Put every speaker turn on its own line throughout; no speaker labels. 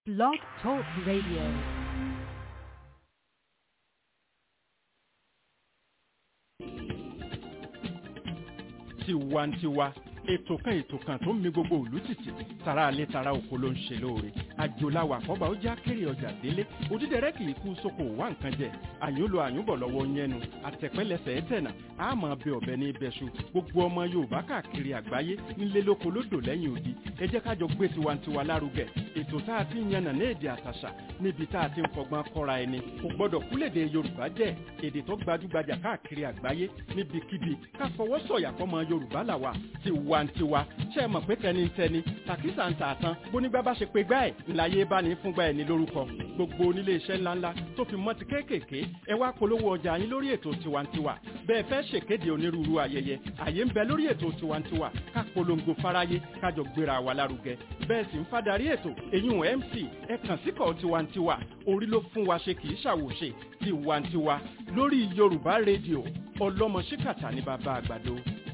Blog Talk Radio.
tiwantiwa ètò kan ètò kan tó ń mi gbogbo òlú tìtì tara alẹ́ tara oko ló ń ṣe lóore àjòláwà àkọ́bà ó já kéré ọjà délé òdídẹrẹ́ kì í kú sóko wá nǹkan jẹ àyùnlò àyùnbọ̀ lọ́wọ́ yẹnu àtẹ̀pẹ́lẹsẹ̀ ẹ̀tẹ̀nà àmọ́ bẹ ọ̀bẹ ní ibẹ̀ṣu gbogbo ọmọ yorùbá káàkiri àgbáyé nílé lóko lódò lẹ́yìn odi ẹ jẹ́ kájọ gbé tiwantiwa lárugẹ ètò tá a ti ń yànnà ní èdè àtàṣà níbi tá a ti ń fọgbọ́n kọ́ra ẹni kò gbọ́dọ̀ kúlèdè yorùbá jẹ́ èdè tó gbajúgbajà káàkiri àgbáyé níbikíbi ká fọwọ́ sọ̀yà fọmọ yorùbá làwà tiwantiwa ṣe é mọ̀ pé tẹnitẹni tàkísà ń tààtàn bónígbà bá ṣe pé gbá ẹ̀ ńláyé bá ní fúngbà ẹ̀ ní lórúkọ gbogbo onílé iṣẹ́ ńláńlá tó fi mọ́ ti kéékèèké ẹ wá polówó ọjà yín lórí ètò tiwantiwa bẹ́ẹ̀ fẹ́ ṣèkéde onírúurú ayẹyẹ àyè ń bẹ lórí ètò tiwantiwa ká polongo fáráyé kájọ gbéra wa lárugẹ bẹ́ẹ̀ sì ń fadarí ètò èyún mc ẹ kàn síkọ̀ tiwantiwa orí ló fún wa ṣe kì í ṣàwòṣe tiwantiwa lórí yorùbá rédíò ọlọ́mọ ṣíkàtà ní bàbá àgbàdo.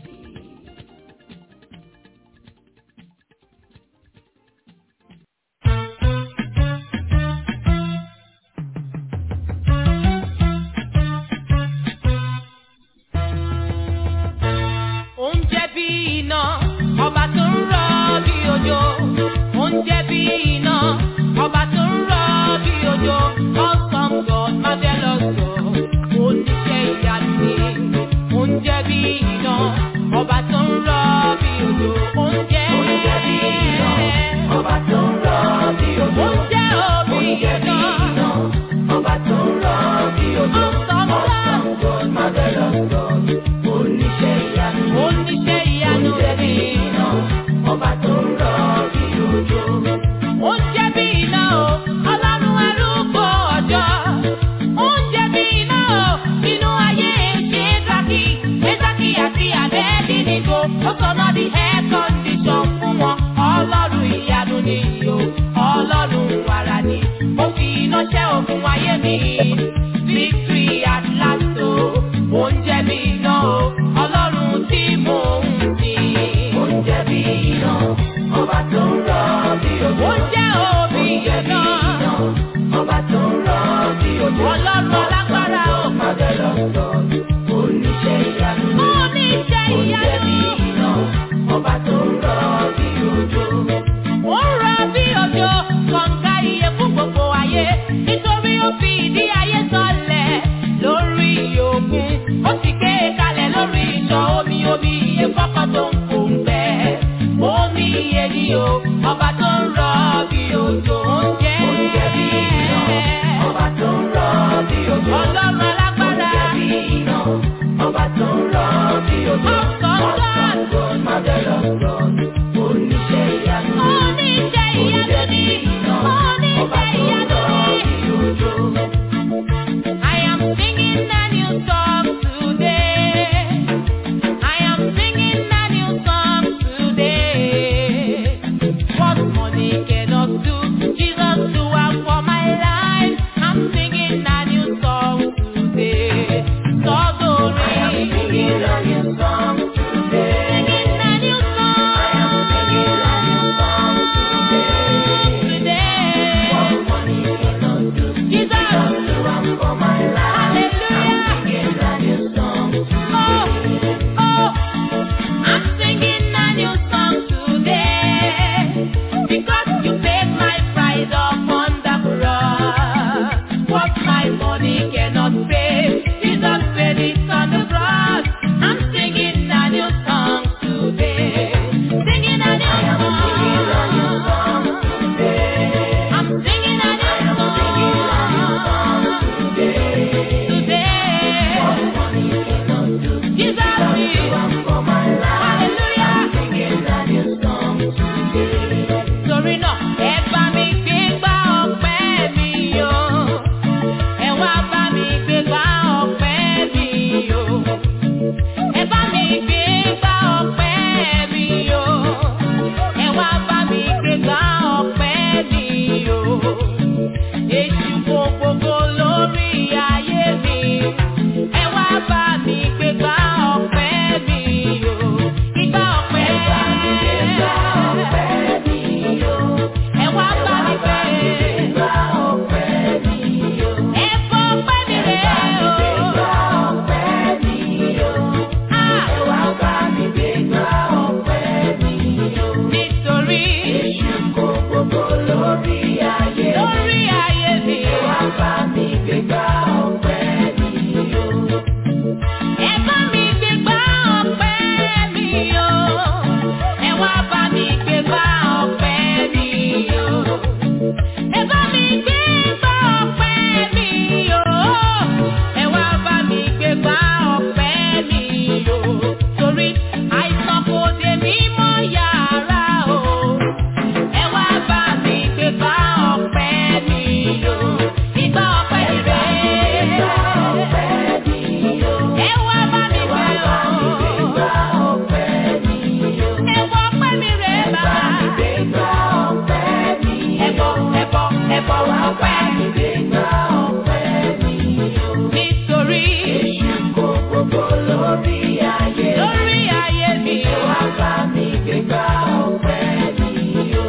oúnjẹ bí iná ọba tó ń rọ bí òjò oúnjẹ bí iná ọba tó ń rọ bí òjò awesome god marvelous god oníṣẹ́ ìyanu ni oúnjẹ bí iná ọba tó ń rọ bí òjò oúnjẹ oúnjẹ bí iná ọba tó ń rọ bí òjò oúnjẹ òbí iná ọba tó ń rọ bí òjò awesome god marvelous god oníṣẹ́ ìyanu oníṣẹ́ ìyanu rẹ̀ bí iná ọba tó ń rọ bí òjò. ó ń jẹ́ bí iná o ọlọ́run arúgbó ọjọ́. ó ń jẹ́ bí iná o nínú ayé ṣéńtàkì ṣéńtàkì àti àbẹ́ẹ̀dínnígbò ó sọ̀nà di air condition fún wọn ọlọ́run ìyanu ni o ọlọ́run wàrà ni ó fi iná ṣẹ́ ogun ayé mi victory at last o ó ń jẹ́ bí iná o ọlọ́run tí mò ń sìn. ó ń jẹ́ bí iná ọba tó ń rọ bí òjò. ó ń jẹ́ òbí iná ọba tó ń rọ bí òjò. ọlọ́run alágbára o. ọmọdé lọ sọ oníṣẹ́ ìyanu. oníṣẹ́ ìyanu. ó ń jẹ́ bí iná ọba tó ń rọ bí òjò. ó ń rọ bí òjò kọ̀ǹga iye fún gbogbo ayé nítorí ó fi ìdí ayé sọlẹ̀ lórí òkun ó sì gbé e kalẹ̀ lórí ìṣàn omi omi iye kọ́kọ́ tó ń kó ń bẹ́ omi iye ni o ọba tó ń rọ bí òjò oúnjẹ ẹ fọwọ́ ọpẹ́ ìgbéga ọpẹ́ mi o. nítorí èṣù kò gbogbo lórí ayé lórí ayé mi o. wá bá mi gbéga ọpẹ́ mi o.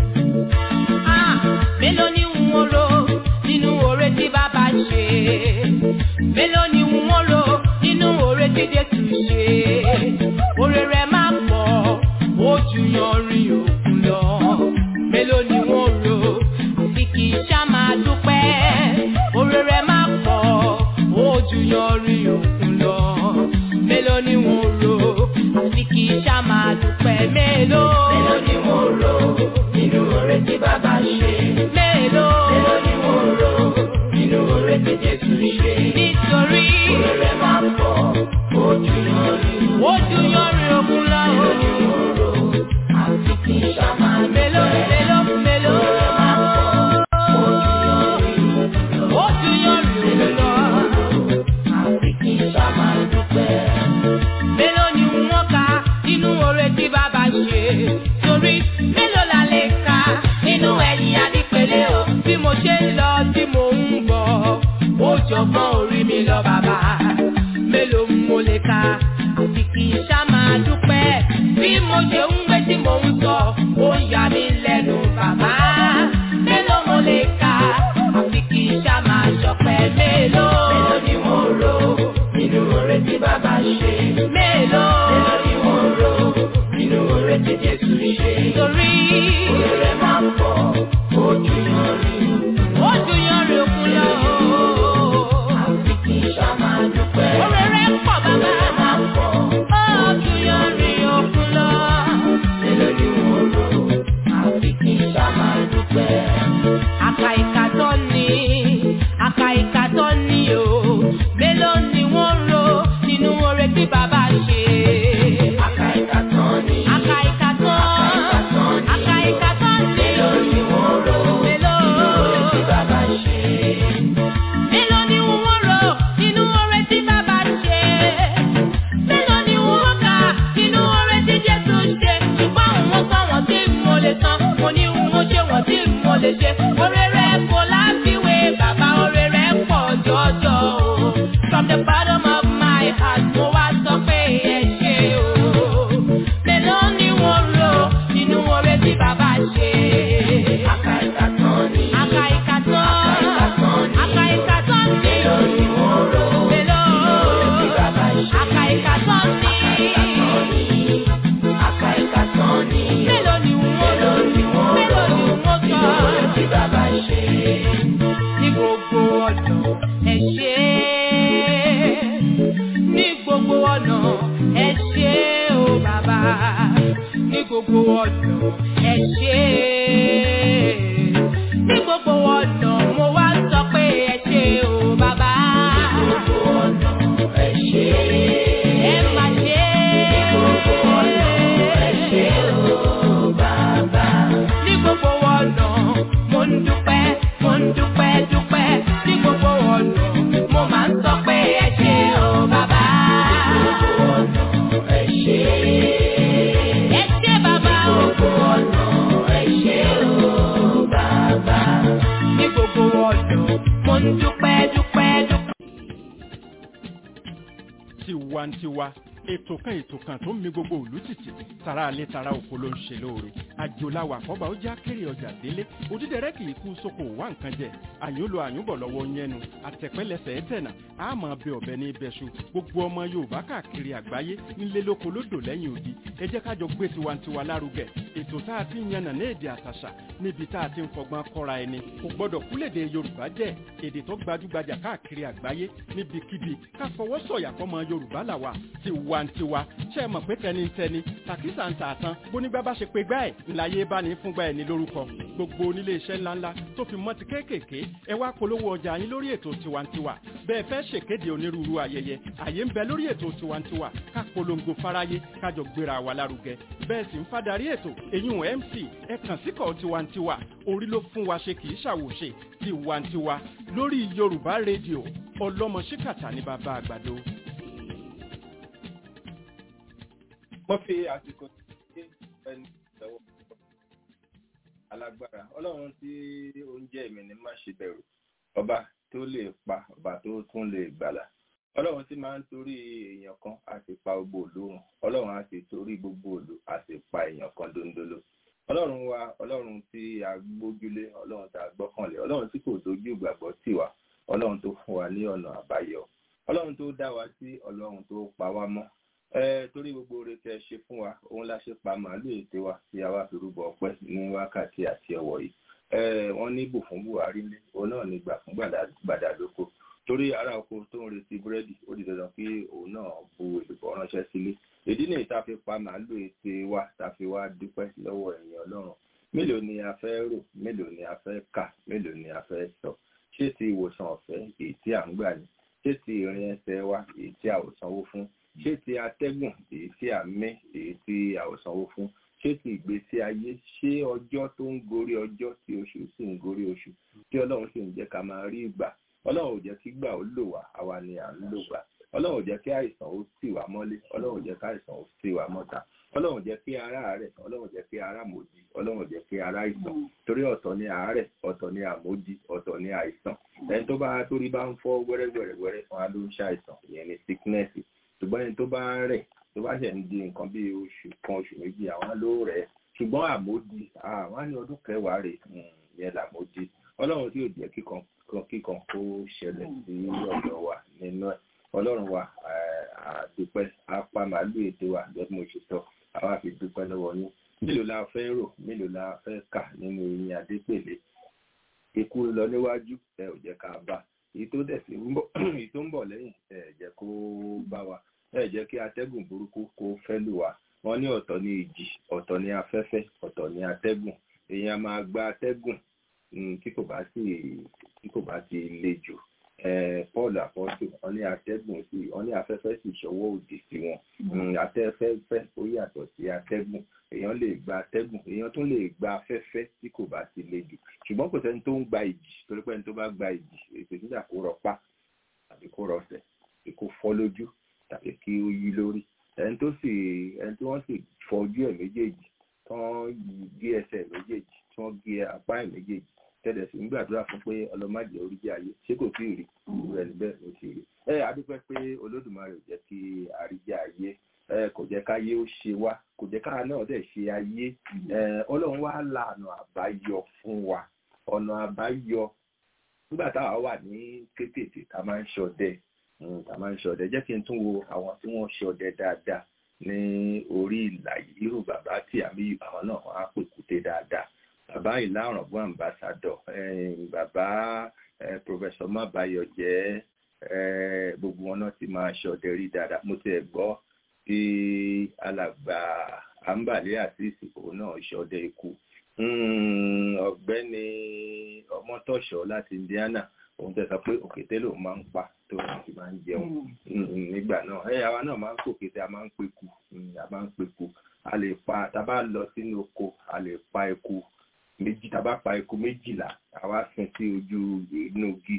Ah, mélòó ni n ó rò nínú oore tí bàbá ṣe? Mélòó ni n ó rò nínú oore tí Jésù ṣe? Oore rẹ̀ máa pọ̀, ó ju yanrìn òkun lọ. Mélòó ni n ó rò àfi kì í ṣá máa dúpẹ́? Oore rẹ̀ máa pọ̀, ó ju yanrìn òkun lọ. Mélòó ni n ó rò àfi kì í ṣá máa dúpẹ́? Mélòó? Mélòó ni n ó rò nínú oore tí bàbá ṣe? Mélòó? Mélòó ni n ó rò nínú oore tí Jésù ṣe? Nítorí oore rẹ̀ máa pọ̀, ó ju yanrìn ó ju yanrìn òkun lọ. Mélòó ni n ó rò àfi kì í ṣá máa dúpẹ́? Mélòó? Mélòó? Mélòó? Oore rẹ̀ máa pọ̀, ó ju yanrìn òkun lọ. Ó ju yanrìn òkun lọ. Àfi kì í ṣá máa dúpẹ́ mélòó ni wọ́n ka nínú oore tí bàbá ṣe torí mélòó la lè ka nínú ẹ̀yìn adípẹ̀lẹ́ o bí mo ṣe ń lọ tí mo ń bọ̀ ó jọgbọ́n orí mi lọ bàbá mélòó mo lè ka àfi kì í ṣá máa dúpẹ́ bí mo ṣe ń gbé tí mo ń sọ ó ń yà mí lẹ́nu bàbá mélòó mo lè ka àfi kì í ṣá máa ṣọpẹ́ mélòó mélòó ni mo rò nínú oore tí bàbá ṣe. Mélòó. Mélòó ni mo rò nínú oore tí Jésù ṣe. Torí oore rẹ̀ máa ń pọ̀, ó ju yanrìn. Ó ju yanrìn òkun lọ. Àfi kì í ṣá máa dúpẹ́. Oore rẹ̀ pọ̀ bàbá. Oore rẹ̀ máa ń pọ̀, ó ju yanrìn òkun lọ. Mélòó ni mo rò àfi kì í ṣá máa dúpẹ́. Àkà ìkàtọ́ ni, àkà ìkàtọ́ ni o. Mélòó ni wọ́n rò nínú oore tí bàbá ṣe? Àkà ìkàtọ́ ni. Àkà ìkàtọ́. Àkà ìkàtọ́ ni. Mélòó ni wọ́n rò nínú oore tí bàbá ṣe? Mélòó ni wọ́n rò nínú oore tí bàbá ṣe? Mélòó ni wọ́n kà nínú oore tí Jésù ṣe? Ṣùgbọ́n àwọn kan wọ́n tí mo lè san, mo ní wọ́n ṣe wọ́n tí mo lè ṣe. Oore rẹ̀ kò láfiwé, bàbá oore rẹ̀ pọ̀ jọjọ o. From the bottom of my heart, mo wá sọ pé ẹ ṣé o. Mélòó ni wọ́n rò nínú oore tí bàbá ṣe? Àkà ìkàtọ́ ni. Àkà ìkàtọ́. Àkà ìkàtọ́ ni. Mélòó ni wọ́n rò nínú oore tí bàbá ṣe? Àkà ìkàtọ́ ni. Àkà ìkàtọ́ ni. Mélòó ni wọ́n rò? Mélòó ni wọ́n sọ? Nínú oore tí bàbá ṣe. Ní gbogbo ọ̀nà ẹ ṣé ní gbogbo ọ̀nà ẹ ṣé o bàbá ní gbogbo ọ̀nà ẹ ṣé ní gbogbo ọ̀nà mo wá sọ pé ẹ ṣé o bàbá. ní gbogbo ọ̀nà ẹ ṣé. ẹ má ṣe. ní gbogbo ọ̀nà ẹ ṣé o bàbá. ní gbogbo ọ̀nà mo ń dúpẹ́ mo ń dúpẹ́ dúpẹ́ ní gbogbo ọ̀nà mo máa ń sọ pé ẹ ṣé o bàbá. ní gbogbo ọ̀nà ẹ ṣé. ẹ ṣé bàbá o. ní gbogbo ọ̀nà ẹ ṣé o bàbá. ní gbogbo ọ̀nà mo ń dúpẹ́ dúpẹ́ dúpẹ́.
tiwantiwa ètò kan ètò kan tó ń mi gbogbo òlú tìtì tara alẹ́ tara oko ló ń ṣe lóore àjòláwà àkọ́bà ó já kéré ọjà délé òdídẹrẹ́ kì í kú sóko wá nǹkan jẹ àyúnlò àyúnbọ̀ lọ́wọ́ yẹnu àtẹ̀pẹ́lẹsẹ̀ ẹ̀tẹ̀nà àmọ́ bẹ ọ̀bẹ ní ibẹ̀ṣu gbogbo ọmọ yorùbá káàkiri àgbáyé nílé lóko lódò lẹ́yìn odi ẹ jẹ́ kájọ gbé tiwantiwa lárugẹ ètò tá a ti ń yànnà ní èdè àtàṣà níbi tá a ti ń fọgbọ́n kọ́ra ẹni kò gbọ́dọ̀ kúlèdè yorùbá jẹ́ èdè tó gbajúgbajà káàkiri àgbáyé níbikíbi ká fọwọ́ sọ̀yà fọmọ yorùbá làwà tiwantiwa ṣe é mọ̀ pé tẹnitẹni tàkísà ń tà tán bónígbà bá ṣe pé gbá ẹ̀ ńláyé bá ní fúngbà ẹ̀ ní lórúkọ gbogbo onílé iṣẹ́ ńláńlá tó fi mọ́ ti kéékèèké ẹ wá polówó ọjà yín lórí ètò tiwantiwa bẹ́ẹ̀ fẹ́ ṣèkéde onírúurú ayẹyẹ àyè ń bẹ lórí ètò tiwantiwa ká polongo fáráyé kájọ gbéra wa lárugẹ bẹ́ẹ̀ sì ń fadarí ètò èyún mc ẹ kàn síkọ̀ tiwantiwa orí ló fún wa ṣe kì í ṣàwòṣe tiwantiwa lórí yorùbá rédíò ọlọ́mọ ṣíkàtà ní bàbá àgbàdo.
wọ́n fi àsìkò tí ẹni ìṣẹ̀wọ̀ alágbára ọlọ́run tí ó ń jẹ́ èmi ní má ṣe bẹ̀rù ọba tó lè pa ọba tó tún lè gbàlà ọlọ́run tí máa ń torí èèyàn kan á sì pa gbogbo òlórun ọlọ́run á sì torí gbogbo òlò á sì pa èèyàn kan dondolo ọlọ́run wa ọlọ́run tí a gbójúlé ọlọ́run tí a gbọ́kànlé ọlọ́run tí kò dojú ìgbàgbọ́ tì wá ọlọ́run tó fún wa ní ọ̀nà àbáyọ ọlọ́run tó dá wa sí ọlọ́run tó pa wá mọ́ ẹ torí gbogbo oore tẹ́ ṣe fún wa òun la ṣe pa màálù ète wa tí a wá fi rúbọ ọpẹ́ ní wákàtí àti ọwọ́ yìí ẹ wọ́n ní bù fún buhari lé òun náà ní gbà fún gbàdàdókò torí ará oko tó ń retí búrẹ́dì ó di dandan kí òun náà bu èlùbọ́ ránṣẹ́ sílé ìdí nìyí tá a fi pa màálù ète wa tá a fi wá dúpẹ́ lọ́wọ́ ẹ̀yin ọlọ́run mélòó ni a fẹ́ rò mélòó ni a fẹ́ kà mélòó ni a fẹ́ sọ ṣé ti ìwòsàn ọ̀fẹ́ èyí tí à ń gbà ní ṣé ti ìrìn ẹsẹ̀ wa èyí tí a ò sanwó fún ṣé ti atẹ́gùn èyí tí a mí èyí tí a ò sanwó fún ṣé ti ìgbésí ayé ṣé ọjọ́ tó ń gorí ọjọ́ tí oṣù sì ń gorí oṣù tí ọlọ́run sì ń jẹ́ ká máa rí ìgbà ọlọ́run ò jẹ́ kí gbà ó lò wá àwa ni à ń lò gbà ọlọ́run ò jẹ́ kí àìsàn ó tì wá mọ́lé ọlọ́run ò jẹ́ kí àìsàn ó tì wá mọ́ta ọlọ́run ò jẹ́ kí ara rẹ̀ ọlọ́run ò jẹ́ kí ara mòdì ọlọ́run ò jẹ́ kí ara àìsàn torí ọ̀tọ̀ ni àárẹ̀ ọ̀tọ̀ ni àmójì ọ̀tọ̀ ni àìsàn ẹni tó bá torí bá ń fọ́ wẹ́rẹ́wẹ́rẹ́wẹ́rẹ́ fún wa ló ń ṣàìsàn ìyẹn ni sickness ṣùgbọ́n ẹni tó bá rẹ̀ tó bá ṣẹ̀ ń di nǹkan bí oṣù kan oṣù méjì àwọn ló rẹ̀ ṣùgbọ́n àmójì àwọn á ní ọdún kẹwàá rẹ̀ yẹn làmójì ọlọ́run tí ò jẹ́ kíkan kíkan kó ṣẹlẹ̀ sí ọ̀dọ̀ wa nínú ẹ̀ ọlọ́run wa àdúpẹ́ apá màálù ètò wa gẹ́gẹ́ bí mo ṣe sọ àwa fi dúpẹ́ lọ́wọ́ yín mélòó la fẹ́ rò mélòó la fẹ́ kà nínú eyín adépèlé ikú lọ níwájú ẹ ò jẹ́ ká bá èyí tó dẹ̀ sí èyí tó ń bọ̀ lẹ́yìn ẹ jẹ́ kó bá wa ẹ jẹ́ kí atẹ́gùn burúkú kó fẹ́ lù wá wọ́n ní ọ̀tọ̀ ní ìjì ọ̀tọ̀ ní afẹ́fẹ́ ọ̀tọ̀ ní atẹ́gùn èèyàn máa gba atẹ́gùn tí kò bá sì tí kò bá ti le jù paul apọ́sù wọ́n ní atẹ́gùn sí wọ́n ní afẹ́fẹ́ sì ṣọwọ́ òdì sí wọn atẹ́fẹ́fẹ́ ó yàtọ̀ sí atẹ́gùn èèyàn lè gba atẹ́gùn èèyàn tún lè gba afẹ́fẹ́ tí kò bá ti le jù ṣùgbọ́n kò sẹ́ni tó ń gba ìjì torí pé ẹni tó bá gba ìjì èpè nígbà kó rọpá tàbí kó rọsẹ̀ tàbí kó fọ́ lójú tàbí kí ó yí lórí ẹni tó sì ẹni tí wọ́n sì fọ́ ojú ẹ̀ méjèèjì tán gé ẹsẹ̀ méjèèjì tí wọ́n gé apá ẹ̀ méjèèjì tẹ́lẹ̀ sí ń gbàdúrà fún pé ọlọ́màjẹ́ oríjì ayé ṣé kò tí ì rí irú ẹni bẹ́ẹ̀ ló ti rí ẹ adúpẹ́ pé olódùmarè ò jẹ́ kí àríjẹ́ ayé ẹ kò jẹ́ káyé ó ṣe wá kò jẹ́ kára náà dẹ̀ ṣe ayé ẹ ọlọ́run wá la ọ̀nà àbáyọ fún wa ọ̀nà àbáyọ nígbà táwa wà ní kéékèèké ká máa ń ṣọdẹ ká máa ń ṣọdẹ jẹ́ kí n tún wo àwọn tí wọ́n ṣọdẹ dáadáa ní orí ìlà yìí irú bàbá tí àmì àwọn náà wọ́n á pèkúté dáadáa bàbá ìlà ọ̀rọ̀gbọ́n ambassador bàbá professor mabayo jẹ́ gbogbo wọn náà ti máa ṣọdẹ rí dáadáa mo ti ẹ̀ gbọ́ tí alàgbà àǹbàlẹ́ àtìsí òun náà ṣọdẹ ikú ọ̀gbẹ́ni ọmọtọ̀ṣọ́ láti Indiana òun tẹ sọ pé òkété lòun máa ń pa tó òun sì máa ń jẹun nígbà náà ẹ àwa náà máa ń pòkété a máa ń peku a máa ń peku a lè pa tá a bá lọ sínú oko a lè pa eku méjì tá a bá pa eku méjìlá àwa sin sí ojú inú igi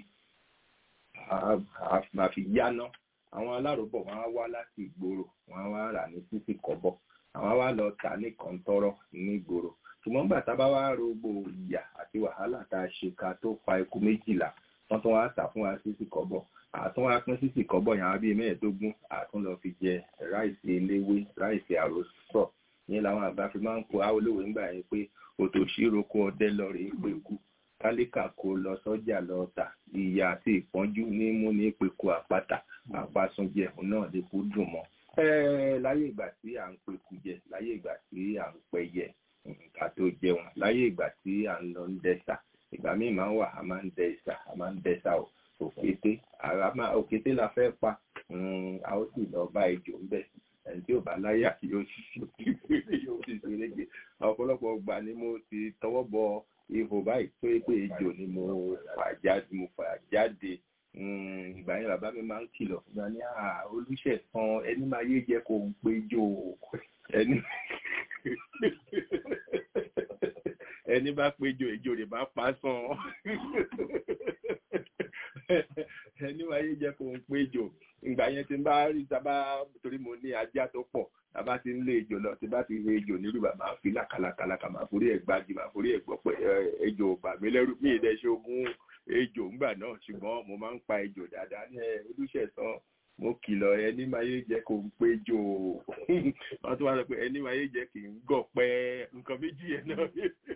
a fi yáná àwọn aláròbọ̀ wọn á wá láti ìgboro wọn á wá rà ní sísì kọ́bọ̀ àwọn á wá lọ tà ní kọ́ńtọ́rọ́ ní ìgboro ṣùgbọ́n gbà tá a bá wá rògbò ìyà àti wàhálà tá a ṣe ká tó pa eku méjìlá wọ́n tún wá tà fún wa sísì kọ́bọ̀ àtún wá pín sísì kọ́bọ̀ yẹn wá bíi mẹ́ẹ̀ẹ́dógún àtún lọ fi jẹ ráìsì eléwé ráìsì àròsọ yẹn làwọn àgbà fi máa ń kó awolówó ńgbà yẹn pé òtòṣì roko ọdẹ lọ rèé pé kú kálíkà kó lọ sọ́jà lọ tà ìyà àti ìpọ́njú ní mú ní peku àpáta àpasúnjẹ náà lè kú dùn mọ́. láyé ìgbà tí à ń peku jẹ láyé ìgbà tí à ń pẹyẹ ká tó jẹun láyé ìgbà tí à ń lọ ń dẹ́sà ìgbà míì máa ń wà a máa ń dẹ́sà a máa ń dẹ́sà o òkété òkété la fẹ́ pa a ó sì lọ bá ejò ń bẹ̀ ẹni tí ò bá láyà yóò sì ṣe lége ọ̀pọ̀lọpọ̀ gbà ni mo ti tọwọ́ bọ ihò báyìí tó yẹ pé ejò ni mo fà jáde mo fà jáde ìgbà yẹn bàbá mi máa ń kìlọ̀ fún mi ní olùṣẹ̀sán ẹni máa yé jẹ́ kó ń péjọ ẹni ẹni bá péjọ ejò rẹ̀ bá pa sàn ẹni máa yé jẹ́ kó ń péjọ ìgbà yẹn tí n bá rí sábà torí mo ní ajá tó pọ̀ bàbá ti ń lé ejò lọ tí bá ti lé ejò nílùú bàbá fi làkàlàkàlàkà máa forí ẹ̀ gbájú máa forí ẹ̀ gbọ́ pé ejò bà mí lẹ́rù mí ìdẹ́ ṣe ogún ejò ńgbà náà ṣùgbọ́n mo máa ń pa ejò dáadáa ní ẹ olùṣẹ̀sán mo kìlọ̀ ẹni máa yé jẹ́ kó ń pé jò wọ́n tún wá sọ pé ẹni máa yé jẹ́ kì í gọ̀ pẹ́ nǹkan méjì yẹn náà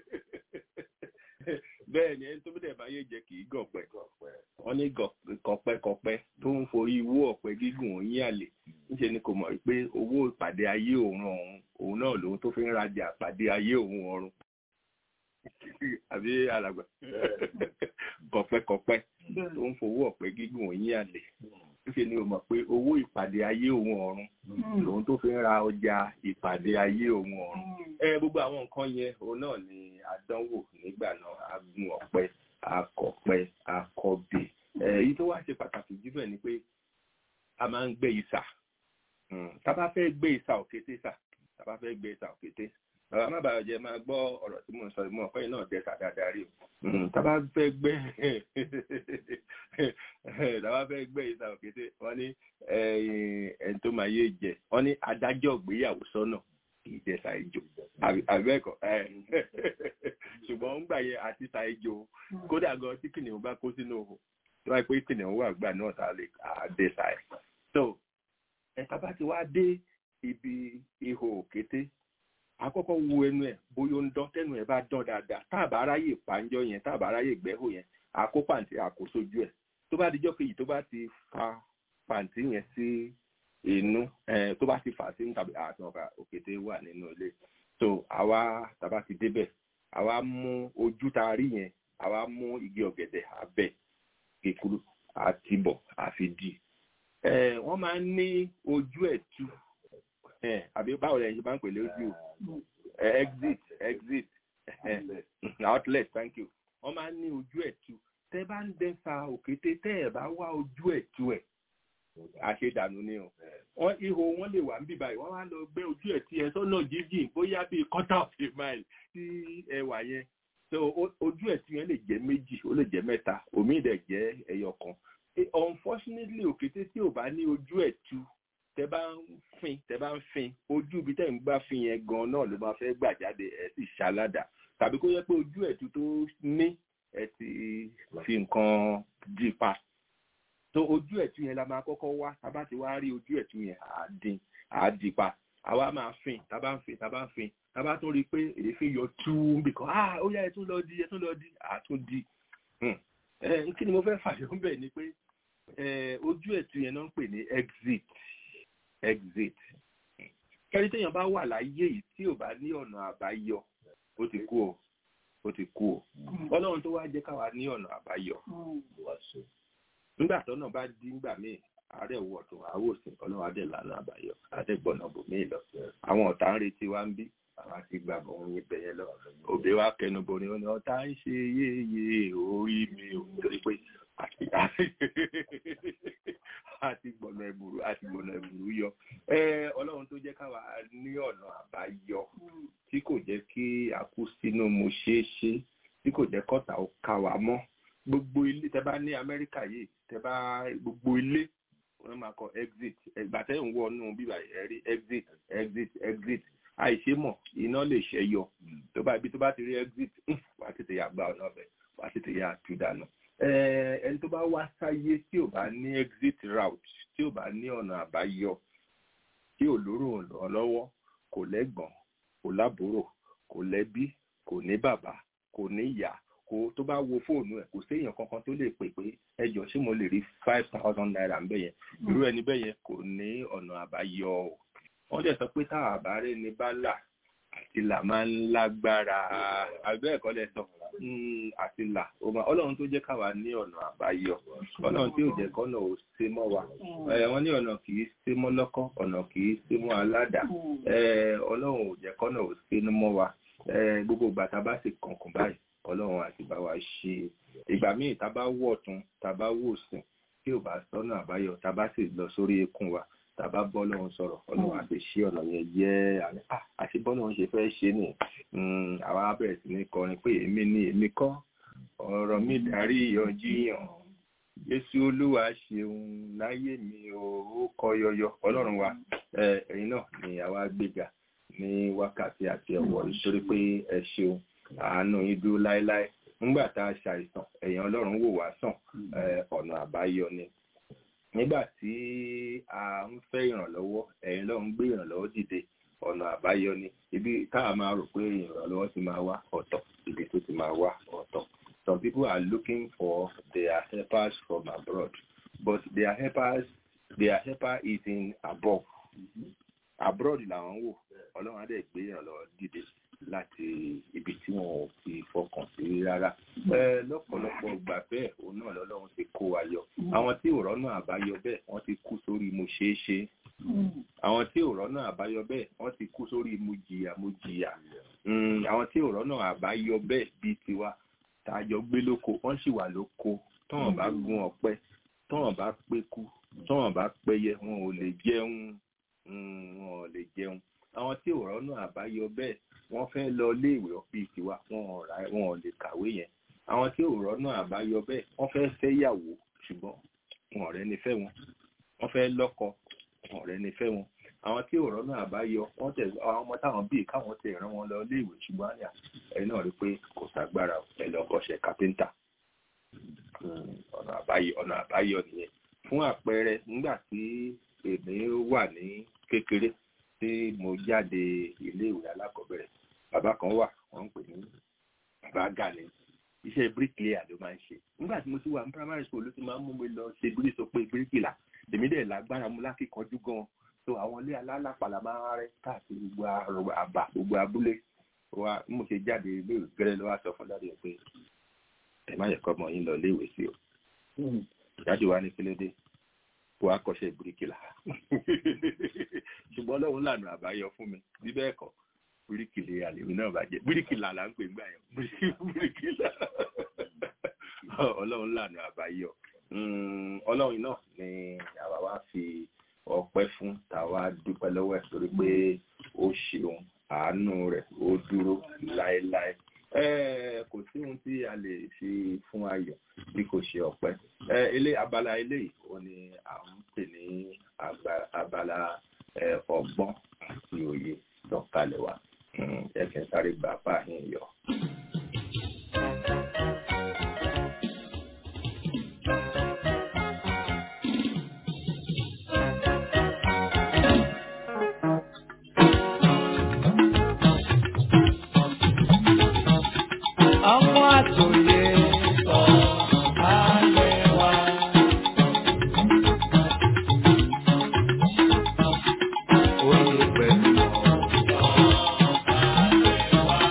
bẹ́ẹ̀ ni ẹni tó bẹ́ẹ̀ máa yé jẹ́ kì í gọ̀ pẹ́ wọ́n ní kọ̀pẹ́kọ̀pẹ́ tó ń forí wó ọ̀pẹ gígùn yín àlè níṣẹ́ ni kò mọ̀ pé owó ìpàdé ayé òun ọ̀hún òun náà lòun tó fi ń rajà pàdé ayé òun ọ̀run àbí alàgbà kọ̀pẹ́kọ̀pẹ́ tó ń fowó ọ̀pẹ gígùn yín àlè níṣẹ́ ni o mọ̀ pé owó ìpàdé ayé òun ọ̀run lòun tó fi ń ra ọjà ìpàdé ayé òun ọ̀run ẹ gbogbo àwọn nǹkan yẹn òun náà ni àdánwò nígbà náà agun ọ̀pẹ akọ̀pẹ akọ̀bè èyí tó wá ṣe pàtàkì jù bẹ́ẹ̀ ni pé a máa ń gbé ìsà tá bá fẹ́ gbé ìsà òkété sà tá bá fẹ́ gbé ìsà òkété bàbá má bàa jẹ máa gbọ́ ọ̀rọ̀ tí mò ń sọ ìmọ̀ ọ̀pẹ́ náà jẹ́ sàdáadáa rí o tá bá fẹ́ gbé tá bá fẹ́ gbé ìsà òkété wọ́n ní ẹni tó máa yé jẹ wọ́n ní adájọ́ ìgbéyàwó sọ́nà kì í jẹ ṣàìjò àbẹ́ẹ̀kọ́ ṣùgbọ́n ń gbà yẹ àti ṣàìjò kódà gan tí kìnìún bá kó sínú òhò tó wáyé pé kìnìún wà gbà náà tá a lè dé ṣàì. so ẹ̀ka bá ti wá dé ibi ihò òkété àkọ́kọ́ wo ẹnu ẹ̀ bóyá ó ń dán tẹ́nu ẹ̀ bá dán dáadáa tá a bá ráyè pàǹjọ yẹn tá a bá ráyè gbẹ́hò yẹn àkó pàǹtí àkósojú ẹ̀ tó bá dijọ́ kejì tó bá ti fa pàǹtí yẹn sí inú tó bá ti fà sí tàbí àtọ̀ka òkété wà nínú ilé so àwa tàbá ti débẹ̀ àwa mú ojú tá a rí yẹn àwa mú igi ọ̀gẹ̀dẹ̀ abẹ́ kékeré àti bọ̀ àfi dì wọ́n máa ń ní ojú ẹ̀ tú àbí báwo lẹ́yìn ṣe máa ń pè lójú exit exit outlet thank you wọ́n máa ń ní ojú ẹ̀ tú tẹ́ bá ń dẹ́sà òkété tẹ́ ẹ̀ bá wá ojú ẹ̀ tú ẹ̀ àṣedànù ni o wọn ihò wọn lè wà níbí báyìí wọn wá lọ gbé ojú ẹ tí ẹ sọnà jíjìn bóyá bíi quarter of a mile tí ẹ wà yẹn so ojú ẹ tí yẹn lè jẹ méjì ó lè jẹ mẹ́ta omi dẹ̀ jẹ́ ẹyọ kan unfortunately òkété tí ò bá ní ojú ẹ tú tẹ bá ń fin tẹ bá ń fin ojú ibi tẹ ń gbá fin yẹn gan náà ló máa fẹ́ gbà jáde ẹ sì ṣaládà tàbí kó yẹ pé ojú ẹ tú tó ní ẹ ti fi nǹkan dì pa tó ojú ẹ̀tún yẹn la máa kọ́kọ́ wá tábà ti wá rí ojú ẹ̀tún yẹn àádín àádìpa àwa máa fin tábà ń fin tábà ń fin tábà tún rí i pé èéfín yọ tú bìkan ah ó yá ẹtún lọ di ẹtún lọ di àtún di kí ni mo fẹ́ fàyọ̀ ń bẹ̀ ni pé ojú ẹ̀tún yẹn náà ń pè ní exit exit kẹ́rí téèyàn bá wà láyé yìí tí ò bá ní ọ̀nà àbáyọ ó ti kú o ó ti kú o ọlọ́run tó wá jẹ́ káwa ní ọ̀nà àbáyọ nígbà tọ́nà bá dí ńgbà míì ààrẹ wọ̀ tó àwòsàn ọlọ́run adé lànà àbáyọ adégbọ̀nà bòmíì lọ àwọn ọ̀tá ń retí wá ń bí àwọn àti gbà bọ̀ ń yín bẹ̀yẹ lọ òbí wa kẹnu borí wọn ni ọ̀tá ń ṣe yéye orí mi ò torí pé àti gbọ̀nà ẹ̀bùrú àti gbọ̀nà ẹ̀bùrú yọ ọlọ́run tó jẹ́ káwa ní ọ̀nà àbáyọ tí kò jẹ́ kí a kú sínú mo ṣeé ṣe tí kò jẹ́ kọ́ta ó ká wa mọ́ gbogbo ilé tẹ bá ní amẹ́ríkà yìí tẹ bá gbogbo ilé wọ́n máa kọ exit ẹgbà tẹ́ ń wọ inú bíbá ẹ̀ rí exit exit exit àìṣe mọ̀ iná lè ṣẹ́ yọ tó bá ibi tó bá ti rí exit wà á tètè yà gba ọ̀nà ọ̀bẹ wà á tètè yà tú dànù. ẹni tó bá wá sáyé tí ò bá ní exit route tí ò bá ní ọ̀nà àbáyọ tí ò lóró lọ́wọ́ kò lẹ́gbọ̀n kò lábúrò kò lẹ́bí kò ní bàbá kò ní ìyá kó tó bá wo fóònù ẹ kò séèyàn kankan tó lè pè pé ẹjọ ṣé mo lè rí five thousand naira ń bẹ yẹn irú ẹni bẹ́ẹ̀ yẹn kò ní ọ̀nà àbáyọ o wọ́n dẹ̀ sọ pé tá àbárẹ́ ni bá là àti là máa ń lágbára àgbẹ̀ ẹ̀kọ́ lẹ sọ àti là ọlọ́run tó jẹ́ káwa ní ọ̀nà àbáyọ ọlọ́run tí ò jẹ́ kọ́nà ò ṣe mọ́ wa wọ́n ní ọ̀nà kì í ṣe mọ́ lọ́kọ́ ọ̀nà kì í ṣe mọ́ aládàá ọlọ́run ò jẹ́ kọ́nà ò ṣe mọ́ wa gbogbo ìgbà tá a bá sì kànkùn báyìí ọlọ́run àti bá wa ṣe ìgbà míì tá a bá wọ̀ tún tá a bá wò sìn tí ò bá sọ́nà àbáyọ tá a bá sì lọ sórí eékún wa tá a bá bọ́ lọ́run sọ̀rọ̀ ọlọ́run àti ṣí ọ̀nà yẹn jẹ́ àti bọ́lọ́run ṣe fẹ́ ṣe nì àwa bẹ̀rẹ̀ sí ní kọrin pé èmi ni èmi kọ́ ọ̀rọ̀ mi darí ìyànjiyàn Jésù Olúwa ṣeun láyé mi ò ó kọ yọyọ Ọlọ́run wa ẹ, ẹ̀yin náà ni àwa gbéga ní wákàtí àti ọ̀wọ̀ nítorí pé ẹ ṣeun àánú yín dúró láéláé nígbà tá a ṣàìsàn ẹ̀yin Ọlọ́run wò wá sàn ẹ, ọ̀nà àbáyọ ni nígbà tí a ń fẹ́ ìrànlọ́wọ́ ẹ̀yin Ọlọ́run gbé ìrànlọ́wọ́ dìde ọ̀nà àbáyọ ni ibi táwa máa rò pé ìrànlọ́wọ́ ti máa wá ọ̀tọ̀ ibi tó ti máa wá ọ̀tọ̀ some people are looking for their helpers from abroad but their helpers their helper is in above abroad làwọn wò ọlọ́run á dẹ̀ gbé ìrànlọ́wọ́ dìde láti ibi tí wọn ò fi fọkàn sí rárá ẹ lọ́pọ̀lọpọ̀ gbà bẹ́ẹ̀ òun náà lọ́lọ́run ti kó wa yọ àwọn tí ò rọ́nà àbáyọ bẹ́ẹ̀ wọ́n ti kú sórí mo ṣeé ṣe àwọn tí ò rọ́nà àbáyọ bẹ́ẹ̀ wọ́n ti kú sórí mo jìyà mo jìyà Mm, àwọn tí ò rọ́nà àbáyọ bẹ́ẹ̀ bíi tiwa tá a jọ gbé lóko wọ́n sì wà lóko tọ́wọ́n bá gun ọ̀pẹ tọ́wọ́n bá péku tọ́wọ́n bá pẹyẹ wọn ò lè jẹun mm, wọn ò lè jẹun àwọn tí ò rọ́nà àbáyọ bẹ́ẹ̀ wọ́n fẹ́ lọ iléèwé bíi tiwa wọn ò ra wọn ò lè kàwé yẹn àwọn tí ò rọ́nà àbáyọ bẹ́ẹ̀ wọ́n fẹ́ fẹ́yàwó ṣùgbọ́n wọn ò rẹ́ni fẹ́ wọn wọ́n fẹ́ lọ́kọ wọn ò rẹ́ni fẹ́ wọn àwọn tí ò rọ́nà àbáyọ wọ́n tẹ̀ àwọn ọmọ táwọn bíi káwọn tẹ̀ rán wọn lọ iléèwé ṣùgbọ́n àyà ẹ̀yin náà rí i pé kò ságbára ẹ̀ lọ kọ́ṣẹ́ kápẹ́ńtà Mm, ọ̀nà àbáyọ ọ̀nà àbáyọ nìyẹn fún àpẹẹrẹ nígbà tí èmi wà ní kékeré tí mo jáde iléèwé alákọ̀ọ́bẹ̀rẹ̀ bàbá kan wà wọ́n ń pè ní bàbá Gani iṣẹ́ bíríkìlẹ́yà ló máa ń ṣe nígbà tí mo ti wà ní primary school ló ti máa ń mú mi lọ ṣe bírí sọ pé bíríkìlà èmi dẹ̀ lágbára mu lákìkanjú gan so àwọn ilé alálàpàlà máa ń rẹ káàkiri gbogbo àrò- àbà gbogbo abúlé wa bí mo ṣe jáde ilé ìwé gẹ́rẹ́ ló wá sọ fún dáadé pé ẹ má yẹ kọ́ ọmọ yín lọ ilé ìwé sí o dájú wa ní kílódé kó wá kọ́ṣẹ́ bíríkìlà ṣùgbọ́n ọlọ́run lànà àbáyọ fún mi bí bẹ́ẹ̀ kọ́ bíríkìlì àlèmí náà bàjẹ́ bíríkìlà là ń pè ń gbà yẹn bíríkìlà ọlọ́run lànà àbáyọ Mm, ọlọ́run náà ni àwa wá fi ọpẹ́ fún tàwa dúpẹ́ lọ́wọ́ ẹ̀ torí pé ó ṣeun àánú rẹ̀ ó dúró láéláé Eh, kò sí ohun tí a lè fi fún ayọ̀ bí kò ṣe ọpẹ́ Eh, ilé abala eléyìí ó ní à ń pè ní agba- abala eh, ọgbọ́n àti òye sọ̀kalẹ̀ wa Mm, ẹ kẹ́ sáré gbà bá yín yọ.
Ọmọ àtòyè sọ alẹ́ wa. Oyè pẹ̀lú ọ̀sán alẹ́ wa.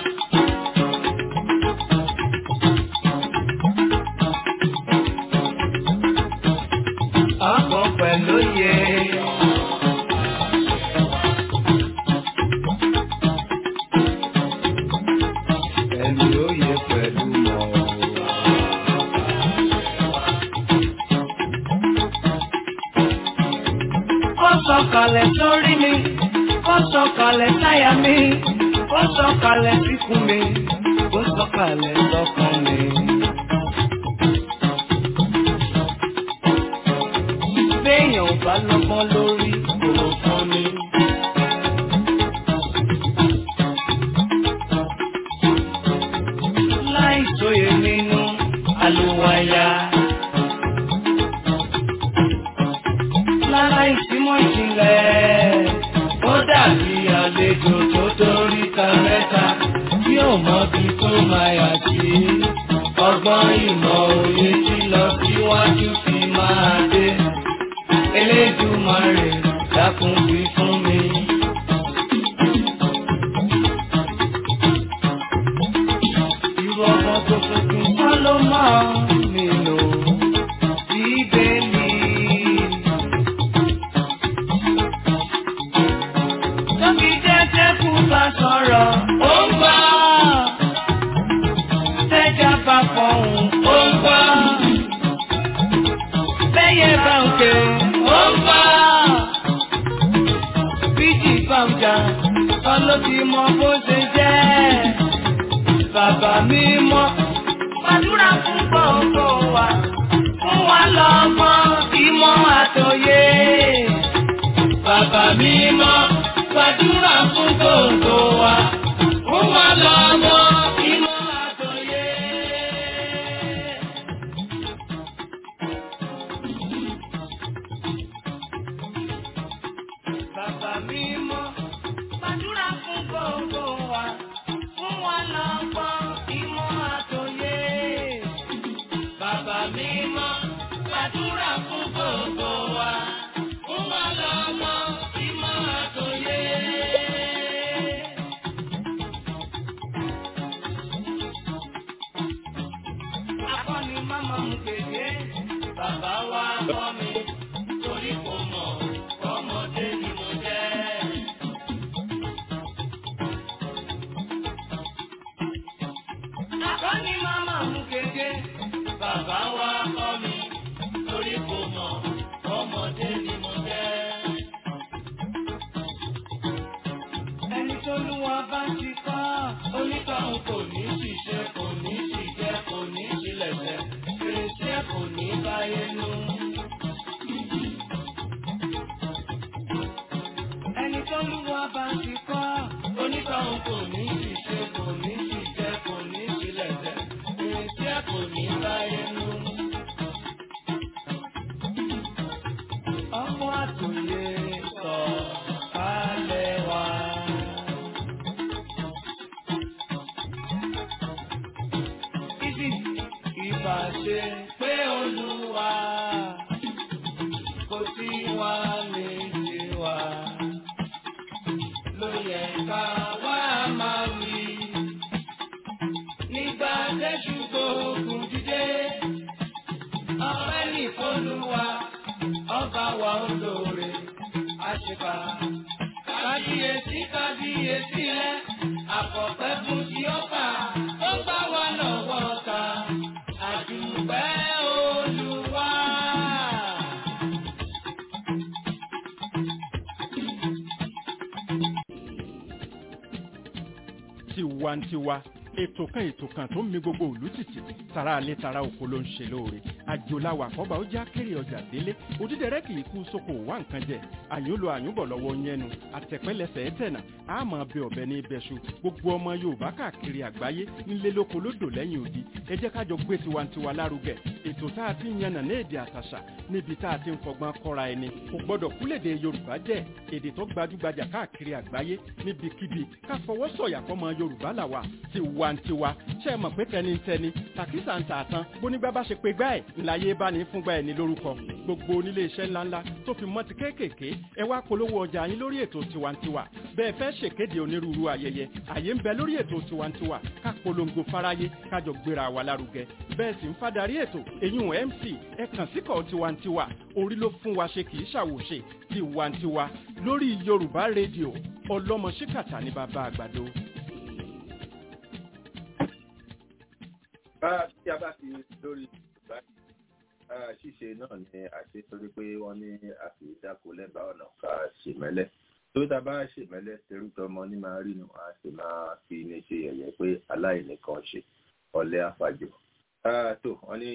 Ọkọ̀ pẹ̀lú yẹ. Ẹni oyè pẹ̀lú mọ̀. Ó sọ̀kalẹ̀ sórí mi, ó sọ̀kalẹ̀ sáyà mi, ó sọ̀kalẹ̀ síkùn mi, ó sọ̀kalẹ̀ sọ́kàn mi. Béèyàn ò bá lọ́gbọ́n lórí kò fún mi. Láì sóye nínú àlùwàyà. Láláì símọ́ ìjìnlẹ̀, ó dàbí àlejò tó dórí ta mẹ́ta tí ò mọbi tó máa yà sí. Ọgbọ́n ìmọ̀ òye tí lọ síwájú fi máa dé. Elédùmarè dákun wí fún mi. Irú ọmọ tó tuntun kọ́ ló máa nílò bíbélì. Tóbi jẹ́jẹ́ kú bá sọ̀rọ̀, ó ń gbọ́. Tẹ́jà bá fọ̀hún, ó ń bàbá mímọ́ gbàdúrà fún gbogbo wa fún wa lọ́mọ tí máa tó yé. Akọni máma mú kéde, bàbá wa kọ́ mi, torí kò mọ̀ ọmọdé ni mo jẹ́. Akọni máma mú kéde, bàbá wa kọ́ mi, torí kò mọ̀ ọmọdé ni mo jẹ́. Ẹni tó lú wa bá ti kọ́, onítọ̀hún kò ní ṣiṣẹ́, kò ní ṣìjẹ́, kò ní ṣílẹ̀ṣẹ̀, fèrèsé kò ní báyé nú. Ẹni tó lú wa bá ti kọ́, onítọ̀hún kò ní ṣiṣẹ́, kò ní ṣìjẹ́, kò ní ṣílẹ̀ṣẹ̀, fèrèsé kò ní báyé nú. Ọmọ àtòyè sọ kálẹ̀ wá. Ibi ìbá ṣe pé olúwa kò sí wa lè ṣe wa. Ló yẹ ká wá máa wí. Nígbà tẹ́jú gbógun dídé, ọpẹ́ nìkọlùwà, ọba wa olóore, àṣepà. Kábíyèsí kábíyèsí rẹ̀, àkọ́pẹ́ fún ti ọba, ó gbá wa lọ́wọ́ ta, àdùpẹ́ olúwa.
tiwantiwa ètò kan ètò kan tó ń mi gbogbo òlú tìtì tara alẹ́ tara oko ló ń ṣe lóore àjòláwà àkọ́bà ó já kéré ọjà délé òdídẹrẹ́ kì í kú sóko wá nǹkan jẹ àyùnlò àyùnbọ̀ lọ́wọ́ yẹnu àtẹ̀pẹ́lẹsẹ̀ ẹ̀tẹ̀nà àmọ́ bẹ ọ̀bẹ ní ibẹ̀ṣu gbogbo ọmọ yorùbá káàkiri àgbáyé ńlẹ́ lóko lódò lẹ́yìn odi ẹ jẹ́ kájọ gbé tiwantiwa lárugẹ ètò tá a ti ń yànnà ní èdè àtàṣà níbi tá a ti ń fọgbọ́n kọ́ra ẹni kò gbọ́dọ̀ kúlèdè yorùbá jẹ́ èdè tó gbajúgbajà káàkiri àgbáyé níbikíbi ká fọwọ́ sọ̀yà fọmọ yorùbá làwà tiwantiwa ṣe é mọ̀ pé tẹnitẹni tàkísà ń tààtàn bónígbà bá ṣe pé gbá ẹ̀ ńláyé bá ní fúngbà ẹ̀ ní lórúkọ gbogbo onílé iṣẹ́ ńláńlá tó fi mọ́ ti kéékèèké ẹ wá polówó ọjà yín lórí ètò tiwantiwa bẹ́ẹ̀ fẹ́ ṣèkéde onírúurú ayẹyẹ àyè ń bẹ lórí ètò tiwantiwa ká polongo fáráyé kájọ gbéra wa lárugẹ bẹ́ẹ̀ sì ń fadarí ètò eyín mc ẹ kàn síkọ̀ tiwantiwa orí ló fún wa ṣe kì í ṣàwòṣe tiwantiwa lórí yorùbá rédíò ọlọ́mọ ṣíkàtà ní bàbá àgbàdo.
bá tí a bá ti lórí ìgbà ṣíṣe náà ni àṣẹ torí pé wọ́n ní àfi dáko lẹ́bàá ọ̀nà ká ṣèmẹ́lẹ́ tó tá a bá ṣèmẹ́lẹ́ terútọ́ ọmọ ní máa rí nu a sì máa fi ní ṣe yẹ̀yẹ́ pé aláìní kan ṣe ọ̀lẹ àfàjò tó wọ́n ní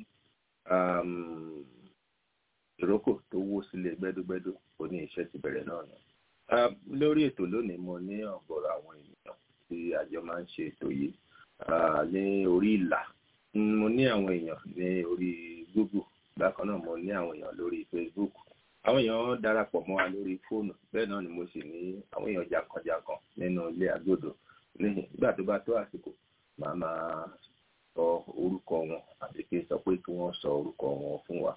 ìrókò tó wó sílé gbẹ́dúgbẹ́dú ó ní iṣẹ́ ti bẹ̀rẹ̀ náà nù lórí ètò lónìí mo ní ọ̀gọ̀rọ̀ àwọn ènìyàn tí àjọ máa ń ṣe ètò yìí ní orí ìlà mo ní àwọn èèyàn ní orí google bákan náà mo ní àwọn èèyàn lórí facebook àwọn èèyàn darapọ̀ mọ́ wa lórí fóònù bẹ́ẹ̀ náà ni mo sì ní àwọn èèyàn jàǹkànjàǹkàn nínú ilé agbódò nígbà tó bá tó àsìkò màá máa sọ orúkọ wọn àti kí n sọ pé kí wọ́n sọ orúkọ wọn fún wa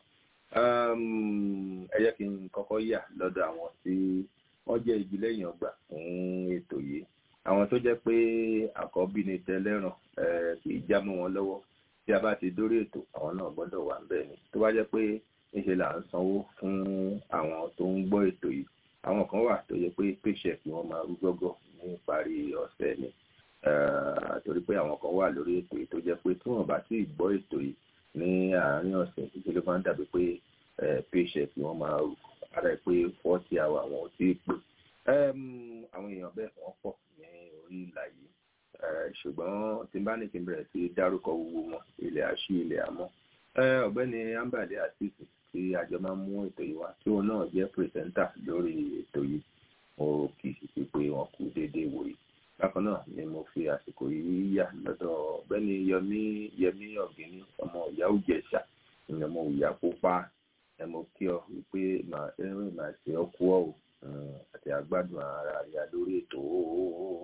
ẹ jẹ́ kí n kọ́kọ́ yà lọ́dọ̀ àwọn tí wọ́n jẹ́ igi lẹ́yìn ọgbà fún ètò yìí àwọn tó jẹ́ pé àkọ́bí ni tẹlẹ́ràn kì í já mọ́ wọn lọ́wọ́ tí a bá ti dórí ètò àwọn náà gbọ́dọ̀ wà ń bẹ̀ ni tó bá jẹ́ pé níṣe là ń sanwó fún àwọn tó ń gbọ́ ètò yìí àwọn kan wà tó yẹ pé paycheck ni wọ́n máa rú gọ́gọ́ ní ìparí ọ̀sẹ̀ ni torí pé àwọn kan wà lórí ètò yìí tó jẹ́ pé tí wọ́n bá ti gbọ́ ètò yìí ní àárín ọ̀sẹ̀ títí ló máa ń dàbí pé paycheck ni wọ́n máa rú ara ẹ̀ pé forty hour àwọn ò tí ì pè àwọn èèyàn bẹ́ẹ̀ wọ́n pọ̀ ní orí ìlà yìí ṣùgbọ́n tí n bá ní kí n bẹ̀rẹ̀ sí dárúkọ gbogbo wọn ilẹ̀ àṣì ilẹ̀ àmọ́ ọ̀gbẹ́ni ambale asisi tí àjọ máa ń mú ètò yìí wá tí òun náà jẹ́ pírẹsẹ́ńtà lórí ètò yìí mo kì í sì pé wọn kú déédéé wò yìí bákan náà ni mo fi àsìkò yìí yà lọ́dọ̀ ọ̀gbẹ́ni yẹmí yẹmí ọ̀gẹ́ni ọmọ ìyá òjẹ̀ṣà ọmọ ìyá pupa ẹ mo kí ọ wípé màá ẹrìn màá ṣe ọ kú ọ àti àgbàdùn ara rẹ lórí ètò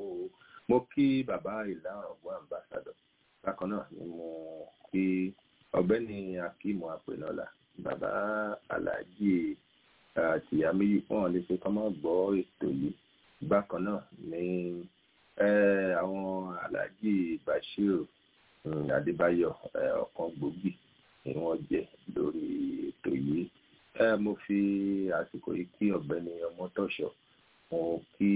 mo kí bàbá ìlà ọgbọ́n ambassadọ bákan náà ni mo kí ọ̀gbẹ́ni Akeem Apenola bàbá Alhaji Tìyáméyì wọn lè ṣe kọ́ mọ́ gbọ́ ètò yìí bákan náà ní àwọn Alhaji Bashir Adébáyọ̀ ọ̀kan gbòógì ni wọ́n jẹ́ lórí ètò yìí mo fi àsìkò yìí kí ọ̀gbẹ́ni Ọmọ́tọ́ṣọ̀ mo kí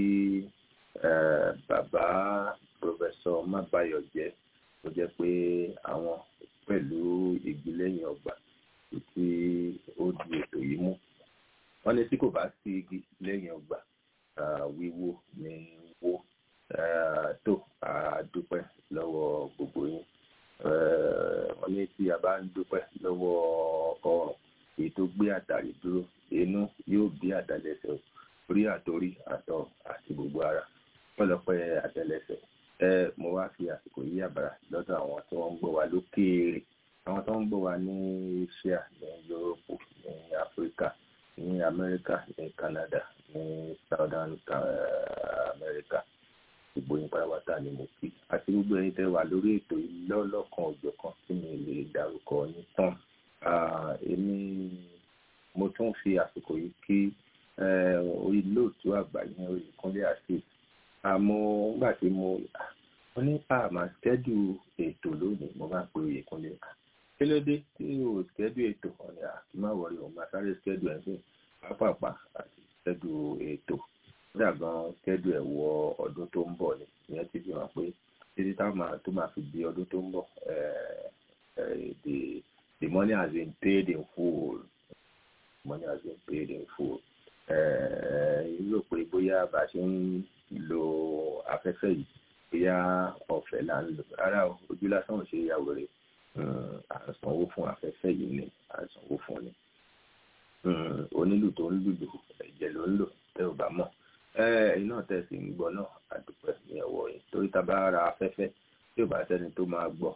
bàbá pòfẹsọ Mábáyọ̀jẹ́ tó jẹ́ pé àwọn pẹ̀lú ìgbìlẹ́yìn ọgbà tí ó di ètò yìí mú wọ́n ní tí kò bá sí igi lẹ́yìn ọgbà wíwó ní wó tó àdúpẹ́ lọ́wọ́ gbogbo yín wọ́n ní tí a bá ń dúpẹ́ lọ́wọ́ ọrùn èyí tó gbé àtàrí dúró inú yóò bí àtàlẹ́sẹ̀ orí àtòrí àtọ̀ àti gbogbo ara pẹ̀lọpẹ̀ àtẹ́lẹsẹ̀ ẹ mo wá fi àsìkò yí àbàrà lọ́dọ̀ àwọn tí wọ́n ń gbọ́ wa lókèèrè àwọn tó ń gbọ́ wa ní Asia ní Yúróòpù ní Áfíríkà ní Amẹ́ríkà ní Canada ní Southern America gbogbo yín pátápátá ni mo kí àti gbogbo ẹ̀yin tẹ́ wà lórí ètò yìí lọ́lọ́kan òjọ̀kan tí mi lè dárúkọ yín tán èmi mo tún fi àsìkò yìí kí orí lóòtú àgbà yẹn orí Kúnlé àti àmọ́ nígbà tí mo mo ní àmà skẹ́dù ètò lónìí mo máa pe oyè Kúnlé kí ló dé tí o skẹ́dù ètò ọ̀nà àti má wọlé o máa sáré skẹ́dù ẹ̀ fún pápápá àti skẹ́dù ètò kódà gan skẹ́dù ẹ̀ wọ ọdún tó ń bọ̀ ni ìyẹn ti fi hàn pé títí táwọn tó máa fi di ọdún tó ń bọ̀ the the money has been paid in full money has been paid in full rò pé bóyá bá a ṣe ń lo afẹ́fẹ́ yìí bóyá ọ̀fẹ́ là ń lò rárá o ojú lásán ò ṣe ìyàwó rẹ̀ à ń sanwó fún afẹ́fẹ́ yìí ni à ń sanwó fún ni onílù tó ń lùlù ẹ̀jẹ̀ ló ń lò tẹ́ ò bá mọ̀ ẹ̀yin náà tẹ̀ sí ń gbọ́ náà àdúpẹ́ ní ẹ̀wọ̀ yìí torí tá a bá ra afẹ́fẹ́ tí ò bá sẹ́ni tó máa gbọ́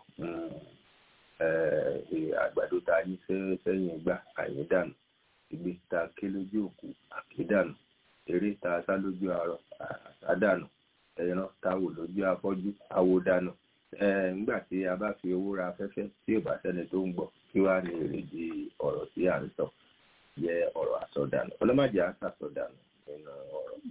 àgbàdo ta yín sẹ́yìn gbà àyín dànù ìgbé ta ké lójú òkú àkédànù eré ta sá lójú arọ àsádànù ẹran ta wò lójú afọ́jú àwòdànù nígbà tí a bá fi owó ra afẹ́fẹ́ tí ò bá sẹ́ni tó ń gbọ́ kí wàá ní èrèdí ọ̀rọ̀ tí à ń sọ yẹ ọ̀rọ̀ àsọdànù ọlọ́màjẹ́ àsàsọdànù nínú ọ̀rọ̀.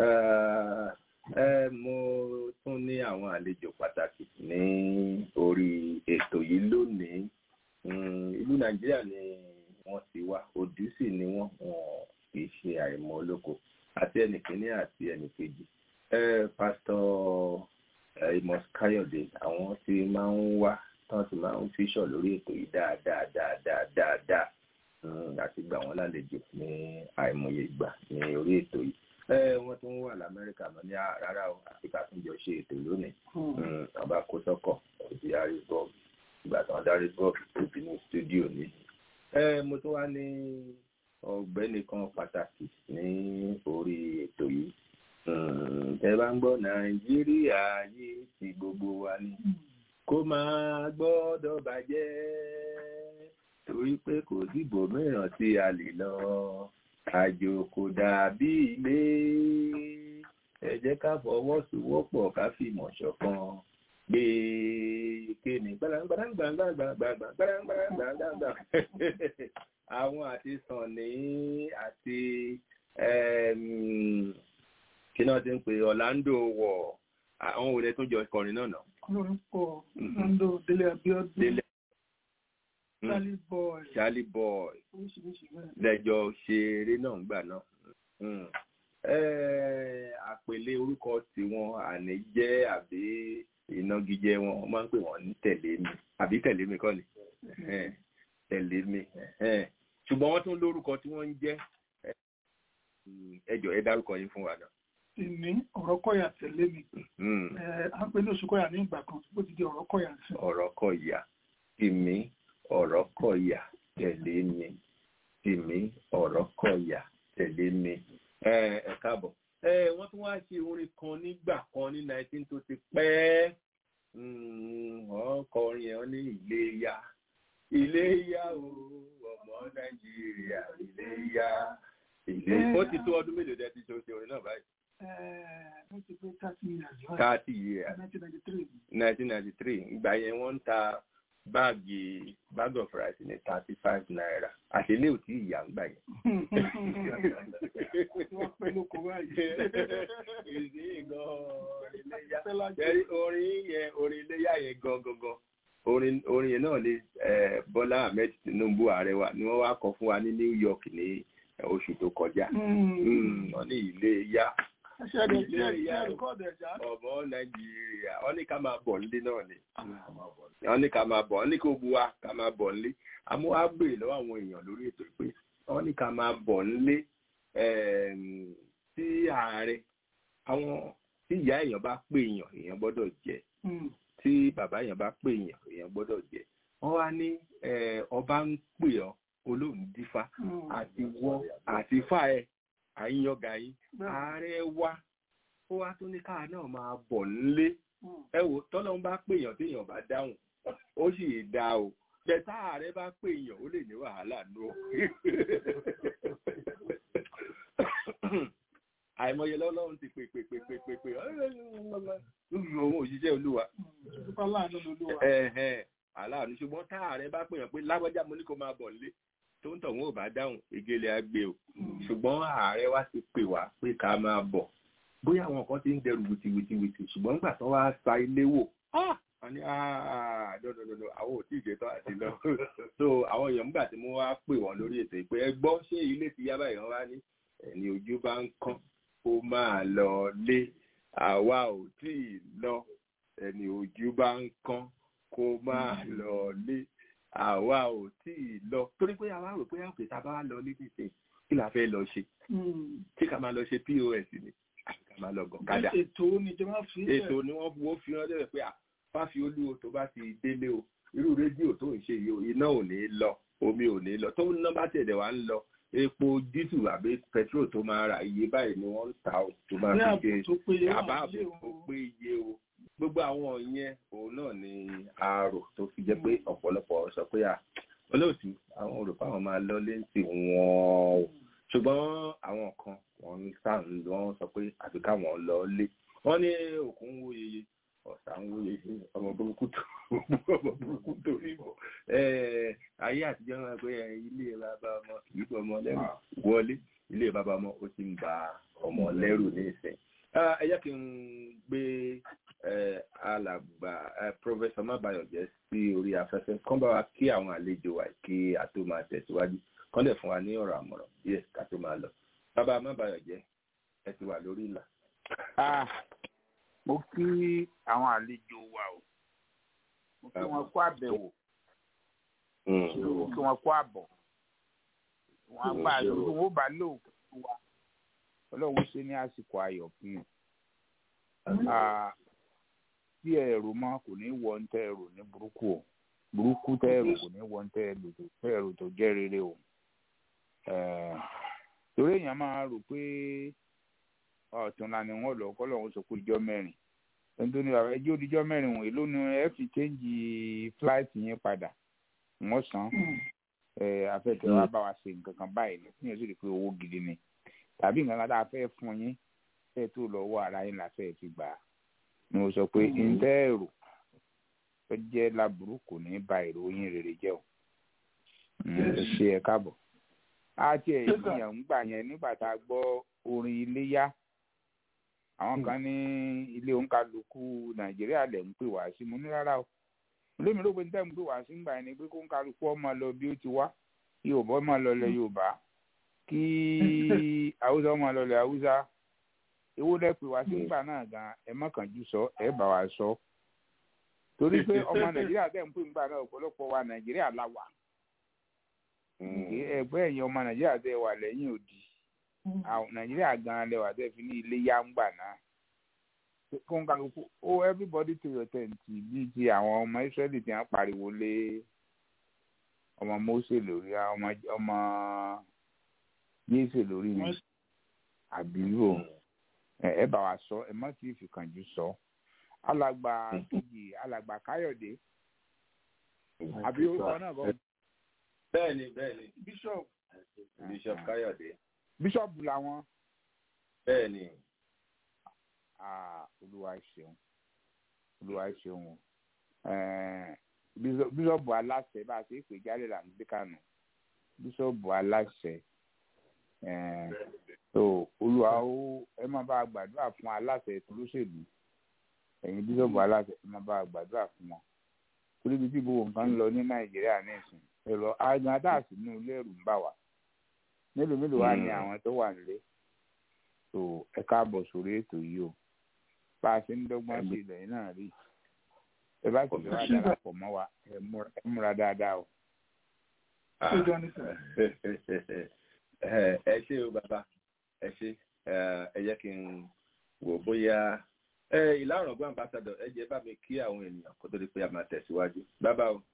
mo tún ní àwọn àlejò pàtàkì ní orí ètò yìí lónìí ìlú nàìjíríà ni wọ́n ti wá òdú sì ni wọ́n wọn kì í ṣe àìmọ̀ olóko àti ẹnìkíní àti ẹnìkejì pásítọ̀ Amos Káyọ̀dé àwọn tí máa ń wá tán ti máa ń fíṣọ̀ lórí ètò yìí dáadáa dáadáa dáadáa àti gbà wọ́n lálejò ní àìmọye ìgbà ní orí ètò yìí wọ́n tún wà lamẹ́ríkà mọ́ ní rárá o àti ká tún jọ ṣe ètò lónìí ọba kó sọ́kọ̀ òbí harrisburg ìgbà tí wọ́n dá harrisburg tóbi ní stúdíò ní mo tún wá ní ọ̀gbẹ́ni kan pàtàkì ní orí ètò yìí tẹ bá ń gbọ́ nàìjíríà yìí ti gbogbo wa ni kó máa gbọ́dọ̀ bàjẹ́ torí pé kò dìbò mìíràn tí a lè lọ àjò kò dàbí ilé ẹ jẹ́ ká fọwọ́sowọ́pọ̀ ká fìmọ̀ ṣọ̀kan gbé kéènì gbàdàgbàdàgbàdàgbàdàgbàdàgbàdàgbà àwọn àti sànni àti kí náà ti ń pè Orlando wọ̀ àwọn òde tó jọ kọrin náà nà.
lórúkọ Orlando Délé Abíọ́dún
Délé
Charlie Boy
Charlie Boy
oríṣiríṣi bẹ́ẹ̀.
lẹ́jọ́ ṣeré náà gbà náà. àpèlé orúkọ tiwọn àní jẹ́ àbí ìnagijẹ wọn wọ́n máa ń pè wọ́n ní tẹ̀lé mi àbí tẹ̀lé mi kọ́ ni tẹ̀lé mi ṣùgbọ́n wọ́n tún lórúkọ tí wọ́n ń jẹ́ ẹjọ́ ẹ dárúkọ yín fún wa náà.
ìní ọ̀rọ̀ kọ̀yà tẹ̀lé mi à ń pè ní oṣù kọ̀yà ní ìgbà kan bó ti di ọ̀rọ̀ kọ̀yà sí.
ọ̀rọ̀ kọ̀yà tìmí ọ̀rọ̀ kọ̀yà tẹ̀lé mi tìmí ọ̀rọ̀ kọ̀yà tẹ̀lé mi ẹ káàbọ̀ wọ́n tún wá ṣe orin kan nígbà kan ní nineteen tó ti pẹ́ wọ́n kọrin ẹ̀ ní Iléyá Iléyá o ọmọ Nàìjíríà Iléyá ilé ó ti tó ọdún mélòó dẹ́ ti ṣe oṣù orin náà báyìí.
ó ti pé thirty years.
thirty years
nineteen ninety three.
nineteen ninety three ìgbà yẹn wọ́n ń ta báàgì bag of rice ní thirty five naira àtẹlé ò tí ì yà ń gbà yẹn.
wọ́n pẹ́ lóko báyìí.
ìsìn gan iléyà orin yẹn orin iléyà yẹn gan gangan orin orin yẹn náà ni Bọ́lá Ahmed Tinubu ààrẹ wa ni wọ́n wá kọ fún wa ní New York ní oṣù tó kọjá wọ́n ní ilé yá ọmọ Nàìjíríà wọ́n ní ká máa bọ̀ nílé náà ni wọ́n ní ká máa bọ̀ wọ́n ní kó bu wa ká máa bọ̀ nílé àmọ́ wá gbèrè lọ́wọ́ àwọn èèyàn lórí ètò pé wọ́n ní ká máa bọ̀ nílé tí ààrẹ àwọn tí ìyá èèyàn bá pè èèyàn èèyàn gbọ́dọ̀ jẹ tí bàbá èèyàn bá pè èèyàn èèyàn gbọ́dọ̀ jẹ wọ́n wá ní ọba ń pè ọ́ olóhùn dífá àti wọ́ àti fà ẹ̀ àyíyànga yín ààrẹ wa ó wá tún ní káà náà máa bọ̀ nílé ẹ wò tọ́lọ́run bá pè èèyàn tí èèyàn bá dáhùn ó sì dá o bẹ́ẹ̀ tá ààrẹ bá pè èèyàn ó lè ní wàhálà nù ó àìmọye lọ́lọ́run ti pè pè pè pè pè pè òun òṣìṣẹ́ olúwa aláàánú ṣùgbọ́n tá ààrẹ bá pèèyàn pé lágbájá mo ní kó máa bọ̀ nílé tó ń tọ̀wọ́n ò bá dáhùn egele agbe o ṣùgbọ́n ààrẹ wa ti pè wá pé ká máa bọ̀ bóyá àwọn kan ti ń dẹrù wìtìwìtìwìtì ṣùgbọ́n nígbà tó wá sa ilé wò wọ́n ní dọ́dọ̀dọ̀dọ̀ àwọn ò tí ì jẹ́tọ́ àti lọ so àwọn èèyàn nígbà tí mo wá pè wọ́n lórí ètò ìpè ẹ gbọ́ ṣé ilé ti yá báyìí wọ́n wá ní ẹni ojú bá ń kán ó máa lọ lé àwa ò tí ì lọ ẹni ojú bá ń kán kó máa lọ lé àwa ò tí ì lọ torí pé àwa rò pé àpè tá a bá lọ ní títì kí la fẹ́ lọ ṣe tí ká máa lọ ṣe pos ni ká máa lọ gọ̀kadà
ètò níjọba fi
ètò ni wọ́n wọ́n fi rán lẹ́rẹ̀ pé fáfi olúwo tó bá ti délé o irú rédíò tó ń ṣe yìí iná ò ní lọ omi ò ní lọ tó ń ná bá tẹ̀lé wa ń lọ epo dísù àbí petrol tó máa ra iye báyìí ni wọ́n ń ta o tó máa fi ṣe àbáàbò tó péye o gbogbo àwọn yẹn òun náà ni àrò tó fi jẹ́ pé ọ̀pọ̀lọpọ̀ sọ pé à olóòtú àwọn olùkọ́ àwọn máa lọ léǹtì wọn o ṣùgbọ́n àwọn kan wọ́n ń sá wọ́n sọ pé àfi káwọn lọ lé wọ́n ní òkun ń wo yeye ọ̀sà ń wo yeye ọmọ burúkú tó ọmọ burúkú tó ríbọ̀ ayé àtijọ́ náà pé ilé bàbá ọmọ kì í bọ́ ọmọ lẹ́rù wọlé ilé bàbá ọmọ ó ti ń ba ọmọ lẹ́rù ní ìsìn ẹ jẹ́ kí n gbé alàgbà pọfẹsọ mábàyọjẹ sí orí afẹ́fẹ́ kán bá wa kí àwọn àlejò wa kí a tó máa tẹ̀síwájú kán lè fún wa ní ọ̀rọ̀ àmọ̀ràn díẹ̀ ká tó máa lọ bàbá mábàyọjẹ ẹ ti wà lórí ìlà.
mo kí àwọn àlejò wa o mo kí wọn kó àbẹ̀wò mo kí wọn kó àbọ̀ wọn gbà lórí wọn bá lò fún wa ọlọ́run ṣe ní àsìkò ayọ̀ fún un tí ẹrù mọ kò ní wọ ń tẹ ẹrù ní burúkú o burúkú tẹ ẹrù kò ní wọ ń tẹ ẹrù tó tẹ ẹrù tó jẹ rere o torí èèyàn máa rò pé ọ̀túnla ni wọ́n lọ kọ́ lọ́wọ́ sọ pé ìjọ mẹ́rin ẹni tó ní bàbá ẹjọ́ òdìjọ́ mẹ́rin wọ̀nyí ló ní ẹ fi chéǹjì fúláìtì yẹn padà wọ́n san afẹ́fẹ́ wa bá wa ṣe nǹkan kan báyìí ní fún yẹn sì rí i pé owó gidi ni tàbí nǹkan kan tá a fẹ́ fún yín fẹ́ tó lọ́wọ́ ara yín la fẹ́ fi gbà á ni mo sọ pé ǹtẹ́ èrò tó jẹ́ láburú kò ní ba ìròyìn rere jẹ́ o ẹ ṣe ẹ káàbọ̀ á tiẹ̀ ìyàn ń gbà yẹn nígbà tá a gbọ́ orin iléyá àwọn kan ní ilé òǹkàlùkù nàìjíríà lẹ̀ ń pè wá sí mo ní rárá o lómi ló pe ní tẹ́mu pé wá sí ń gbà yẹn ni pé kó ń kálukú ọmọ lọ bí ó ti wá yorùbá ọmọ lọ lẹ yorùbá kí haúsá ọmọ lọ lẹ haúsá ewu lẹ pè wá sí ńgbà náà gan ẹ mọ̀kànjú sọ ẹ bá wa sọ torí pé ọmọ nàìjíríà tẹ̀ ń pè ńgbà náà ọ̀pọ̀lọpọ̀ wa nàìjíríà la wà ẹgbẹ́ ẹ̀yin ọmọ nàìjíríà tẹ̀ wà lẹ́yìn òdì nàìjíríà gan lẹ wà tẹ̀ fi ní ilé yá ńgbà náà fún kálukú ó everybody to your tent bíi ti àwọn ọmọ israẹli tí wọ́n pariwo lé ọmọ mose lórí ọmọ ọmọ yéésè lórí mi àbí rò ẹ bá wa sọ ẹ má ti fi kànjú sọ alàgbà kejì alàgbà káyọ̀dé àbí orúkọ náà bọ.
bẹ́ẹ̀ni bẹ́ẹ̀ni
bishop
bishop káyọ̀dé.
bishop làwọn.
bẹ́ẹ̀ni.
olúwa ṣeun olúwa ṣeun bíṣọ̀bù aláṣẹ bá a ṣe é pè jáde là ń gbé kànú bíṣọ̀bù aláṣẹ tó olúwa ó ẹ má bá a gbàdúrà fún aláṣẹ olóṣèlú ẹ̀yin bíṣọ̀bù aláṣẹ ẹ má bá a gbàdúrà fún wọn torí bí tí gbogbo nǹkan ń lọ ní nàìjíríà ní ìsìn ẹ̀rọ àgbọn adáàsí inú ilé ẹ̀rù ń bà wá mélòó mélòó wá ní àwọn tó wà nílé tó ẹ káàbọ̀ sórí ètò yìí o bá a ṣe ń dọ́gbọ́n sí ilẹ̀ yìí náà rí ẹ bá sì wá darapọ̀ mọ́ wa ẹ múra dáadáa o.
ẹ ṣé o bàbá ẹ ṣé ẹ jẹ́ kí n wò bóyá ìlànà ọgbọ́n ambassadọ̀ ẹ jẹ́ bá mi kí àwọn ènìyàn kó tó di pé a máa tẹ̀síwájú bàbá o.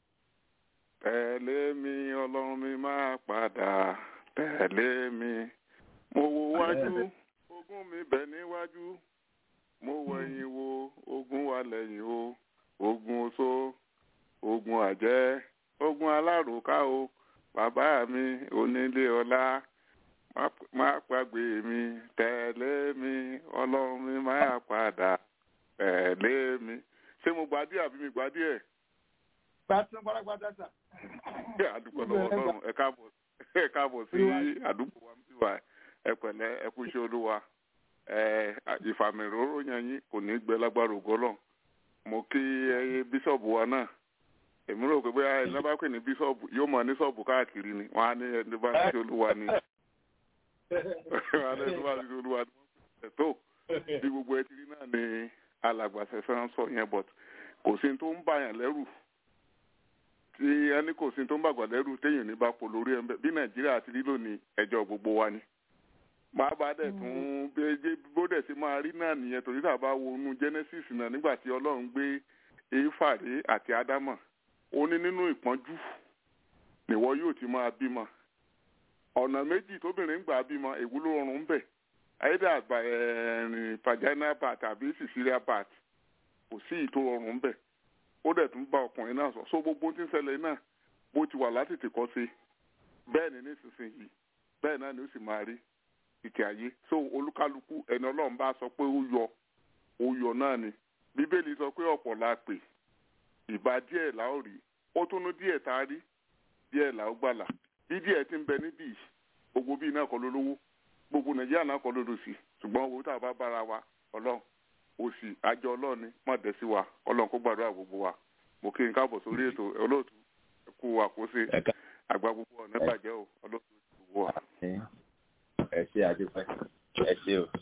tẹ̀lé mi ọlọ́run mi máa padà tẹ̀lé mi mo wo wájú ogún mi bẹ̀ níwájú mo wẹ̀yìn wo ogun wà lẹ́yìn o ogun oṣó ogun àjẹ́ ogun alárùká o bàbá mi onílé ọlá má pàgbé mi tẹ̀lé mi ọlọ́run mi máa padà tẹ̀lé mi ṣé mo gbadí àbí mi gbadí ẹ̀.
gbàtún pátápátá sà.
àdúgbò lọ́wọ́ ọlọ́run ẹ káàbọ̀ ẹ káàbọ̀ sí àdúgbò wa mi wà ẹ pẹ̀lẹ́ ẹ kú iṣẹ́ olúwa ìfàmìróró yẹn yín kò ní gbẹ lágbára ògọ́lọ̀ mo kí ẹyẹ bíṣọ̀bù wa náà èmi rò pé bóyá ẹni bá pè ní bíṣọ̀bù yóò mọ̀ ní ṣọ́ọ̀bù káàkiri ni wọ́n á ní ẹni bá ń ṣe olúwa ni wọ́n á ní ẹni bá ń ṣe olúwa ni wọ́n pè tó bí gbogbo ẹ ti rí náà ni alàgbàṣẹ fẹ́ràn sọ yẹn but kò sí tó ń bàyàn lẹ́rù tí ẹni kò sí tó ń bàgbà lẹ́rù téèyàn ní bá pò lórí ẹ̀ bí nàìjíríà ti rí lónìí ẹjọ́ gbogbo wa ni máa bá dẹ̀ tún béjé bó dẹ̀ ṣe máa rí náà nìyẹn torí tá a bá wọnú genesis náà nígbà tí ọlọ́run gbé éfàré àti ádámà ó ní nínú ìpọ́njú nìwọ yóò ti máa bímọ ọ̀nà méjì tóbìnrin ń gbà bímọ èwo ló rọrùn ń bẹ̀ either àgbà ẹ̀rìn vaginal part àbí cesarean part kò sí ìtò rọrùn ń bẹ̀ ó dẹ̀ tún bá ọkùnrin náà sọ so gbogbo tí ń ṣẹlẹ̀ náà bó ti wà látètè kọ́ sí bẹ́ẹ̀ ni nísinsìnyí bẹ́ẹ̀ náà ni ó sì máa rí ìkẹ́ ayé so olúkálukú ẹni ọlọ́run bá sọ pé ó yọ ó yọ náà ni bíbélì sọ pé ọ̀pọ̀ la pè ìbá díẹ̀ là ó rí ó tún ní díẹ̀ tá a rí díẹ̀ là ó gbàlà bí díẹ̀ ti ń bẹ níbí gbogbo bíi náà kọ́ ló lówó gbogbo nàìjíríà náà kọ́ ló lò sí ṣùgbọ́n owó tá a bá bára wa ọlọ́run òsì àjọ ọlọ́run ni má dẹ̀ sí wa ọlọ́run kó gbàdúrà gbogbo wa mo kí n káàbọ̀ sórí ètò olóòtú kú àkóso àgbà gbogbo ọ̀nà bàjẹ́ o olóòtú gbogbo wa
ẹ ṣe àdúpẹ́ ẹ ṣe o.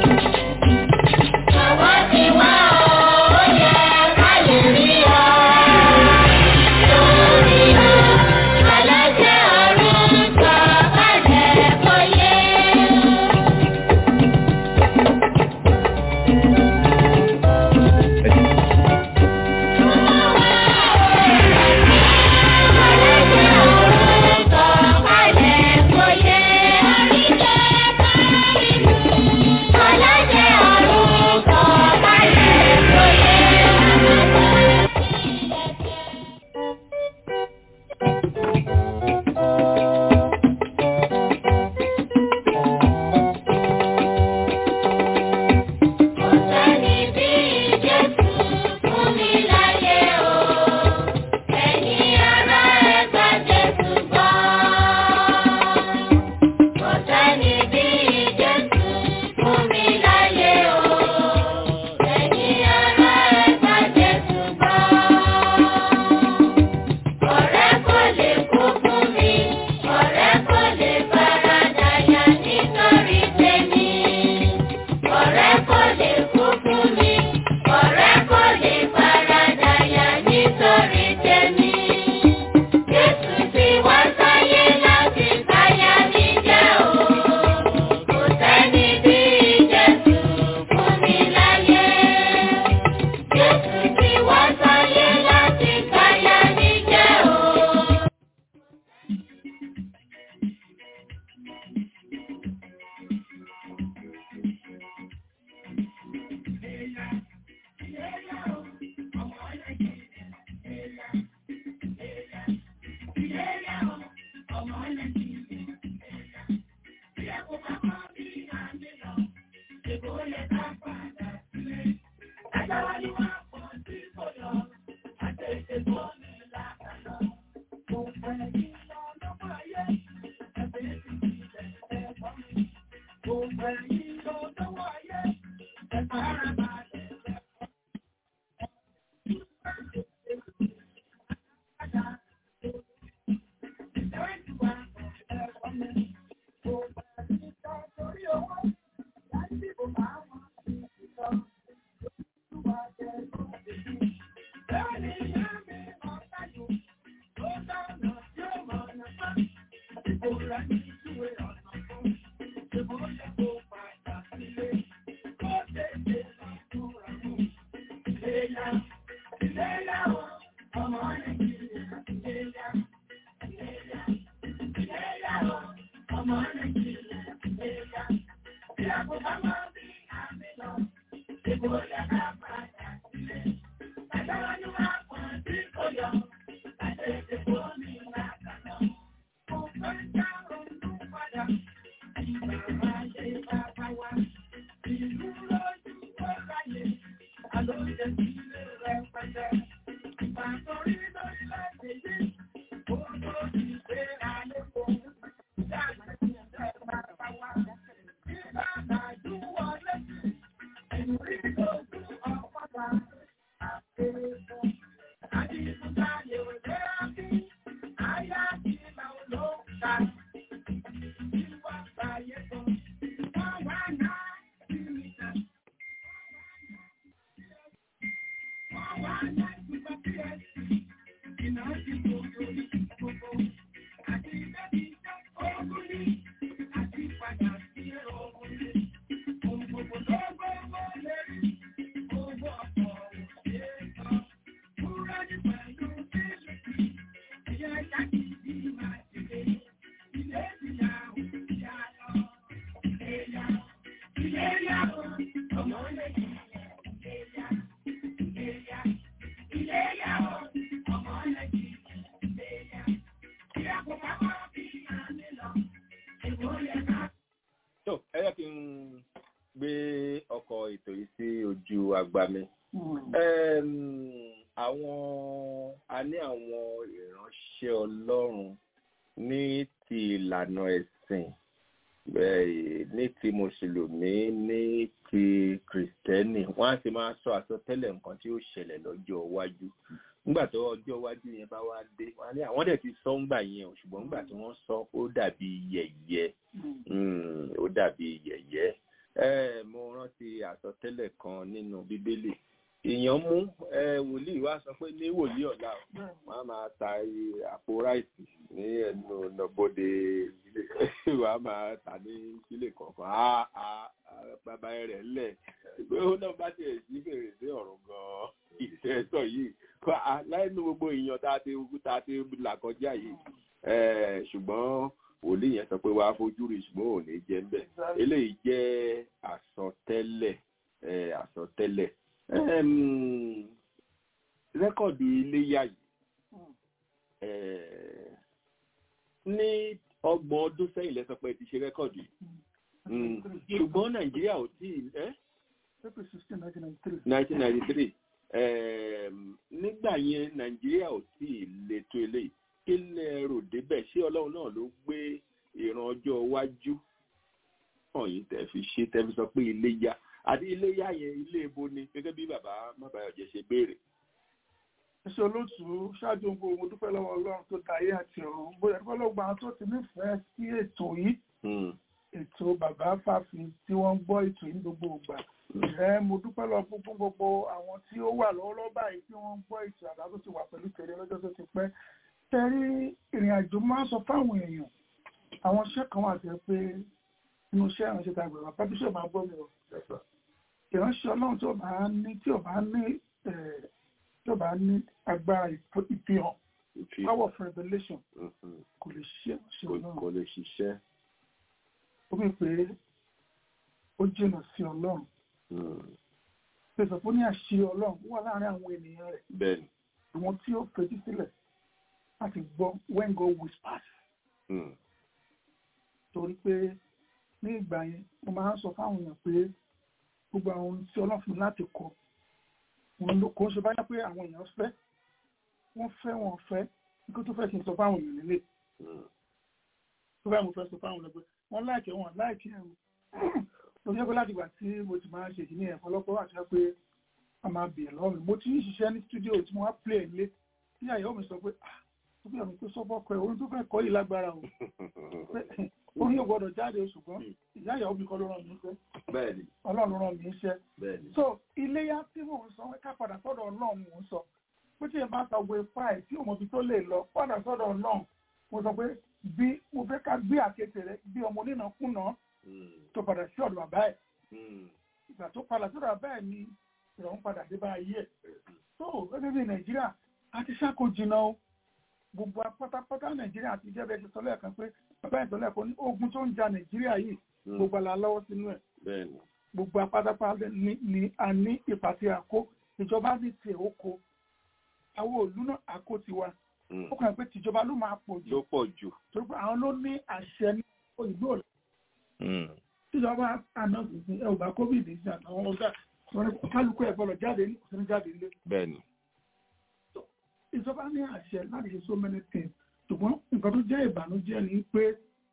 Àwa ti wá o, ó yẹ ká lè rí ọ.
tó ẹ yẹ kí n gbé ọkọ̀ ètò yìí sí ojú àgbà mi. Em, àwọn a ní àwọn ìránṣẹ́ Ọlọ́run ní ti ìlànà ẹ̀sìn eh, ní ti mùsùlùmí ní ti kìrìsìtẹ́nì wọ́n á sì máa sọ àsọtẹ́lẹ̀ nǹkan tí ó ṣẹlẹ̀ lọ́jọ́ iwájú nígbà tó ọjọ́ iwájú yẹn bá wá dé wọ́n á ní àwọn dẹ̀ ti sọ ńgbà yẹn o ṣùgbọ́n ńgbà tí wọ́n sọ ó dàbí yẹ̀yẹ́ Mm, ó dàbí yẹ̀yẹ́ ẹ mo rántí àsọtẹ́lẹ̀ kan nínú bíbélì èèyàn mú ẹ wòlíì wá sọ pé ní wòlíì ọ̀la o, wọ́n á máa ta iye àpò ráìsì ní ẹnu ọ̀nàbọ̀dé ilé wọ́n á máa tà ní sílé kọ̀ọ̀kan á á á, bàbá rẹ̀ lẹ̀ pé ó náà bá tiẹ̀ sí fèrèsé ọ̀run gan-an ìtẹ́sọ̀ yìí kọ́ á láìnú gbogbo èèyàn tá a ti tá a ti là kọjá yìí ẹ ṣùgbọ́n wòlíì yẹn sọ pé wàá fojú rí ṣùgbọ́n ò ní jẹ́ ńbẹ̀ eléyìí jẹ́ àsọtẹ́lẹ̀ ẹ̀ àsọtẹ́lẹ̀ Ẹm, rẹ́kọ̀dù iléyà yìí ẹ̀, ní ọgbọ̀n ọdún sẹ́yìn lẹ́sọ pé ti ṣe rẹ́kọ̀dù yìí Mm, ṣùgbọ́n nàìjíríà ò tí ì ẹ́
April 16, 1993.
1993 ẹm, nígbà yẹn nàìjíríà ò tí ì le tó eléyìí kí lẹ rò débẹ̀ ṣé ọlọ́run náà ló gbé ìran ọjọ́ iwájú hàn yín tẹ̀ fi ṣe tẹ̀ fi sọ pé iléyá àti iléyá yẹn ilé ebo ni gẹ́gẹ́ bí bàbá mábàyọ̀jẹ̀ ṣe béèrè.
Ẹṣẹ́ olóòtú ṣáájú ohun gbogbo mo dúpẹ́ lọ́wọ́ Ọlọ́run tó dá ayé àti ọ̀run. Bóyá dúpẹ́ lọ́wọ́ gbogbo àwọn tó ti nífẹ̀ẹ́ sí ètò yìí.
Hmm,
Ètò bàbá Fáfi tí wọ́n ń gbọ́ ètò yìí ní gbogbo ìgbà. Ẹ mo dúpẹ́ lọ fún fún gbogbo àwọn tí ó wà lọ́wọ́lọ́wọ́ báyìí tí wọ́n ń gbọ́ ètò àbá tó ti wà pẹ̀lú tẹ̀lé lọ́jọ́ tó ti pẹ́. Tẹ̀rí ìrìn àjò máa ń sọ fáwọn èèyàn. Àwọn iṣẹ́ kan wà tẹ́ pé inú iṣẹ́ ìránṣẹ́ ta gbẹ̀rọ bá bíṣọ̀ máa gbọ́ mi o. Ìránṣẹ́ Ọlọ́run tí ò bá ní tí ò bá ní eh, tí ò bá ní agbára ìf- ìfihàn
ìfi-
power of revelation
mhm,
kò lè ṣiṣẹ́ ìránṣẹ́
kò
Ọlọ́run.
kò lè ṣiṣẹ́.
Ó bí pé ó jìnà sí Ọlọ́run.
Hmm,
Pèsè fún ní àṣírí Ọlọ́run wà láàárín àwọn ènìyàn rẹ̀.
bẹ́ẹ̀ni.
Àwọn tí ó fetí sílẹ̀ láti gbọ́ when God whispers.
Hmm,
Torí pé ní ìgbà yẹn, mo máa ń sọ fáwọn èèyàn pé gbogbo àwọn ohun tí Ọlọ́run fún mi láti kọ. Òun ló kò ń ṣe báyá pé àwọn èèyàn fẹ́. Wọ́n fẹ́ wọn fẹ́. Nígbà tó fẹ́ kí n sọ fáwọn èèyàn nílé.
hmm,
tó bá mo fẹ́ sọ fáwọn ọ̀nà pé wọ́n láìkẹ́ wọn láìkẹ́ ẹ̀rù tó tó jẹ́ pé láti ìgbà tí mo ti máa ń ṣe ìdílé ẹ̀fọ́ lọ́pọ̀ àti pé a máa bèèrè lọ́wọ́ mi mo ti ń ṣiṣẹ́ ní studio tí mo wá play nílé tí àyẹ̀wò mi sọ pé ah tó bí àmì pé sọ́bọ̀ kọ ẹ̀ orin tó fẹ́ kọ́ yìí lágbára o pé orin yóò gbọ́dọ̀ jáde ṣùgbọ́n ìyá ìyàwó mi kọ́ ló ràn mí iṣẹ́
bẹ́ẹ̀ni
ọlọ́run ràn mí iṣẹ́
bẹ́ẹ̀ni
so iléyà tí mò ń sọ ká padà sọ́dọ̀ ọlọ́run mò ń sọ pé tí ẹ bá ta wo ipá ẹ̀ tí òmòbi tó lè lọ padà sọ́dọ̀ ọlọ́run mo sọ pé bí mo fẹ́ ká gbé àkéte rẹ bí ọmọ onínàkúnà tó padà sí ọ̀dọ̀ bàbá ẹ̀ ìgbà tó padà sọ́dọ̀ bàbá ẹ̀ ni ìrọ̀rùn padà dé bá ayé ẹ̀ so gẹ́gẹ́ bí nàìjíríà a ti ṣàkó jìnnà o gbogbo pátápátá nàìjíríà ti jẹ́ bẹ́ẹ̀ ṣe sọ lẹ́ẹ̀kan pé bàbá ìtọ́lẹ̀ kan ní ogun tó ń ja nàìjíríà yìí gbogbo àlà lọ́wọ́ sínú ẹ̀
bẹ́ẹ̀ni
gbogbo apátápátá ni ni a ní ipa tí a kó ìjọba ní tiẹ̀ ó kó àwọn òlú náà a kó tiwa ó kàn pé tìjọba ló máa pọ̀ jù
ló pọ̀ jù
torí pé àwọn ló ní àṣẹ ní ìlú òlù tíjọba àná tuntun ẹ ò bá covid ní àtàwọn ọgá wọn ní kálukú ẹ gbọ́dọ̀ jáde ní òsínú jáde nílé
bẹ́ẹ̀ni
ìjọba ní àṣẹ láti ṣe so many things ṣùgbọ́n nǹkan tó jẹ́ ìbànújẹ́ ni pé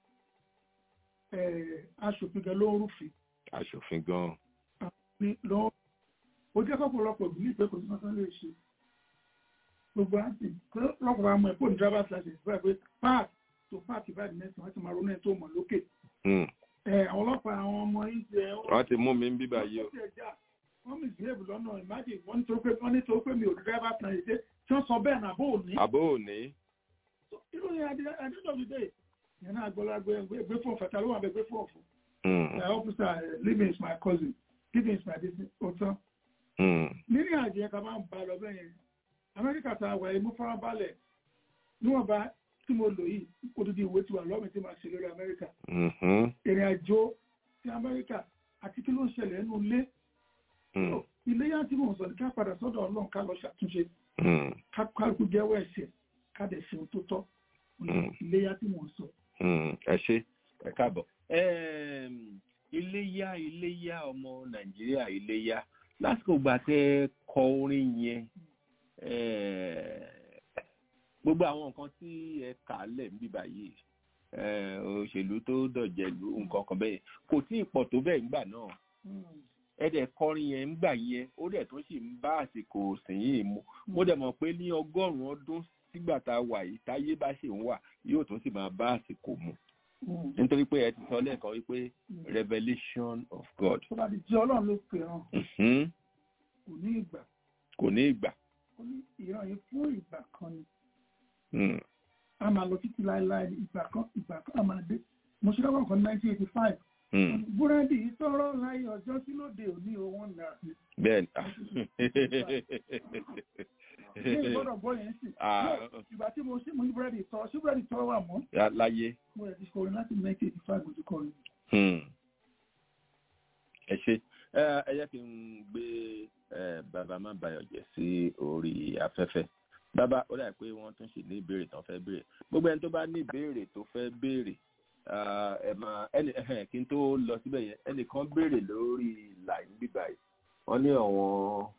aṣòfin gan ló ń rúfin
aṣòfin gan
ní lọ ó jẹ́ kọ́pọ̀lọpọ̀ ìlú ìpẹ́ kò sí máa lè ṣe gbogbo àti lọ́pọ̀ àmọ́ ẹ̀kọ́ ní driver's license báyìí pé park to park ìbáàdì mẹ́sàn-án wọ́n ti máa ronú ẹ̀ tó mọ̀ lókè àwọn ọlọ́pàá àwọn ọmọ ìjẹ
wọ́n ti mú mi ń bíbá yìí o
wọ́n misbehave lọ́nà imagine wọ́n nítorí pé wọ́n nítorí pé mi ò driver's license tí wọ́n sọ bẹ́ẹ̀ náà bó ò ní.
àbó ò ní.
irú yẹn adé adé lọ́bi dé yẹn náà gbọ́dọ̀ gbé gbé fún ọ̀fẹ́ ta ló wà bẹ́ẹ̀ gbé fún ọ̀fọ̀. my officer living is my cousin living is my business ọ̀tán. nínú àjẹ́ yẹn ká máa ń ba lọ bẹ́ẹ̀ yẹn amẹ́ríkà tá a wà yìí mú farabalẹ̀ níwọ̀nba tí mo lò yìí odidi ìwé ti wà lọ́mìn tí màá ṣe lórí amẹ́ríkà. ìrìn àjò ti amẹ́ríkà àti kí ló ń ṣẹlẹ̀ nínú ilé. iléyà tí mò ń sọ ní ká padà sọ́dọ̀ ọlọ́run ká lọ ṣàtúnṣe ká kálukú jẹ́wọ́ ẹ̀ṣẹ̀ ká dẹ̀ ṣe ohun tó tọ́ iléyà tí mò ń sọ.
ẹ ṣe ẹ káàbọ̀. iléyà iléyà ọmọ nàìjíríà iléyà lásìkò gbà tẹ kọ orin yẹn gbogbo àwọn nǹkan tí ẹ kà lẹ̀ ń bíbá yìí òṣèlú tó dọ̀jẹ̀lú nǹkan kan bẹ́ẹ̀ kò tí ì pọ̀ tó bẹ́ẹ̀ ńgbà náà ẹ dẹ̀ kọrin yẹn ńgbà yẹn ó dẹ̀ tó sì ń bá àsìkò sìn yìí mu mo dẹ̀ mọ̀ pé ní ọgọ́rùn-ún ọdún sígbà tá a wà yìí táyé bá ṣe ń wà yóò tó sì máa bá àsìkò mu nítorí pé ẹ ti sọ lẹ́ẹ̀kan wípé revelation of God.
tó bá di jẹ́ ọlọ́run ló pè hàn kò ní ìgbà.
kò ní ìgbà.
ó ní ìran yìí fún ìgbà kan ni a máa lọ títí láéláé ìgbà kan ìgbà kan a máa dé mo ṣe lọ́wọ́ kan nineteen eighty five búrẹ́dì sọ̀rọ̀ láyé ọjọ́ tí lóde òní owó náà.
bẹ́ẹ̀ni.
ṣé ìgbọ́dọ̀ bọ́ yẹn sì. ìgbà tí mo ṣe mo ní búrẹ́dì tọ́ ṣé búrẹ́dì tọ́ wà mọ́.
láyé.
mo rẹ̀ ti kọrin láti nineteen eighty five mo ti kọrin.
ẹ ṣe ẹ yẹ kí n gbé bàbá má bayọ̀ jẹ́ sí orí afẹ́fẹ́ bàbá ó dà pé wọ́n tún sì ní ìbéèrè tán fẹ́ béèrè gbogbo ẹni tó bá ní ìbéèrè tó fẹ́ béèrè ẹ máa ẹni kí n tó lọ síbẹ̀ yẹn ẹnìkan béèrè lórí ìlà bíbá yìí wọ́n ní àwọn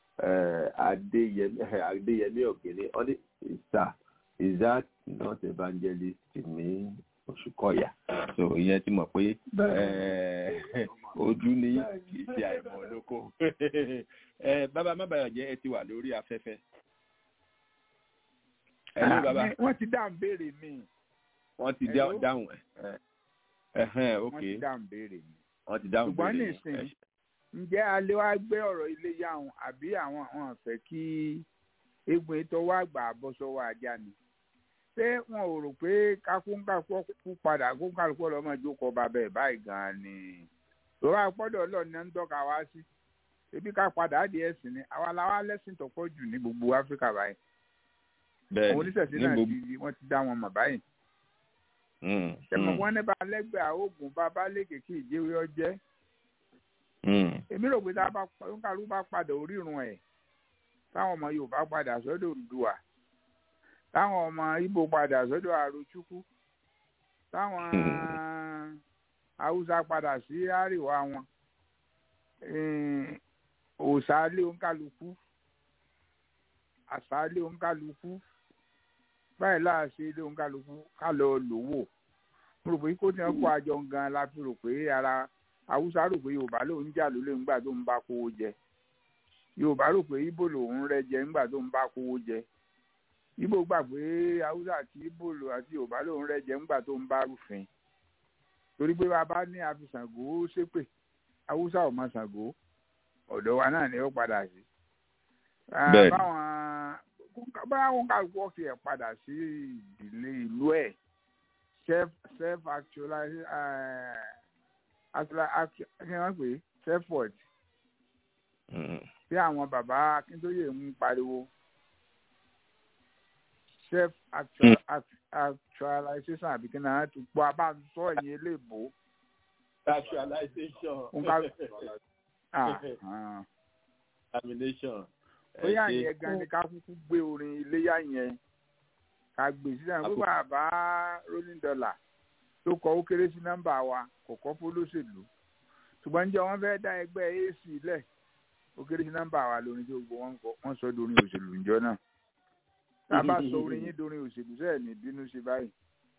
adéyẹmí ọ̀gbìnní wọ́n ní ìsà is that not evangelist ní oṣù kọ̀yà so ìyẹn ti mọ̀ pé ojú ní kì í ṣe àìmọ̀ olóko bàbá má bàyọ̀ jẹ́ ẹ ti wà lórí afẹ́fẹ́ ẹ̀lú bàbá.
wọ́n ti dáhùn béèrè mi.
wọ́n ti dáhùn ẹ̀ ẹ̀hẹ́n ok.
wọ́n ti dáhùn béèrè mi.
wọ́n ti dáhùn béèrè
mi. ṣùgbọ́n nìsín ǹjẹ́ alẹ́ wa gbé ọ̀rọ̀ ilé yá wọn àbí àwọn àwọn fẹ́ kí egbò ètò wa gbà bọ́ sọ́wọ́ ajá ni. ṣé wọn ò rò pé kákúńkàkú kú padà kúńkàkú ọlọ́mọ ìjókòó bàbá ẹ̀ báyìí gan-an ni. lọ́wọ́ àpọ́dọ̀ ọlọ́ọ̀ni ń tọ́ka wá sí. ebi ká padà á di ẹ̀sìn ni àwa làwa lẹ́sìn tó pọ̀ jù ní gbogbo áfíríkà báyìí
bẹ́ẹ̀ni
àwọn oníṣẹ̀ṣe náà ti wọ́n ti dá wọn mọ̀ báyìí. ṣẹ̀mọ̀ wọn ní bá lẹ́gbẹ̀ẹ́ àógùn bá bá lè kéèké ìjẹ́wé ọjẹ́. èmi rò pé tá a bá padà orírun ẹ̀ táwọn ọmọ Yorùbá padà sọ́dọ̀ Oòduà táwọn ọmọ Ìgbò padà sọ́dọ̀ Àròchúkú táwọn Haúsá padà sí àríwá wọn òòṣà lé oníkálukú àṣálẹ́ òǹkálukú báyìí láàṣẹ ilé òǹkálukú ká lọ lò wò mo rò pé kó tí wọn kó àjọ gan la fi rò pé ara haúsá rò pé yorùbá lòun jà lólè ńgbà tó ń bá kówó jẹ yorùbá rò pé ibo lòun rẹ jẹ ńgbà tó ń bá kówó jẹ ibo gbà pé haúsá àti ibo lò àti yorùbá lòun rẹ jẹ ńgbà tó ń bá rúfin torí pé bàbá ní àfisàngó ṣépè haúsá ò mọ Ṣàngó ọ̀dọ̀ wa náà ni ó padà sí.
Bẹ́ẹ̀ni.
báwọn báwọn ká wọ́ọ̀kì ẹ̀ padà sí ìdílé ìlú ẹ̀ self self actualize kí wọ́n pè é self worth tí àwọn bàbá Akíntóyè ń pariwo self actual, act- actualization àbí kí náà ti gbọ́ abáǹsọ ẹ̀yìn eléèbó.
actualization
Nǹkan- Ah, ah.
termination.
bóyá yẹn gan ni ká kúkú gbé orin iléyà yẹn ká gbé sílẹ̀ pé bàbá rolling dollar tó kọ ó kéré sí nọ́mbà wa kò kọ́ fólóṣèlú ṣùgbọ́n níjẹ́ wọ́n fẹ́ dá ẹgbẹ́ ac lẹ̀ ó kéré sí nọ́mbà wa lórin tí gbogbo wọn kọ wọ́n sọ dorin òṣèlú níjọ́ náà tá a bá sọ orin yín dorin òṣèlú sẹ́ẹ̀ ní bínú sí báyìí.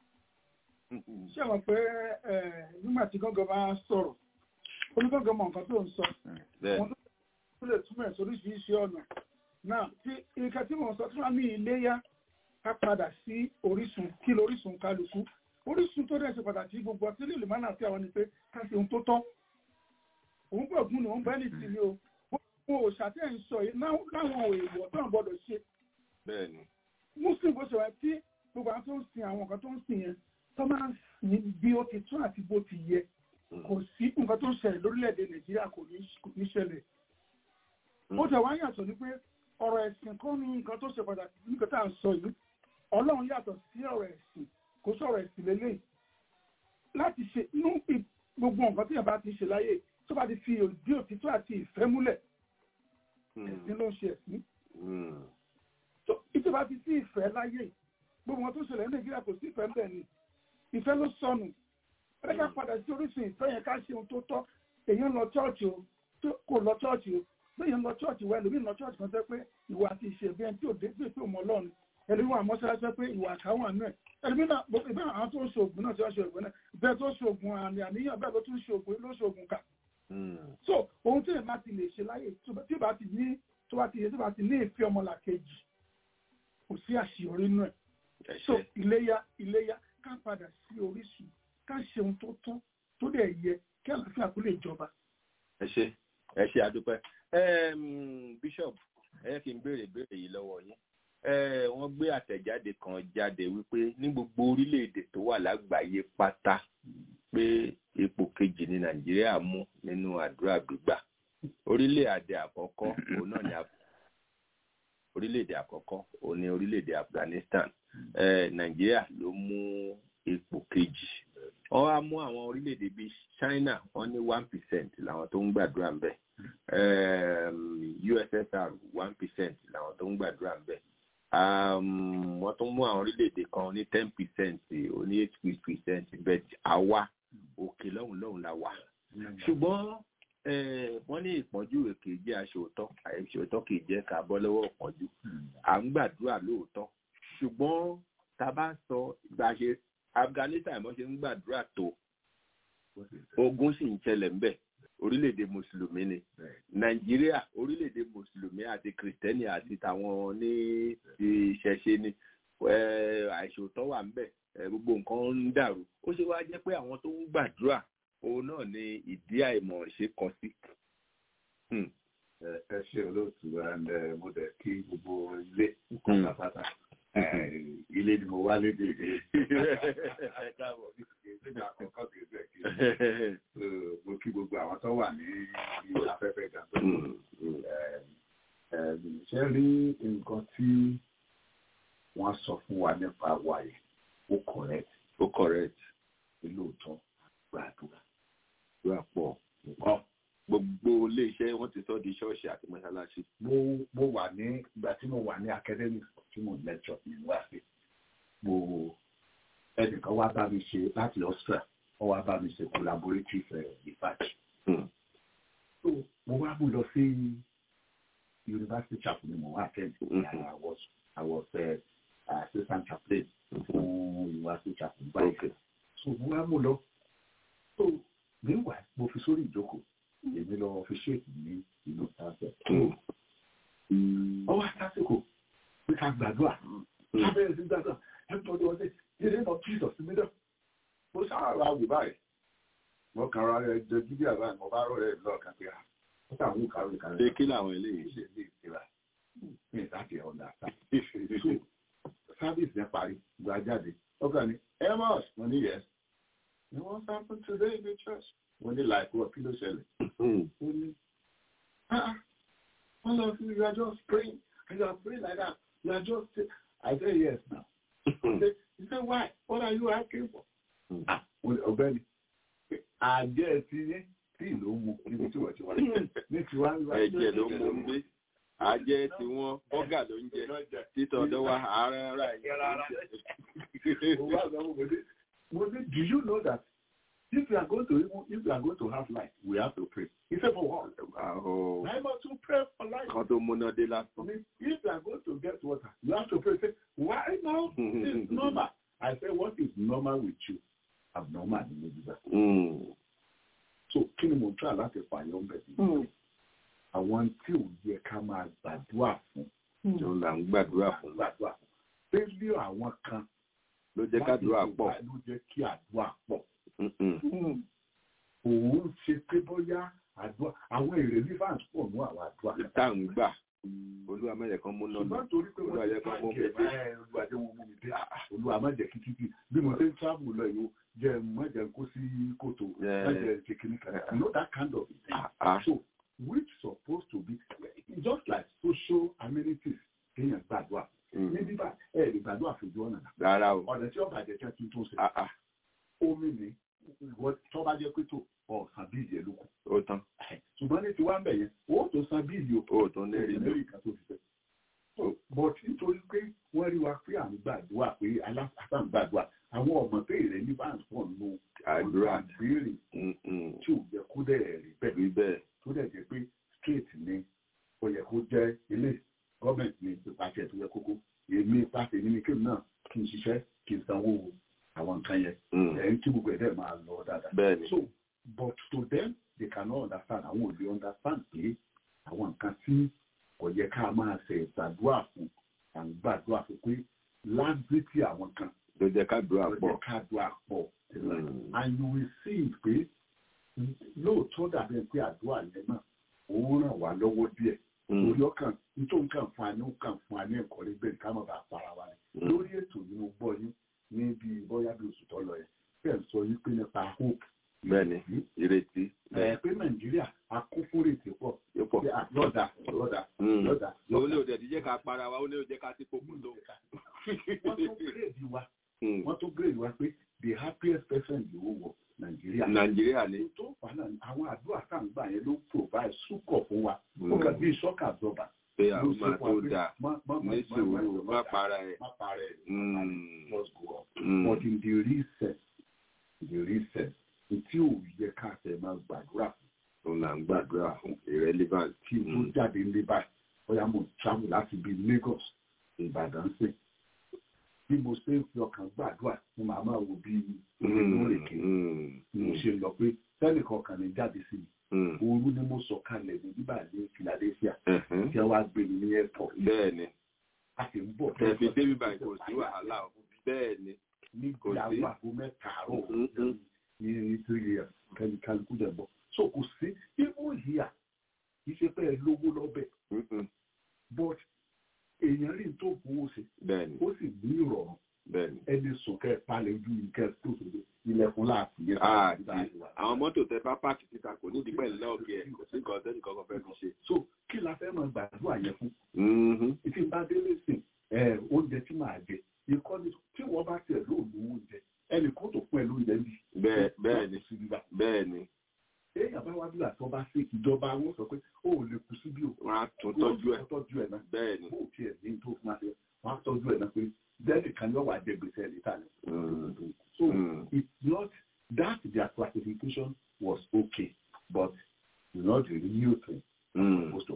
ṣé mọ̀ pé ẹ, nígbà tí gángan bá sọ̀rọ̀ onígángan mọ nǹkan tó ń sọ
Bẹ́ẹ̀.
àwọn tó lè túmọ̀ ẹ̀ sóríṣiríṣi ọ̀nà náà tí nǹkan tí mò ń sọ tí wọ́n ní iléyá ká padà sí orísun kí lórísun kálukú orísun tó dẹ̀ ṣe pàtàkì gbogbo ọtí lè lè má nà sí àwọn ni pé ká ṣe ohun tó tọ́ òun pẹ̀ gún ni òun bẹ́ẹ̀ ní tìlí o gbogbo òòṣà tí ẹ̀ ń sọ yìí náà- láwọn èèwọ̀ tó ń gbọ́dọ̀ ṣe
Bẹ́ẹ̀ni.
muslim bó ṣe wá tí gbogbo àwọn tó ń sin àwọn nǹkan tó ń sìn yẹn tó máa ń sìn bí ó ti tún àti bó ti yẹ kò sí nǹkan tó ń ṣẹlẹ̀ lórílẹ̀‐èdè nàìjíríà kò ní kò ní ṣẹlẹ̀ ó tẹ̀ wá yàtọ̀ ní pé ọ̀rọ̀ ẹ̀sìn kọ́ ni nǹkan tó ṣe pàtàkì nígbà tá à ń sọ yìí ọlọ́run yàtọ̀ sí ọ̀rọ̀ ẹ̀sìn kò sọ̀rọ̀ ẹ̀sìn lélẹ̀ láti ṣe inú ì- gbogbo nǹkan tí yàrá ti ṣe láyé tó bá ti fi òdí òtítọ́ àti ìfẹ́ múlẹ̀ ẹ̀sìn ló ń ṣe ẹ̀sìn tó ìtò bá ti sí ìfẹ́ láyé gbogbo wọn tó ṣẹlẹ̀ ní nàìjíríà kò sí ìfẹ́ ń bẹ̀ ni ìfẹ́ ló sọnù ẹ ká padà sí orísun ìfẹ́ yẹn ká ṣe ohun tó tọ́ èèyàn lọ chọ́ọ̀chì o tó kò lọ chọ́ọ̀chì o lóyìn lọ chọ́ọ̀chì wa ẹlòmíì lọ chọ́ọ̀chì kan tẹ́ pé ìwà àti ìṣe bí ẹni tí ò dé pé pé òun ọlọ́run ẹlòmíì wà mọ́ṣáláṣí pé ìwà àkáwọn àánú ẹ̀ ẹlòmíì náà ìbá àwọn tó ń ṣe ògùn náà tí wọ́n ṣe ògùn náà bẹ́ẹ̀ tó ṣe ògùn àmì àníyàn bẹ́ẹ̀ ló tún ṣe ògùn ló ṣe ògùn kà so ohun tí èèyàn bá ti lè ṣe láyè tó bá- tí ó bá ti ní tó bá ti yẹ tó bá ti ní ìfẹ́ ọmọlàkejì kò sí àṣeyọrí nínú ẹ̀ so iléyá iléyá ká padà sí orísun ká ṣe ohun tó tọ́ tó dẹ̀ yẹ kí àlàáfíà kó lè jọba.
ẹ ṣe ẹ ṣe àdúpẹ́ Em, bishop ẹ yẹ kí n béèrè béèrè yìí lọ́wọ́ yín Eh, wọ́n gbé àtẹ̀jáde kan jáde wípé ní gbogbo orílẹ̀-èdè tó wà lágbàáyé pátá pé ipò kejì ní nàìjíríà mú nínú àdúrà gbígbà orílẹ̀-èdè àkọ́kọ́ òun náà ni Af- orílẹ̀-èdè àkọ́kọ́ òun ni orílẹ̀-èdè Afghanistan Eh, nàìjíríà ló mú ipò kejì wọ́n wá mú àwọn orílẹ̀-èdè bíi China wọ́n ní one percent làwọn tó ń gbàdúrà ń bẹ̀ um, USSR one percent làwọn tó ń gbàdúrà ń bẹ̀ um, wọ́n tún mú àwọn orílẹ̀-èdè kan ní ten percent oní eight percent but àwa òkè lọ́hùn lọ́hùn la wà ṣùgbọ́n eh, wọ́n ní ìpọ́njú èké jẹ́ aṣòótọ́ àìṣòótọ́ kì í jẹ́ ká bọ́ lọ́wọ́ ìpọ́njú à ń gbàdúrà lóòótọ́ ṣùgbọ́n tá a bá sọ gbà ṣe Afghanistan bó ṣe ń gbàdúrà tó ogun sì ń ṣẹlẹ̀ ńbẹ̀ orílẹ̀-èdè mùsùlùmí ni nàìjíríà orílẹ̀-èdè mùsùlùmí àti kìrìtẹ́nì àti tàwọn ní ti ìṣẹ̀ṣe ni Eh, àìṣòótọ́ wà ńbẹ̀ Eh, gbogbo nǹkan ń dàrú ó ṣe wá jẹ́ pé àwọn tó ń gbàdúrà òun náà ni ìdí àìmọ̀ ṣe kọ sí.
ẹ ẹ ṣe olóòtú ẹ mo dẹ̀ kí gbogbo ilé pátápátá ẹ ilé ni mo wá lédè
Ẹ káàbọ̀.
nígbà àkọ́kọ́ kì í bẹ̀ kí So, mo kí gbogbo àwọn tó wà ní ilé afẹ́fẹ́ ga ṣe rí nǹkan tí wọ́n sọ fún wa nípa wàyí ó correct
ó correct
lóòótọ́ gbàdúrà
gbà pọ̀
nǹkan
gbogbo iléeṣẹ́ wọ́n ti sọ di ṣọ́ọ̀ṣì àti mọ́ṣáláṣí.
mo mo wà ní ìgbà tí mo wà ní academic tí mo lecture ní university mo ẹnìkan wá bá mi ṣe láti Austria wọ́n wá bá mi ṣe collaborative eh, research so mo wá mú lọ sí university chapel ni mo wá attend I was I was uh, assistant chaplain fún university chapel báyìí so mo wá mú lọ so meanwhile mo fi sórí ìjókòó èmi lọ fi ṣéèkì ní inú sáfẹ́. ọwọ́ àtàsìkò pé ká gbàdúrà lábẹ́rẹ́ sí gbàdúrà everybody was say the name of Jesus in the middle. mo sáà ra wò báyìí mo kàn ra ẹ jẹ gidi àbá mo bá rọ ẹ lọ́ọ̀kan pé ah ó tà ń kàwé kàwé.
ṣé kí làwọn eléyìí
ṣe lè ṣera ní ìdájì ọ̀nà àtà. sábìsì yẹn parí gba jáde ọkàn ni amos mo ní yẹs ni wọ́n sáfún today in the church mo ní like what kí ló ṣẹlẹ̀. ó ní ah all of you you are just praying and you are praying like that you are just I say yes now. he say why what are you asking for. ah ọ̀gbẹ́ni àjẹ́ ti yẹn tí ìlú mu níbi tí wọ́n ti wá ní tiwa
ẹ̀jẹ̀ ló mú un bí ajẹ́ tí wọ́n bọ́gà ló ń jẹ títọ́ ọ̀dọ́ wa ààrẹ ara
yìí. Do you know that if you are going to even if you are going to have life, we have to pray. He said for what?
Oh.
I must to pray for life.
Kan tó múná dé lásán.
If you are going to get water, you have to pray. Say, why now? It's normal. I say, what is normal with you? Abnormal in the So kí ni mo try láti fàyọ̀ ń bẹ̀ sí? Àwọn tí ò yẹ ká máa gbàdúrà fún.
Ló là ń gbàdúrà fún.
Gbàdúrà fún. Fẹ́lẹ́ àwọn kan.
Ló jẹ́ kádùúrà pọ̀.
Ló jẹ́ kí àdúrà pọ̀. Òun ṣe pé bóyá àdúrà àwọn èrè rivers pọ̀ ní àwọn àdúrà.
Tá à ń gbà. Olúwa má jẹ́ kán mú náà.
Ṣùgbọ́n torí pé
Olúwa jẹ́ kán mú mi dé.
Olúwa jẹ́ wọn mú mi dé. Olúwa má jẹ́ kí títí bí mo ṣe ń travel lọ yìí jẹ́ má jẹ́ kó sí kòtò má jẹ́ ṣe kìíní kan. You know that kind of thing. So which supposed to be just like social amenities kéèyàn gbàdúrà. Ní bíbá ẹ̀ lè gbàdúrà fojú ọ̀nà náà.
Rárá o.
Ọ̀nà tí ọba jẹ́ kí wọ́n tún ṣe. Omi ni tó bá jẹ́ pé tó ọ̀sán bíìlì ẹ̀ ló kù.
Ó tán.
Ṣùgbọ́n ní tiwa ń bẹ̀ yẹn, ó tó san bíìlì o.
Ó tó lérí
ló. Lérí kan tó fi fẹ́. But nítorí pé wọ́n rí wa pé à ń gbàdúrà pé aláfàá ń gbàdúrà àwọn ọmọ pé ìrẹ́ ní bá ń pọ̀ nù
àdúrà
béèrè tí ò yẹ kó dẹ̀ rí bẹ́ẹ̀
rí bẹ́ẹ̀
tó dẹ̀ jẹ́ pé straight ni ó yẹ kó jẹ́ ilé gọ́ọ̀mẹ̀ntì ní ìpàṣẹ tó yẹ kókó èmi pàṣẹ nínú kí n náà kí n ṣiṣẹ́ kí n sanwó àwọn nǹkan yẹn ẹ̀ ń tí gbogbo ẹ̀ dẹ̀ máa lọ dáadáa.
bẹ́ẹ̀ni
so but to them they cannot understand àwọn ò lè understand pé àwọn nǹkan tí kò yẹ ká máa ṣe ìgbàdúrà fún à ń gbàdúrà fún pé lágbètì àwọn kan
ló jẹ́ kádùá pọ̀.
ló jẹ́ kádùá pọ̀. and you will see pé lóòótọ́ dàbí pé àdúrà yẹn náà òun ràn wá lọ́wọ́ díẹ̀. orí ọkàn nítorí nǹkan fún wa ní nǹkan fún wa ní ẹ̀kọ́ rí bẹ́ẹ̀ ká má bàa para wa ni. lórí ètò yìí mo gbọ́ yín ní bí bóyá bí oṣù tó lọ yẹn bẹ́ẹ̀ sọ yín pé nípa hope.
bẹ́ẹ̀ni ìrètí.
ẹ pé nàìjíríà a kún fún rètí pọ̀. lọ́dà lọ́dà lọ́dà.
ó ní òde ìdíjẹ́ ká para wa ó ní òde ká sí pokùn tó.
wọ́n tún gírèdì wa wọ́n tún gírèdì wa pé the happiest person in the whole world nàìjíríà.
nàìjíríà ni.
tó fà náà àwọn àdúrà tá à ń gbà yẹn ló provide súkọ̀ fún wa. ó kà bí sọ́kà àjọba.
pé àwọn máa tó dáa ní sùúrù má para ẹ̀.
má para ẹ̀ just go up. but in the real sense the real sense tí ò yẹ ká tẹ̀ máa gbàdúrà fún.
tó là ń gbàdúrà fún irrelevant.
kí n tó jáde ní báyìí bóyá mo travel láti bí Lagos Ìbàdàn sí bí mo ṣe ń fi ọkàn gbàdúrà ni màá máa wo bí ìrìnlórèké mo ṣe lọ pé tẹ́lẹ̀ kọkàn ní jáde sí mi òru ni mo sọ kalẹ̀ ní bíbà ní Philadelphia tí a wá gbé mi ní airport.
bẹ́ẹ̀ni
a sì ń bọ̀.
ẹ fi débi báyìí kò sí wàhálà o bẹ́ẹ̀ni
ní ìyàwó àgbo mẹ́ta àárọ̀ ní three years kẹ́ni kálukú dẹ̀ bọ̀ so kò sí even here kì í ṣe pé ẹ lówó lọ́bẹ̀ but èèyàn rí tó fowó ṣe
bẹ́ẹ̀ni
ó sì ní ìrọ̀rùn
bẹ́ẹ̀ni
ẹni sùn kẹ palẹ̀ ojú ìkẹ tó sóde ilẹ̀kùn láti yẹ
àwọn mọ́tò tẹ bá páàkì síta kò ní ìdípẹ́ ńlá ọ̀gẹ̀ ẹ̀ kò sí nǹkan tẹ́nì kankan fẹ́ fi ṣe.
so kí la fẹ́ máa gbàdúrà yẹn fún. ìtì bá délé sìn oúnjẹ tí màá jẹ ìkọ́ni tí wọ́n bá tiẹ̀ lóòlù oúnjẹ ẹnì kan tó fún ẹ lóúnjẹ bí.
bẹ́ẹ̀ni bẹ́ẹ̀ni
èèyàn bá wá bí àtọ́ bá sí ìjọba wọn sọ pé ó lè kú síbí o.
wọn á tún tọ́jú ẹ̀
tọ́jú ẹ̀ náà.
bẹ́ẹ̀ni.
bó tiẹ̀ ní tó fún wa ṣe wọn á tọ́jú ẹ̀ náà pé bẹ́ẹ̀ni kan yóò wá jẹ gbèsè níta ni. so mm. it's not that their classification was okay but it's not the real thing mm. supposed to happen.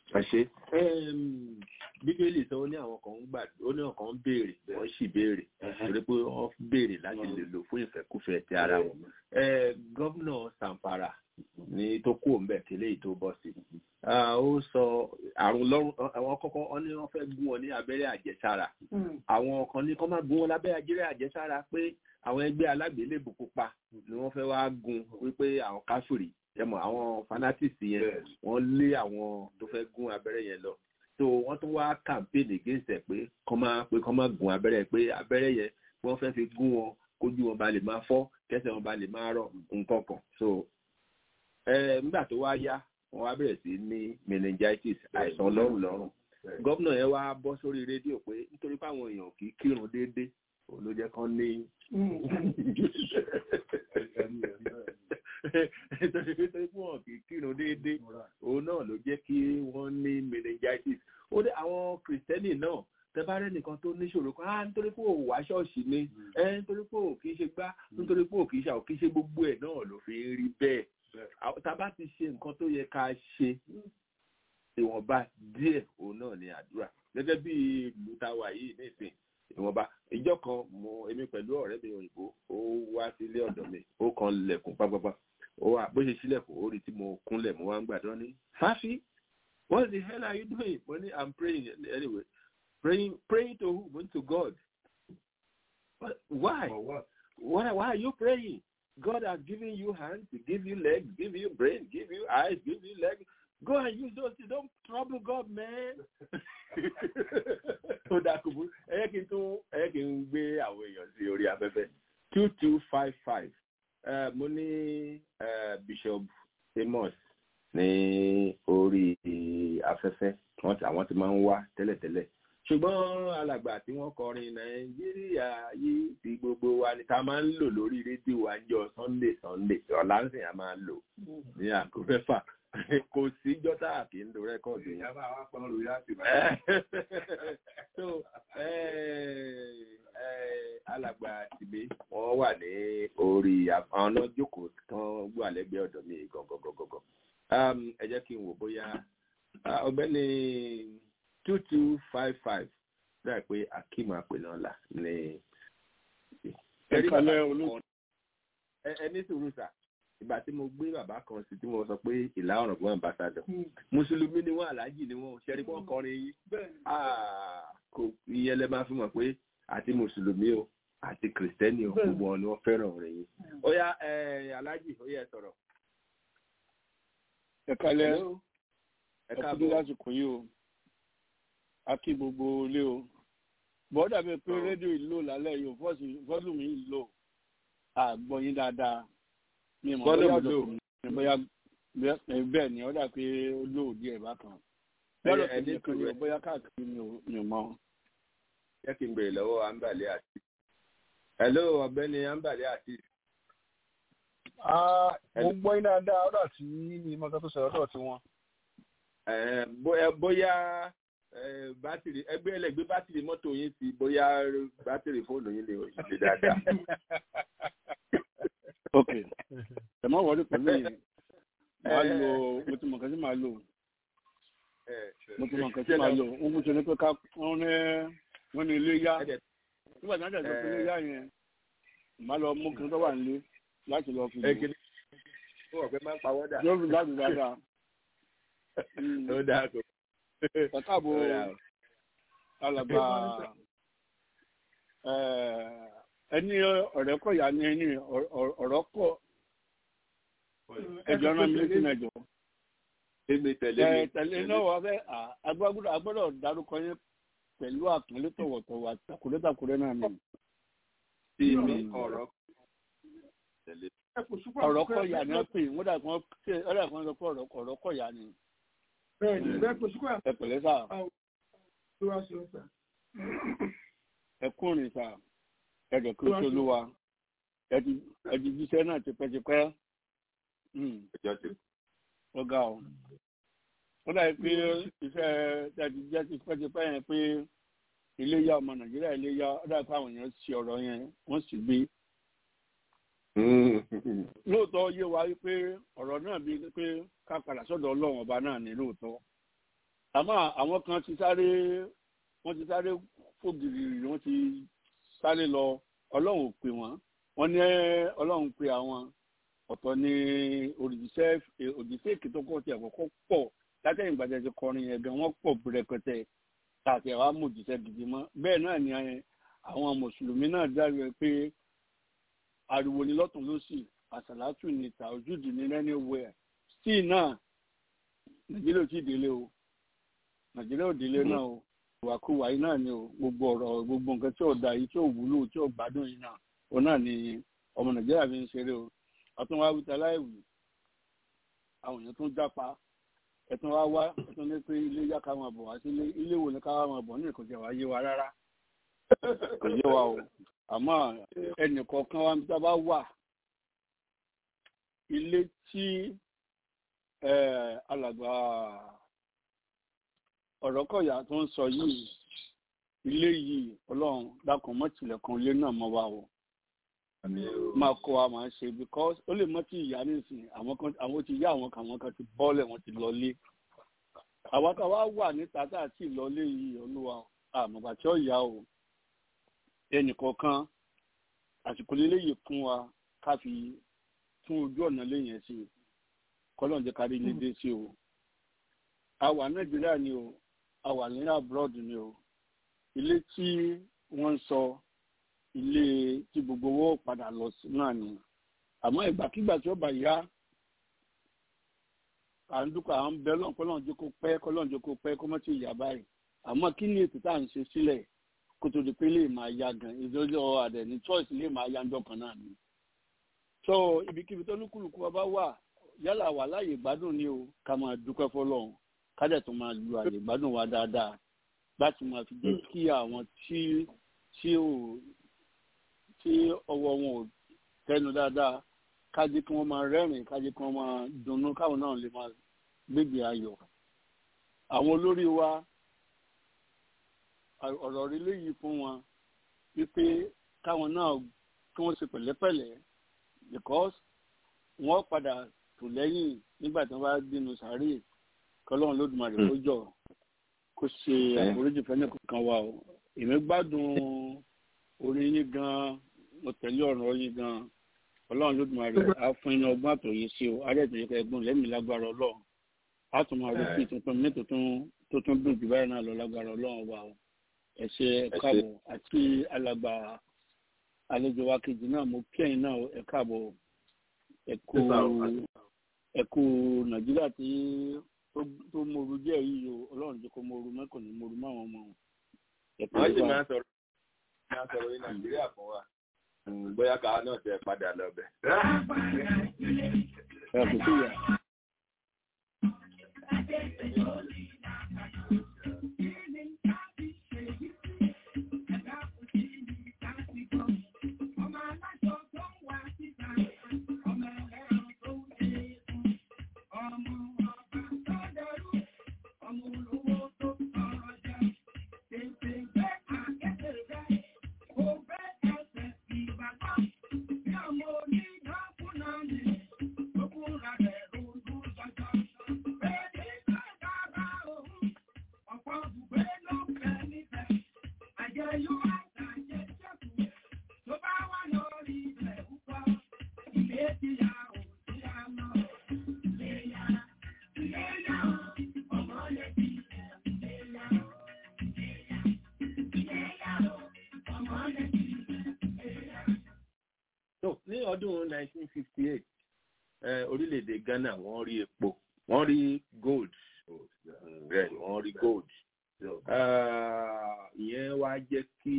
àṣé bíbélì sọ ó ní àwọn kan ń gbà ó ní àwọn kan ń béèrè wọ́n sì béèrè torí pé wọ́n béèrè láti lè lò fún ìfẹ́kúfẹ̀ẹ́ ti ara wọn gómìnà Zamfara ní tó kú òǹbẹ kílé yìí tó bọ́ sí ó sọ àrùn lọ́rùn àwọn kọ́kọ́ wọ́n ní wọ́n fẹ́ gún wọn ní abẹ́rẹ́ àjẹsára àwọn kan ní kọ́ máa gún wọn lábẹ́rẹ́ àjẹrẹ́ àjẹsára pé àwọn ẹgbẹ́ alágbélébù pupa ni wọ́n fẹ́ wá gun wípé àwọn káfíìrì yẹmọ àwọn fanatics yẹn wọ́n lé àwọn tó fẹ́ gún abẹ́rẹ́ yẹn lọ so wọ́n tún wá campaign against ẹ̀ pé kọ́ máa pé kọ́ máa gun abẹ́rẹ́ pé abẹ́rẹ́ yẹn wọ́n fẹ́ fi gún wọn kójú wọn ba lè máa fọ́ kẹsẹ̀ wọn ba lè máa rọ̀ nǹkan kan so nígbà tó wá yá wọ́n wá bẹ̀rẹ̀ sí ní meningitis àìsàn lọ́rùn lọ́rùn gómìnà yẹn wá bọ́ sórí rédíò pé nítorí pé àwọn èèyàn kì í kírun déédéé òun ló jẹ́ kán ní nítorí pé wọn kì í kírun déédéé òun náà ló jẹ́ kí wọ́n ní meningitis ó dé àwọn kìrìsìtẹ́nì náà tẹ́bárẹ́ nìkan tó níṣòro kan á nítorí pé òun wá ṣọ́ọ̀ṣì ni ẹ nítorí pé òun kì í ṣe gbá nítorí pé òun kì í ṣe àwọn kì í ṣe gbogbo ẹ̀ náà ló fi ń rí bẹ́ẹ̀ tá a bá ti ṣe nǹkan tó yẹ ká ṣe ìwọ̀nba díẹ̀ òun náà ni àdúrà gẹ́gẹ́ bí ìlú táwa yìí nísìn ìwọ̀nba ìjọ kan mo èmi pẹ̀lú ọ̀rẹ́ mi òyìnbó ó wá sílé ọ̀dọ̀ mi ó kan lẹ̀kùn pápápá ó wà bó ṣe sílẹ̀kùn ó rí tí mo kúnlẹ̀ mo wá ń gbàdúrà ní fáfi what the hell are you doing mo ní i'm praying anyway praying praying to who to god What, why why why are you praying god has given you hands give you legs give you brain give you eyes give you legs go and use those things don't trouble god man ó dákú bú ẹyẹ kí n tún ẹyẹ kí n gbé àwọn èèyàn sí orí afẹ́fẹ́ two two five five mo ní bishop amos ní orí afẹ́fẹ́ wọ́n ti àwọn ti máa ń wá tẹ́lẹ̀tẹ́lẹ̀ ṣùgbọ́n alàgbà tí wọ́n kọrin nàìjíríà yìí ti gbogbo wa ni ká máa ń lò lórí rédíò àjọ sunday sunday ọ̀làǹsìn a máa lò ní àkófẹ́fà kò sí jọ́tà kì í lo rẹ́kọ̀dù yẹn.
ìyá bá wa pọn lórí láti bá
so alàgbà tìbí wọn wà ní orí àwọn náà jókòó tán gbọ́ àlẹ́gbẹ́ ọ̀dọ̀ mi gọ̀gọ̀gọ̀gọ̀ ẹ jẹ́ kí n wò bóyá ọ̀gbẹ́ni two two five five dáa pé akeem apènàlà ní.
ẹ kalẹ olú.
ẹ ní sùúrù sà ìgbà tí mo gbé bàbá kan sí tí mo sọ pé ìlà ọ̀rọ̀gbọ́n ambassadọ̀ mùsùlùmí ni wọ́n aláàjì ni wọ́n ṣẹ́rí wọ́n kọrin yìí kò ìyẹn lẹ máa fi mọ̀ pé àti mùsùlùmí o àti kìrìsìtẹ́nì o gbogbo wọn ni wọ́n fẹ́ràn rẹ̀ yìí. ó yá aláàjì ó yẹ sọ̀rọ̀.
ẹ kalẹ ẹ kúndé lásìkò yìí o a kí gbogbo ilé o bọ́dà bíi pé rédíò ìlò lálẹ́ yìí fọ́ọ̀lù mi ìlò àgbọ̀yìn dáadáa mi mọ̀ bóyá ọ̀dọ̀ bóyá bẹ́ẹ̀ ni ó dà pé ó lò díẹ̀ bákan lọ́dọ̀ tó ní kan yóò bóyá káàkiri mi ò mọ̀.
jẹ́ kí n bèrè lọ́wọ́ ambale àti. hello ọ̀gbẹ́ni ambale àti.
mo gbọ́ iná dáa ọ̀dọ̀ tí ìmọ̀ká tó sọ̀rọ̀ ọ̀dọ̀ tí wọ́n.
bóyá bátìrì ẹgbẹ́ ẹlẹ́gbẹ́ bátìrì mọ́tò yín sí bóyá bátìrì fóònù yín lè ṣe dáadáa
ok ẹ má wọlé pẹ̀lú yẹn máa lo mo ti mọ̀ nǹkan tí màá lò mo ti mọ̀ nǹkan tí màá lò wọ́n mú sọ ní pé ká wọ́n ní wọ́n ní ilé yá nígbà tí wọ́n jẹ́ pé ilé yá yẹn màá lọ mú kí n tó wà nílé láti lọ fi lò yóò fi láti dáadáa.
ó dáa kò.
kàkàbọ̀ alàgbà ẹni ọ̀rẹ́ kọ̀ yá ni ẹni ọ̀rọ̀ kọ̀ ẹjọ́ náà mi létí mẹ́jọ.
Èmi tẹ̀lé mi.
Tẹ̀lé náà wà fẹ́ agbọ́dọ̀ dárúkọ yẹn pẹ̀lú àpọ́nlé tọ̀wọ̀tọ̀wọ̀ àtàkùrẹ́tàkùrẹ́ náà ni.
Tí mi ọ̀rọ̀ tẹ̀lé.
Ọ̀rọ̀ kọ̀ yá ni wọ́n pè wọ́n dà kán sọ pé ọ̀rọ̀ kọ̀ yá ni. Ẹ pẹ̀lẹ́ sà. Ẹ kúrin sà ẹ̀jẹ̀ kí ó tó lúwa ẹ̀jẹ̀ jíṣẹ́ náà tipẹ́tipẹ́ ọ̀gá o ó dàbí pé iṣẹ́ ẹ̀jẹ̀ jẹ́ tipẹ́tipẹ́ yẹn pé iléyà ọmọ nàìjíríà iléyà ó dàbí pé àwọn èèyàn ṣe ọ̀rọ̀ yẹn wọ́n sì gbé. lóòótọ́ yé wa wípé ọ̀rọ̀ náà bíi pé ká padà sọ́dọ̀ ọlọ́run ọba náà ní lóòótọ́ àmọ́ àwọn kan ti sáré wọ́n ti sáré fògìrì wọ́n ti sáré lọ ọlọ́run ò pè wọ́n wọ́n ní ọlọ́run pè àwọn ọ̀tọ̀ ni òrìṣẹ́ òrìṣẹ́ èké tó kọ́ ti àkọ́kọ́ pọ̀ látẹ̀yìn gbàdé ti kọrin yẹn gan wọ́n pọ̀ rẹpẹtẹ tàbí àwa mú òjìṣẹ́ gidi mọ́ bẹ́ẹ̀ náà ni àwọn mùsùlùmí náà dárí pé ariwo ni lọ́tún lọ́sì àṣàlátù ni tàójúdì ní anywhere sí náà nàìjíríà ò tí ì délé o nàìjíríà ò délé náà o ìwàkuwà yìí náà ni o gbogbo ọ̀rọ̀ gbogbo nǹkan tí ò da yìí tí ò wúlò tí ò gbádùn yìí náà o náà ni ọmọ nàìjíríà fi ń ṣeré o ọtún wá wíta láìwì àwọn èèyàn tún jápa ẹtún wá wá ẹtún ní pé ilé yá ká máa bọ̀ wá sílé ilé wo ni ká máa bọ̀ ní ìkọjá wa yé wa rárá kò yé wa o àmọ́ ẹnì kọ̀ọ̀kan wa níta bá wà ilé tí alàgbà ọ̀rọ̀kọ̀yà tó ń sọ yìí ilé yìí ọlọ́run dákun mọ́ tilẹ̀kùn ilé náà mọ́ wa o máa kọ́ wa máa ṣe because ó lè mọ́ tí ìyá nísìn àwọn ti yá àwọn kan àwọn kan ti bọ́ọ̀lẹ̀ wọn ti lọlé àwa ká wá wà níta tá àti ìlọlé yìí olúwa àmọ̀gbà tí ó yá o ẹnìkọ̀ọ̀kan àsìkò lílé yìí fún wa ká fi tún ojú ọ̀nà léyìn sí kọ́lọ́n jẹ́ kárí ilé dé sí o a wà nàìjíríà ni o a wà ní abroad ni o ilé tí wọ́n ń sọ ilé tí gbogbo owó padà lọ sí náà ni àmọ́ ìgbàkigbà tí ó bá yá à ń dúpọ̀ à ń bẹ lọ́n kọ́lọ́n jẹ́ kó pẹ́ kọ́lọ́n jẹ́ kó pẹ́ kó mọ́ tí ì yá báyìí àmọ́ kí ni ètò tá à ń ṣe sílẹ̀ kó tó di pé lè máa ya gan ìdójọ́ àdẹ̀ ní choice lè máa ya ńjọ́ kan náà ni. so ibikíbi tó lúkúlùkù wa bá wà yálà wà láàyè ìgbádùn ni o ká máa dúpẹ́ fọlọ́run ká dẹ̀ tó máa lu àyè ìgbádùn wa dáadáa láti máa fi jẹ́ kí àwọn tí tí ò tí ọwọ́ wọn ò tẹnu dáadáa ká jẹ́ kí wọ́n máa rẹ́rìn ká jẹ́ kí wọ́n máa dunnú káwọn náà lè máa gbégbé ayọ̀ àwọn olórí wa ọ̀rọ̀ rí léyìí fún wọn wípé káwọn náà kí wọ́n ṣe pẹ̀lẹ́pẹ̀lẹ́ because wọ́n padà tò lẹ́yìn nígbà tí wọ́n bá dínú sàárè kọ́lọ́run lódùmarè kó jọ kó ṣe àforíjì fẹ́ni kankan wa o èmi gbádùn orin yín gan mo tẹ̀lé ọ̀rọ̀ yín gan ọlọ́run lódùmarè á fún iná ọgbọ́n àtòyè sí o arẹ́tẹ̀yẹkẹ ẹgbọ́n lẹ́mìí lágbára ọlọ́run á tún máa rí sí tuntun mi tó tún dùn jù báyìí náà lọ lágbára ọlọ́run wa o ẹ ṣé ẹ káàbọ̀ àti alàgbà àlejò wa kejì náà mo kí ẹ̀yin náà ẹ káàbọ̀ ẹ kú ẹ kú nàìjíríà tí tó moru díẹ̀ yìí o ọlọ́run jẹ́ kó moru mẹ́kàn ní moru máwọn ọmọ wọn.
wọ́n sì máa ń sọ̀rọ̀ máa ń sọ̀rọ̀ ní nàìjíríà fún wa bóyá káwa náà tẹ padà lọ bẹ̀.
ẹ kò sí ìyá.
ní ọdún 1958 orílẹ̀-èdè Ghana wọ́n rí epo wọ́n rí gold rẹ̀ wọ́n rí gold ìyẹn wá jẹ́ kí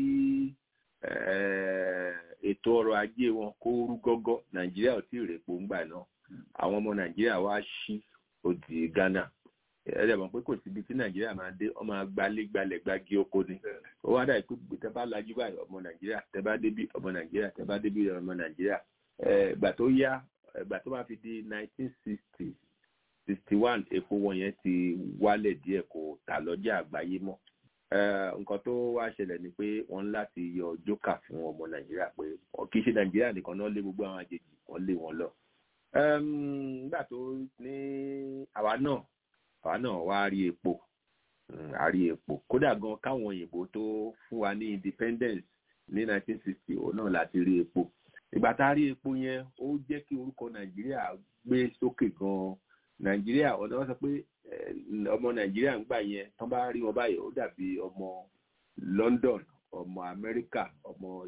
ètò ọrọ̀ ajé wọn kó rú gọ́gọ́ Nàìjíríà ò tí ì rèpo ńgbà náà àwọn ọmọ Nàìjíríà wá sí odi Ghana ẹ̀rẹ̀ mọ̀ pé kò síbi tí Nàìjíríà máa dé ọmọ agbalé gbalẹ̀ gbági oko ni ó wá dà pé tẹ bá lajú báyìí ọmọ Nàìjíríà tẹ bá débi ọmọ Nàìjíríà tẹ bá débi ọmọ Nàìjíríà ìgbà tó yá ìgbà tó máa fi di nineteen sixty sixty one epo wọn yẹn ti wálẹ̀ díẹ̀ kò tà lọ́jà àgbáyé mọ́ nǹkan tó wá ṣẹlẹ̀ ni pé wọ́n ń láti yọ jókà fún ọmọ Nàìjíríà pé kì í ṣe Nàìjíríà nìkan náà lé gbogbo àwọn àjèjì wọ́n lé wọn lọ nígbà tó ní àwa náà àwa náà wá rí epo
a rí epo kódà gan káwọn òyìnbó tó fún wa ní independence ní 1960 òun náà láti rí epo ìgbà tá a rí epo yẹn ó jẹ́ kí orúkọ nàìjíríà gbé sókè gan nàìjíríà ọ̀nà wọn sọ pé ọmọ nàìjíríà ń gbà yẹn tán bá rí wọn báyìí ó dàbí ọmọ london ọmọ amẹ́ríkà ọmọ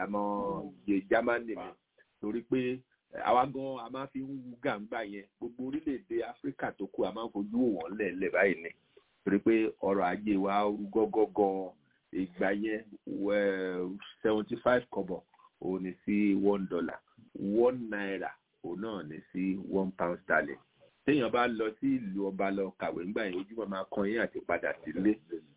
germany mi torí pé àwa gan a máa fi ń wú gàǹgbà yẹn gbogbo orílẹ̀-èdè áfíríkà tó kù a máa ń fojú wọn lẹ̀lẹ̀ báyìí ni torí pé ọrọ̀ ajé wa rú gọ́gọ́ gan ìgbà yẹn seventy five kọ́bọ̀ òun ní sí one dollar one naira òun náà ní sí one pound sterling téèyàn bá lọ sí ìlú ọba lọ kàwé ńgbà yẹn ojúmọ́ máa kan yín àti padà sílé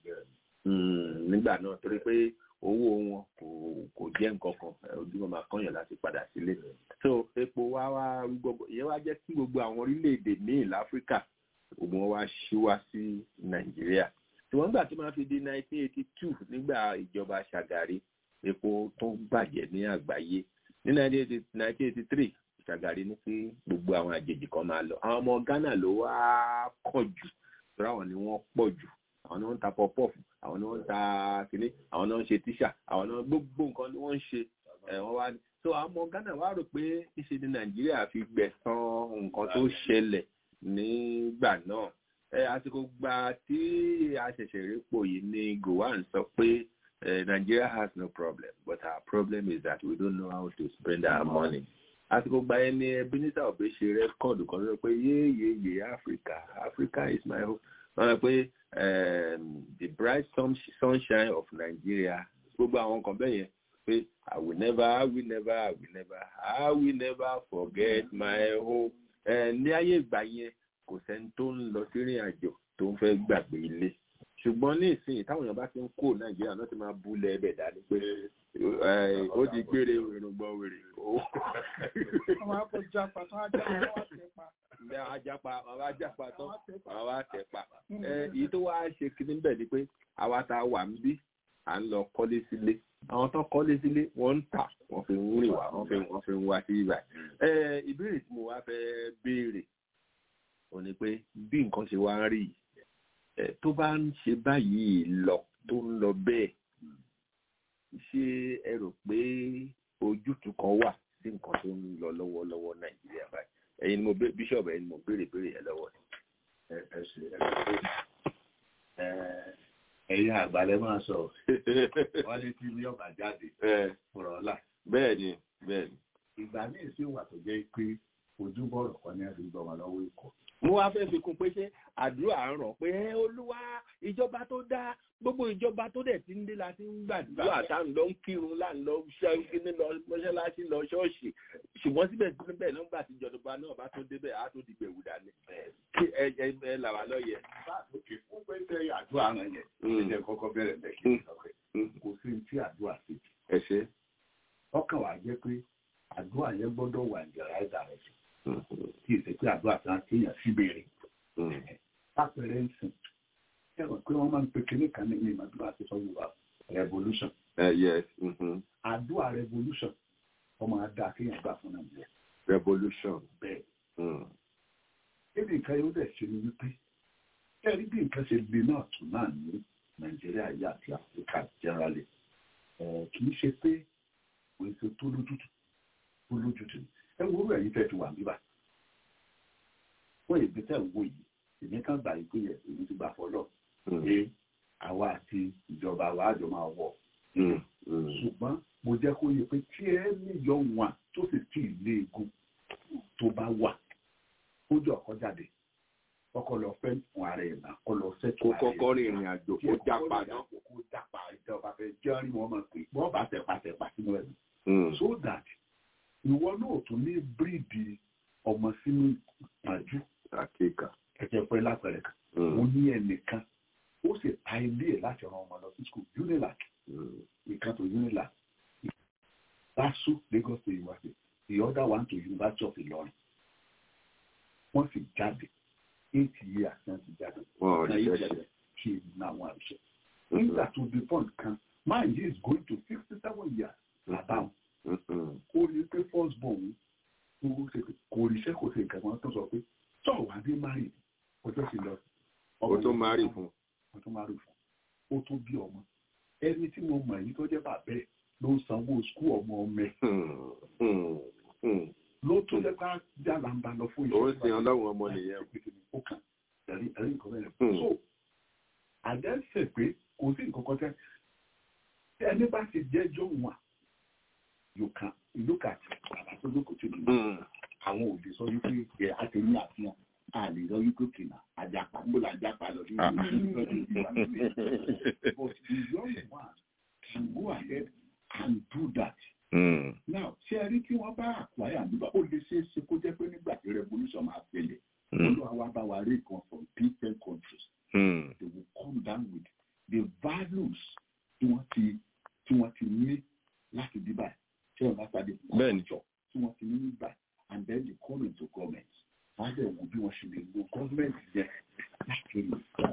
nígbà náà torí pé owó wọn kò kò jẹ́ nǹkan kan ojúmọ́ máa kan yàn láti padà sílé so epo wa wá gbogbo ìyẹn wá jẹ́ kí gbogbo àwọn orílẹ̀-èdè míì láfíríkà ògùn wọn wá ṣí wá sí nàìjíríà ṣùgbọ́n nígbà tó máa fi di nineteen eighty two nígbà ìjọba ṣàgàrí epo tó bàjẹ́ ní àgbáyé ní nineteen eighty three ṣàgàrí ní pé gbogbo àwọn àjèjì kan máa lọ àwọn ọmọ ghana ló wá kọ̀ jù torí àwọn ni wọ́n pọ̀ jù àwọn ni wọ́n ń ta pọpọ́ọ̀fù àwọn ni wọ́n ń ta kínní àwọn ni wọ́n ń ṣe tíṣà àwọn ni wọ́n gbogbo nǹkan ni wọ́n ń ṣe wọ́n wá so àwọn ọmọ ghana wá rò pé ìṣe ni nàìjíríà fi gbẹ̀san nǹkan tó ṣẹlẹ̀ nígbà náà ẹ àsìkò gba tí a ṣẹ̀ṣẹ̀ répò yìí ní gowan sọ pé Nigeria has no problem but our problem is that we don't know how to spend our money àsìkò gba ẹni Ebenezer Obey ṣe rẹ́kọ̀dù kan sọ pé yéèyéyé Africa Africa is my home wọ́n sọ pé the bright sunshine of Nigeria gbogbo àwọn kan bẹ́ẹ̀ yẹn pé I will never I will never I will never I will never forget my home ní ayé ìgbà yẹn kò sẹ́ni tó ń lọ sí ìrìn àjò tó ń fẹ́ gbàgbé ilé ṣùgbọ́n ní ìsìn táwọn èèyàn bá ti ń kó nàìjíríà náà ti máa búlẹ̀ ẹbẹ̀ dání pé ó di gbére ìrùngbọ̀n wèrè.
àwọn akọjapa tó ajá wọn wá tẹ pa.
àwọn ajapa àwọn ajapa tó àwọn wá tẹ pa. èyí tó wá ṣe kíní bẹ́ẹ̀ ni pé àwa tá a wà ń bí à ń lọ kọ́lé sílé àwọn tó kọ́lé sílé wọ́n ń tà wọ́n fi ń rìn wá wọ́n fi wọ́n fi ń wá sí ibà. ìbéèrè tí mo wá fẹ́ béèrè ò ní pé bí nǹkan ṣe wá ń rí yìí tó bá ń ṣe báyìí lọ tó ń lọ bẹ́ẹ̀ ṣé ẹ rò pé ojútùú kan wà sí nǹkan tó ń lọ lọ́wọ́lọ́wọ́ nàìjíríà báyìí ẹ̀yin ni mo bẹ bíṣọ̀bù ẹ̀yin ni mo béèrè béèrè yẹn lọ́wọ́
ẹ ẹ ṣe ẹ ẹ̀yin àgbàlẹ máa sọ wọn ní tí ilé ọba jáde fúnra ọlá.
bẹ́ẹ̀ ni bẹ́ẹ̀ ni.
ìgbà míì sì wà tó jẹ́ pé ojúbọ̀rọ̀ kan ní ẹ̀rí gbọ́mọ lọ́wọ́ ikọ̀
mo wá fẹ́ fi kún pé ṣé àdúrà ń ràn pé ẹ olúwa ìjọba tó dá gbogbo ìjọba tó dẹ̀ ti ń dé la ti ń gbàdúrà tá à ń lọ ń kírun là ń lọ ṣẹ́yìn lọ mọ́ṣáláṣí lọ ṣọ́ọ̀ṣì ṣùgbọ́n síbẹ̀síbẹ̀ nígbà tí ìjọba náà bá tó débẹ̀ á tó di gbẹ̀wù dání kí ẹ ẹ ẹ là wá lọ́yẹ.
fún pé ṣe àdúrà rẹ yẹn ẹ kọ́kọ́ bẹ̀rẹ̀ lẹ́kì kò sí tí àdúrà sí.
ẹ ṣe.
ọkàn wa jẹ́ pé àdúrà yẹn gbọ́dọ̀ wà ní ọ̀rá ìdá rẹ̀ sí tí ìṣe pé àdúrà tí wọn kéèyàn sí béèrè lápẹẹrẹ ń sìn ẹ rò pé wọn máa ń pe kinní kan ní ìmọ̀ àdúrà àti sọ yorùbá revolution. àdúrà revolution ọmọ adá kéèyàn gbà fún nàìjíríà.
revolution.
bẹ́ẹ̀ ebi nǹkan yóò dẹ̀ ṣe ni wípé ẹ rí bí nǹkan ṣe le náà tún náà ní nàìjíríà yìí àti áfíríkà generally kì í ṣe pé òun ṣe tó lójútùú tó lójútùú ẹ wo orú ẹ̀yin tẹ́ ti wà níbà fún èdè tẹ́ ń wò yìí èmi kan gbà yìí pé yẹ èmi ti gbà fọlọ́ pé àwa àti ìjọba wa àjọ máa wọ̀ ṣùgbọ́n mo jẹ́ kó yẹ pé tí ẹ níyọ wọn tó sì tí ì lé egun tó bá wà ó jọ ọkọ jáde ọkọ lọ fẹ́ fún ara ẹ̀ náà kọ lọ fẹ́
kó kọ́kọ́ rin ìrìn àjò kó jápa náà
kó jápa ìjọba fẹ́ jẹ́rìí wọn mọ̀ pé wọ́n bá tẹ̀pa tẹ̀pa sínú ẹ̀ so that ìwọ náà tún ní bíríìdì ọmọ sínú ìpàjú
àkéèkà
ẹ̀jẹ̀ pẹ́ lápẹ̀rẹ̀ kan mo ní ẹnìkan ó sì ta ilé ẹ̀ láti ran ọmọ lọ sí school unilag ìkan tó unilag LASU Lagos State University the other one to University of Ilorin wọ́n sì jáde eight years náà ti jáde
wọn ò ní ṣẹṣẹ
kí n náà wọn àṣẹ nígbà tó di point kan man he is going to sixty seven years about ó rí pé first born kò ríṣẹ́ kò sí nǹkan kan tó sọ pé tọ́ wà ní mari ọjọ́ sí lọ.
o tó mari fún.
o tó tún máa rò fún ó tún bí ọmọ ẹni tí mo mọ̀ yìí tó jẹ́ bàbá ẹ̀ ló ń sanwó skul ọmọ ọmọ ẹ̀ ló tó jẹ́ pé jàlá ń bá lọ fún
ó ń sin ọlọ́run ọmọ nìyẹn.
ó kàn ẹ̀rí ẹ̀rí nǹkan bẹ́ẹ̀ so àdẹ́sẹ̀ pé kò sí nǹkan kan tẹ́ ẹni bá ti jẹ́jọ́ wọn you can look at bàbá tó lóko tó dùn àwọn òde sọ wípé ẹ àti ní àfihàn a lè lọ wípé kìnnà àjàpá gbọ́dọ̀ àjàpá lọ sí ìlú but the young one can go ahead and do that.
Mm.
now ṣé ẹ rí tí wọ́n bá àkúáyà nígbà ó lè ṣeé ṣe kó jẹ́ pé nígbà tí revolution máa ṣẹlẹ̀
Mm.
olúwa wa bá wa rí kan from different countries
Mm.
they will come down with the values tí wọ́n ti tí wọ́n ti ní láti bí báyìí tí wọ́n bá pàdé
Bẹ́ẹ̀ni.
culture tí wọ́n ti ní ní báyìí and then they come into government wọ́n á dẹ̀ wò bí wọ́n ṣe lè lo government yẹn láti lè fọ́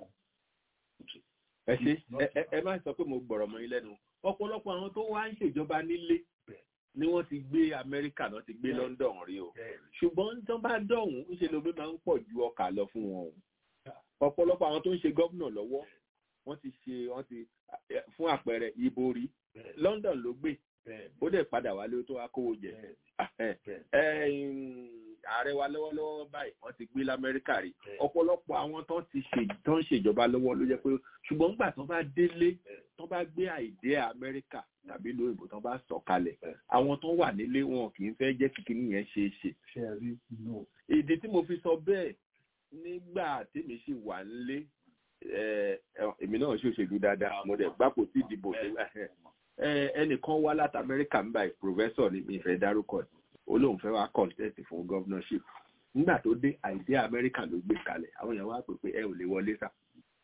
ẹ ṣe ẹ- ẹ- ẹ má sọ pé mo gbọ̀rọ̀ mọ́ yín lẹ́nu ọ̀pọ̀lọpọ̀ àwọn tó wá ń ṣèjọba nílé ni wọ́n ti gbé amẹ́ríkà náà ti gbé london rí o ṣùgbọ́n tó bá dọ̀hún ń ṣe lómi máa ń pọ̀ ju ọkà lọ fún wọn o ọ̀pọ̀lọpọ̀ àwọn tó ń ṣe gómìnà lọ́wọ́ wọ́n ti ṣe wọ́n ti eh, fún àpẹẹrẹ ìbò rí london ló gbé ó dẹ̀ padà wálé ó tó wá kówó jẹ Ah, eh, eh, mm, ààrẹ wa lọ́wọ́lọ́wọ́ báyìí wọ́n ti gbé lamẹ́ríkà rí ọ̀pọ̀lọpọ̀ àwọn tó ti ṣe tó ń ṣèjọba lọ́wọ́ ló jẹ́ pé ṣùgbọ́n nígbà tó bá délé tó bá gbé àìdé amẹ́ríkà tàbí lóyìnbó tó bá sọ̀ kalẹ̀ àwọn tó wà nílé wọn kì í fẹ́ jẹ́ kíkiní yẹn ṣe é ṣe
ṣe é rí no
ìdí tí mo fi sọ bẹ́ẹ̀ nígbà tèmi sì wà nílé ẹ, ẹ, èmi náà ṣòṣèlú dáadáa mo dẹ̀ gbapò tí ìdìbò ṣe ẹ, ẹnìkan wá láti amẹ́ríkà ń báyìí professor ní mi ìfẹ́ dárúkọ ẹ̀ ó lóun fẹ́ wá contest fún governorship nígbà tó dé àìdí amẹ́ríkà ló gbé kalẹ̀ àwọn èèyàn wá pè pé ẹ ò lè wọlé sá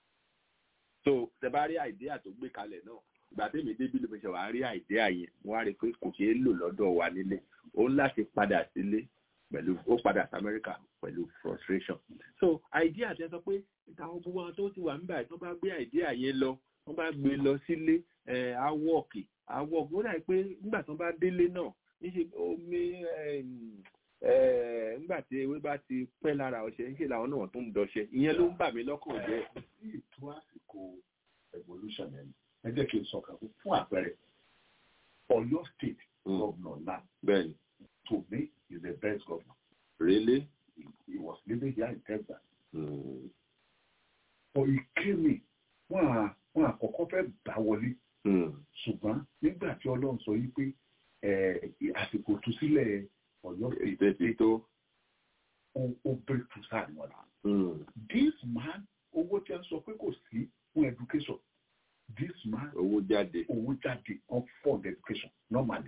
so tẹ bá rí àìdíà tó gbé kalẹ̀ náà ìgbà tèmi débí ló fi ṣe wàá rí àìdíà yẹn wọ́n á rí i pé kò ṣeé lò lọ́dọ̀ wa nílé ó ń láti padà sílé pẹ̀lú ó padà sí amẹ́ríkà pẹ̀lú frustration so àìdíà tẹ sọ pé ìtàwọn gbogbo àwọn tó ti wà níbà tó bá gbé àìdíà yẹn lọ wọ́n bá gbé lọ sílé ẹ̀ awọ́ọ̀kì awọ́ọ̀kì ó dà pé nígbà tó bá délé náà níṣe omi ẹm, ẹ̀, nígbà tí ewé bá ti pẹ́ lára ọṣẹ níṣe làwọn náà tó ń dọṣẹ ìyẹn ló ń bà mí lọ́kàn jẹ́
sí ìtú àsìkò evolution yẹn ẹ jẹ́ kí n sọ kan fún àpẹẹrẹ Ọ̀yọ́ state governor now
bẹ́ẹ̀ni
to me is the best governor
really
he, he was living here in Texas
mm.
for ìkémi wọn à wọn àkọ́kọ́ fẹ́ gbà wọlé
Mm.
ṣùgbọ́n nígbà tí Ọlọ́run sọ yìí pé ẹ, àsìkò tú sílẹ̀ Ọ̀yọ́ state
ìfẹ́ ti tó
ó ó break through sáà ní wọn náà.
Mm.
this man owó tí a sọ pé kò sí fún education this man
owó jáde
owó jáde on fund education normally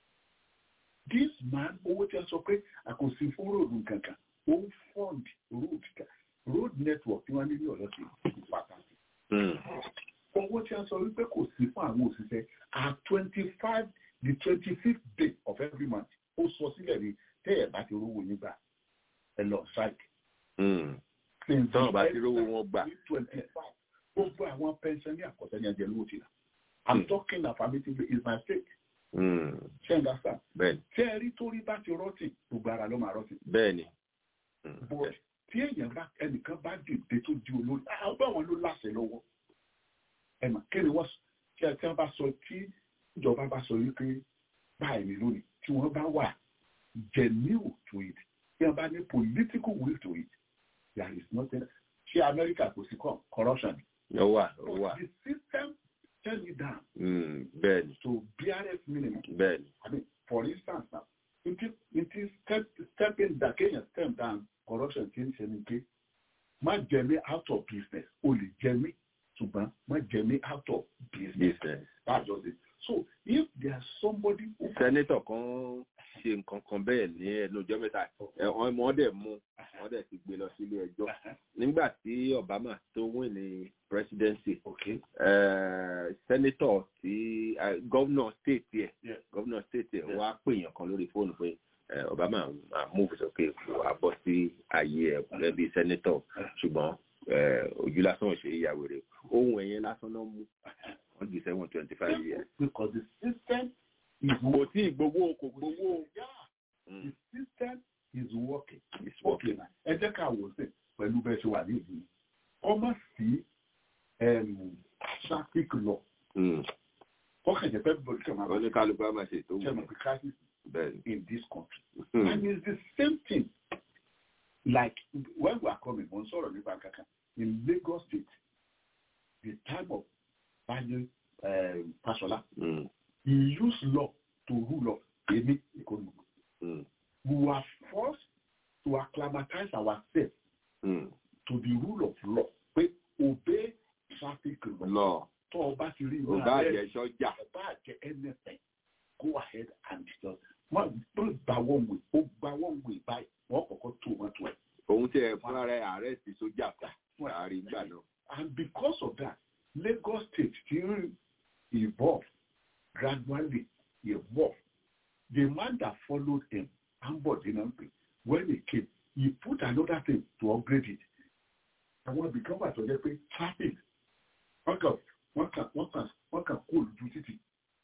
this man owó tí a sọ pé àkòsí fún ròdù kankan ó ń fund road ka- road network tí wọ́n ní ní ọ̀yọ́ sí pàtàkì
Mm.
owó tí a sọ wípé kò sí fún àwọn òṣìṣẹ́ at twenty five the twenty fifth day of every month ó sọ sílẹ̀ ní tẹ́ ẹ̀ bá ti rówó yín gbà ẹ lọ strike
Mm.
since
tọ́wọ́n bá
the
ti rówó wọn gbà
twenty five gbogbo àwọn pension ní àkọsẹ́ ní ẹjẹ lówó ti nà i'm
Hmm.
talking affirmatively is my state
Mm.
ṣé ẹ understand
bẹ́ẹ̀ni
ṣé ẹ rí torí bá ti rọ́ọ̀tì gbogbo ara ló máa rọ́ọ̀tì
bẹ́ẹ̀ni Mm.
but tí èèyàn bá ẹnìkan bá dìde tó di olórí àwọn àwọn ló láṣẹ lọ́wọ́ ẹ mà kí ni wọ́n sọ tí ẹ tí wọ́n bá sọ tí ìjọba bá sọ wípé báyìí ni lónìí tí wọ́n bá wà genuine to it tí wọ́n bá ní political will to it there is nothing ṣé Amẹ́ríkà kò sí cor- corruption
ó wà ó wà
but the system tell me down
Mm. bẹ́ẹ̀ni
to BRF minimum
bẹ́ẹ̀ni
I mean, for instance now, it is, it is step, stepping down, Kenya step down corruption tí ń ṣe ni pé má jẹ mí out of business, o lè jẹ mí ṣùgbọ́n má jẹ mí out of business.
business.
That's just it. So if there's somebody who
sẹ́nétọ̀ kan ṣe nǹkan kan bẹ́ẹ̀ ní ẹnu ọjọ́ mẹ́ta ẹ̀ wọ́n wọ́n dẹ̀ mú wọ́n dẹ̀ ti gbé lọ sílé ẹjọ́ nígbà tí Obama tó win ní presidency
okay,
eh, sẹ́nétọ̀ tí eh, gọ́vnọ̀ state ẹ̀
Yeah.
gọ́vnọ̀ state ẹ̀
Yeah.
wá pèèyàn kan lórí fóònù pé eh, Obama máa move sókè kó wá bọ́ sí ayé ẹ̀ gẹ́gẹ́ bí sẹ́nétọ̀ ṣùgbọ́n eh, ojú lásán ò ṣe é yàwó rẹ̀ ohun ẹ̀yẹn lásán náà mú wọ́n jù sẹ́wọ̀n twenty five years.
because the system is
kò tí ì gbowó kò gbowó.
yeah,
Mm.
the system is working.
It's
Okay,
working.
now, ẹ jẹ́ ká wò ó sí pẹ̀lú bẹ́ẹ̀ ṣe wà ní ìlú yìí. Ọmọ sí um, traffic law ọkàn jẹ́ pé bọ́ọ̀lù kí wọ́n máa
oníkálukú á máa ṣe ètò
ṣe mọ̀ pé crisis
bẹ́ẹ̀
in this country and it's the same thing like when we are coming mo ń sọ̀rọ̀ nípa kankan in Lagos state the time of Banjo um, Fasola he used law to rule us èmi ìkọlù we were forced to acclimatize ourselves to the rule of law pé obey traffic law tó o bá ti rí iná
ọba
rẹ̀,
àjẹ sọjà
ọba àjẹ anything go ahead and just wọn tó gba one way ó gba one way báyìí wọn kọ́kọ́ tó wọn tó ẹ.
òun tí ẹ fúnra rẹ̀ àrẹ́sì sójà ta àárín gbà náà.
and because of that Lagos state still evolve gradually evolve the man that followed him Ambode Nampe when he came he put another thing to upgrade it àwọn ibìkan wà tó jẹ́ pé traffic wọ́n kàn wọ́n kàn wọ́n kàn wọ́n kàn kó lójú títì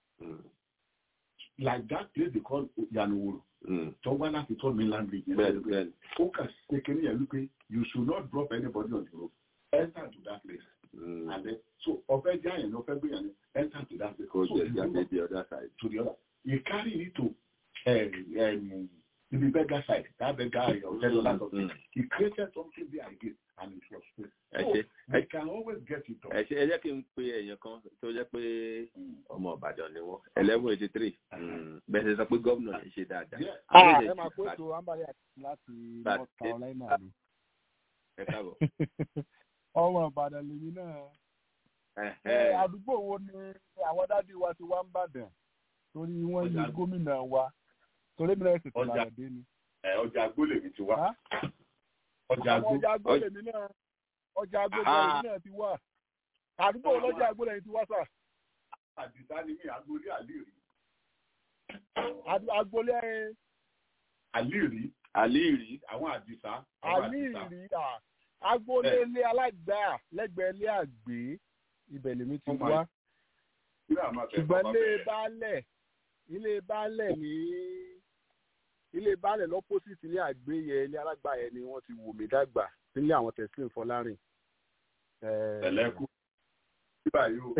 like that place they call Yanoworo tó wá láti tọ́ mainland region
bẹ́ẹ̀ni bẹ́ẹ̀ni.
ó kà ṣe kéré yẹn wípé you should not drop anybody on the road enter to that place and then so ọfẹ jẹ àyàn ní ọfẹ gbé yẹn ní enter to that place
kò
so
jẹ́
you
jáde
know,
the other side.
to the other you carry it to um, um, the beggar side that beggar area or tell that something he created something there again and it was free
ẹ
so
ṣe
we can always get it done.
ẹ ṣe ẹ jẹ́ kí n pe èèyàn kan tó jẹ́ pé ọmọ Ìbàdàn ni wọ́n eleven eighty three bẹ́ẹ̀ ṣe sọ pé gómìnà yẹn ṣe dáadáa.
Ah,
Méjèèjì
ẹ máa kó
bá-
ètò ambali láti
bá-
North Carolina ni.
ẹ káàbọ̀.
ọmọ Ìbàdàn lèmi náà. Ẹ,
Ẹ̀hẹ́.
àdúgbò wo ni àwọn dádì wa ti wá ń bàdàn torí wọ́n yí
Ọjà-
gómìnà wa torí mi náà sì tún
Ọjà-
lára dé ni.
ẹ ọjà agbólè mi ti wá
Á?
ọjà
àwọn
agbó
ọjà agbó lèmi náà ọjà agbó
Ah.
lèmi náà ti wà àdúgbò lọ́jà agbó lèmi ti wá sà
àdìsá ni mí agbólé àlìrí
Àdú- agboolé
àlìrí
àlìrí
àwọn àdìsá àwọn
àlìrí à agboolé ilé alágbà lẹ́gbẹ̀ẹ́ ilé àgbé ibẹ̀ lèmi ti
Ọmọ
wá
Kílẹ̀ àmọ́ bẹ̀rẹ̀
ṣùgbọ́n
bàbá
ilé
bẹ̀rẹ̀.
baálẹ̀ ilé baálẹ̀ ní ilé baálẹ̀ lọ́pọ̀sìtì ilé àgbé yẹn ilé alágbà yẹn ni wọ́n ti wò mí dàgbà nílé àwọn tẹ̀sílẹ̀ fọlárìn.
Ẹ̀lẹ́kù. Bíbá yóò.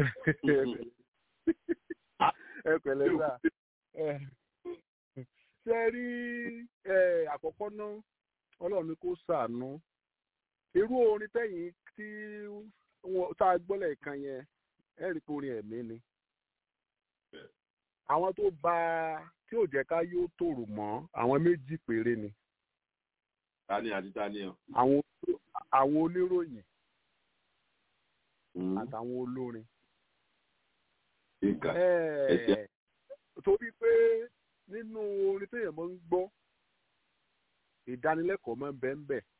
ẹ pẹ̀lẹ́ sà ẹ, ṣe rí ẹ, àkọ́kọ́ náà ọlọ́run ni kò ṣàánú irú orin tẹ̀yìn tí wọ́n tá a gbọ́ lẹ́ẹ̀kan yẹn ẹ rí i pé orin ẹ̀mí ni àwọn tó bá tí ò jẹ́ ká yóò tòrò mọ́ àwọn méjì péré ni
tani àti tani ọ.
àwọn àwọn oníròyìn àtàwọn olórin.
ìkà
Ẹ,
ẹsẹ
torí pé nínú orin téèyàn máa ń gbọ́ ìdánilẹ́kọ̀ọ́ máa ń bẹ ń bẹ̀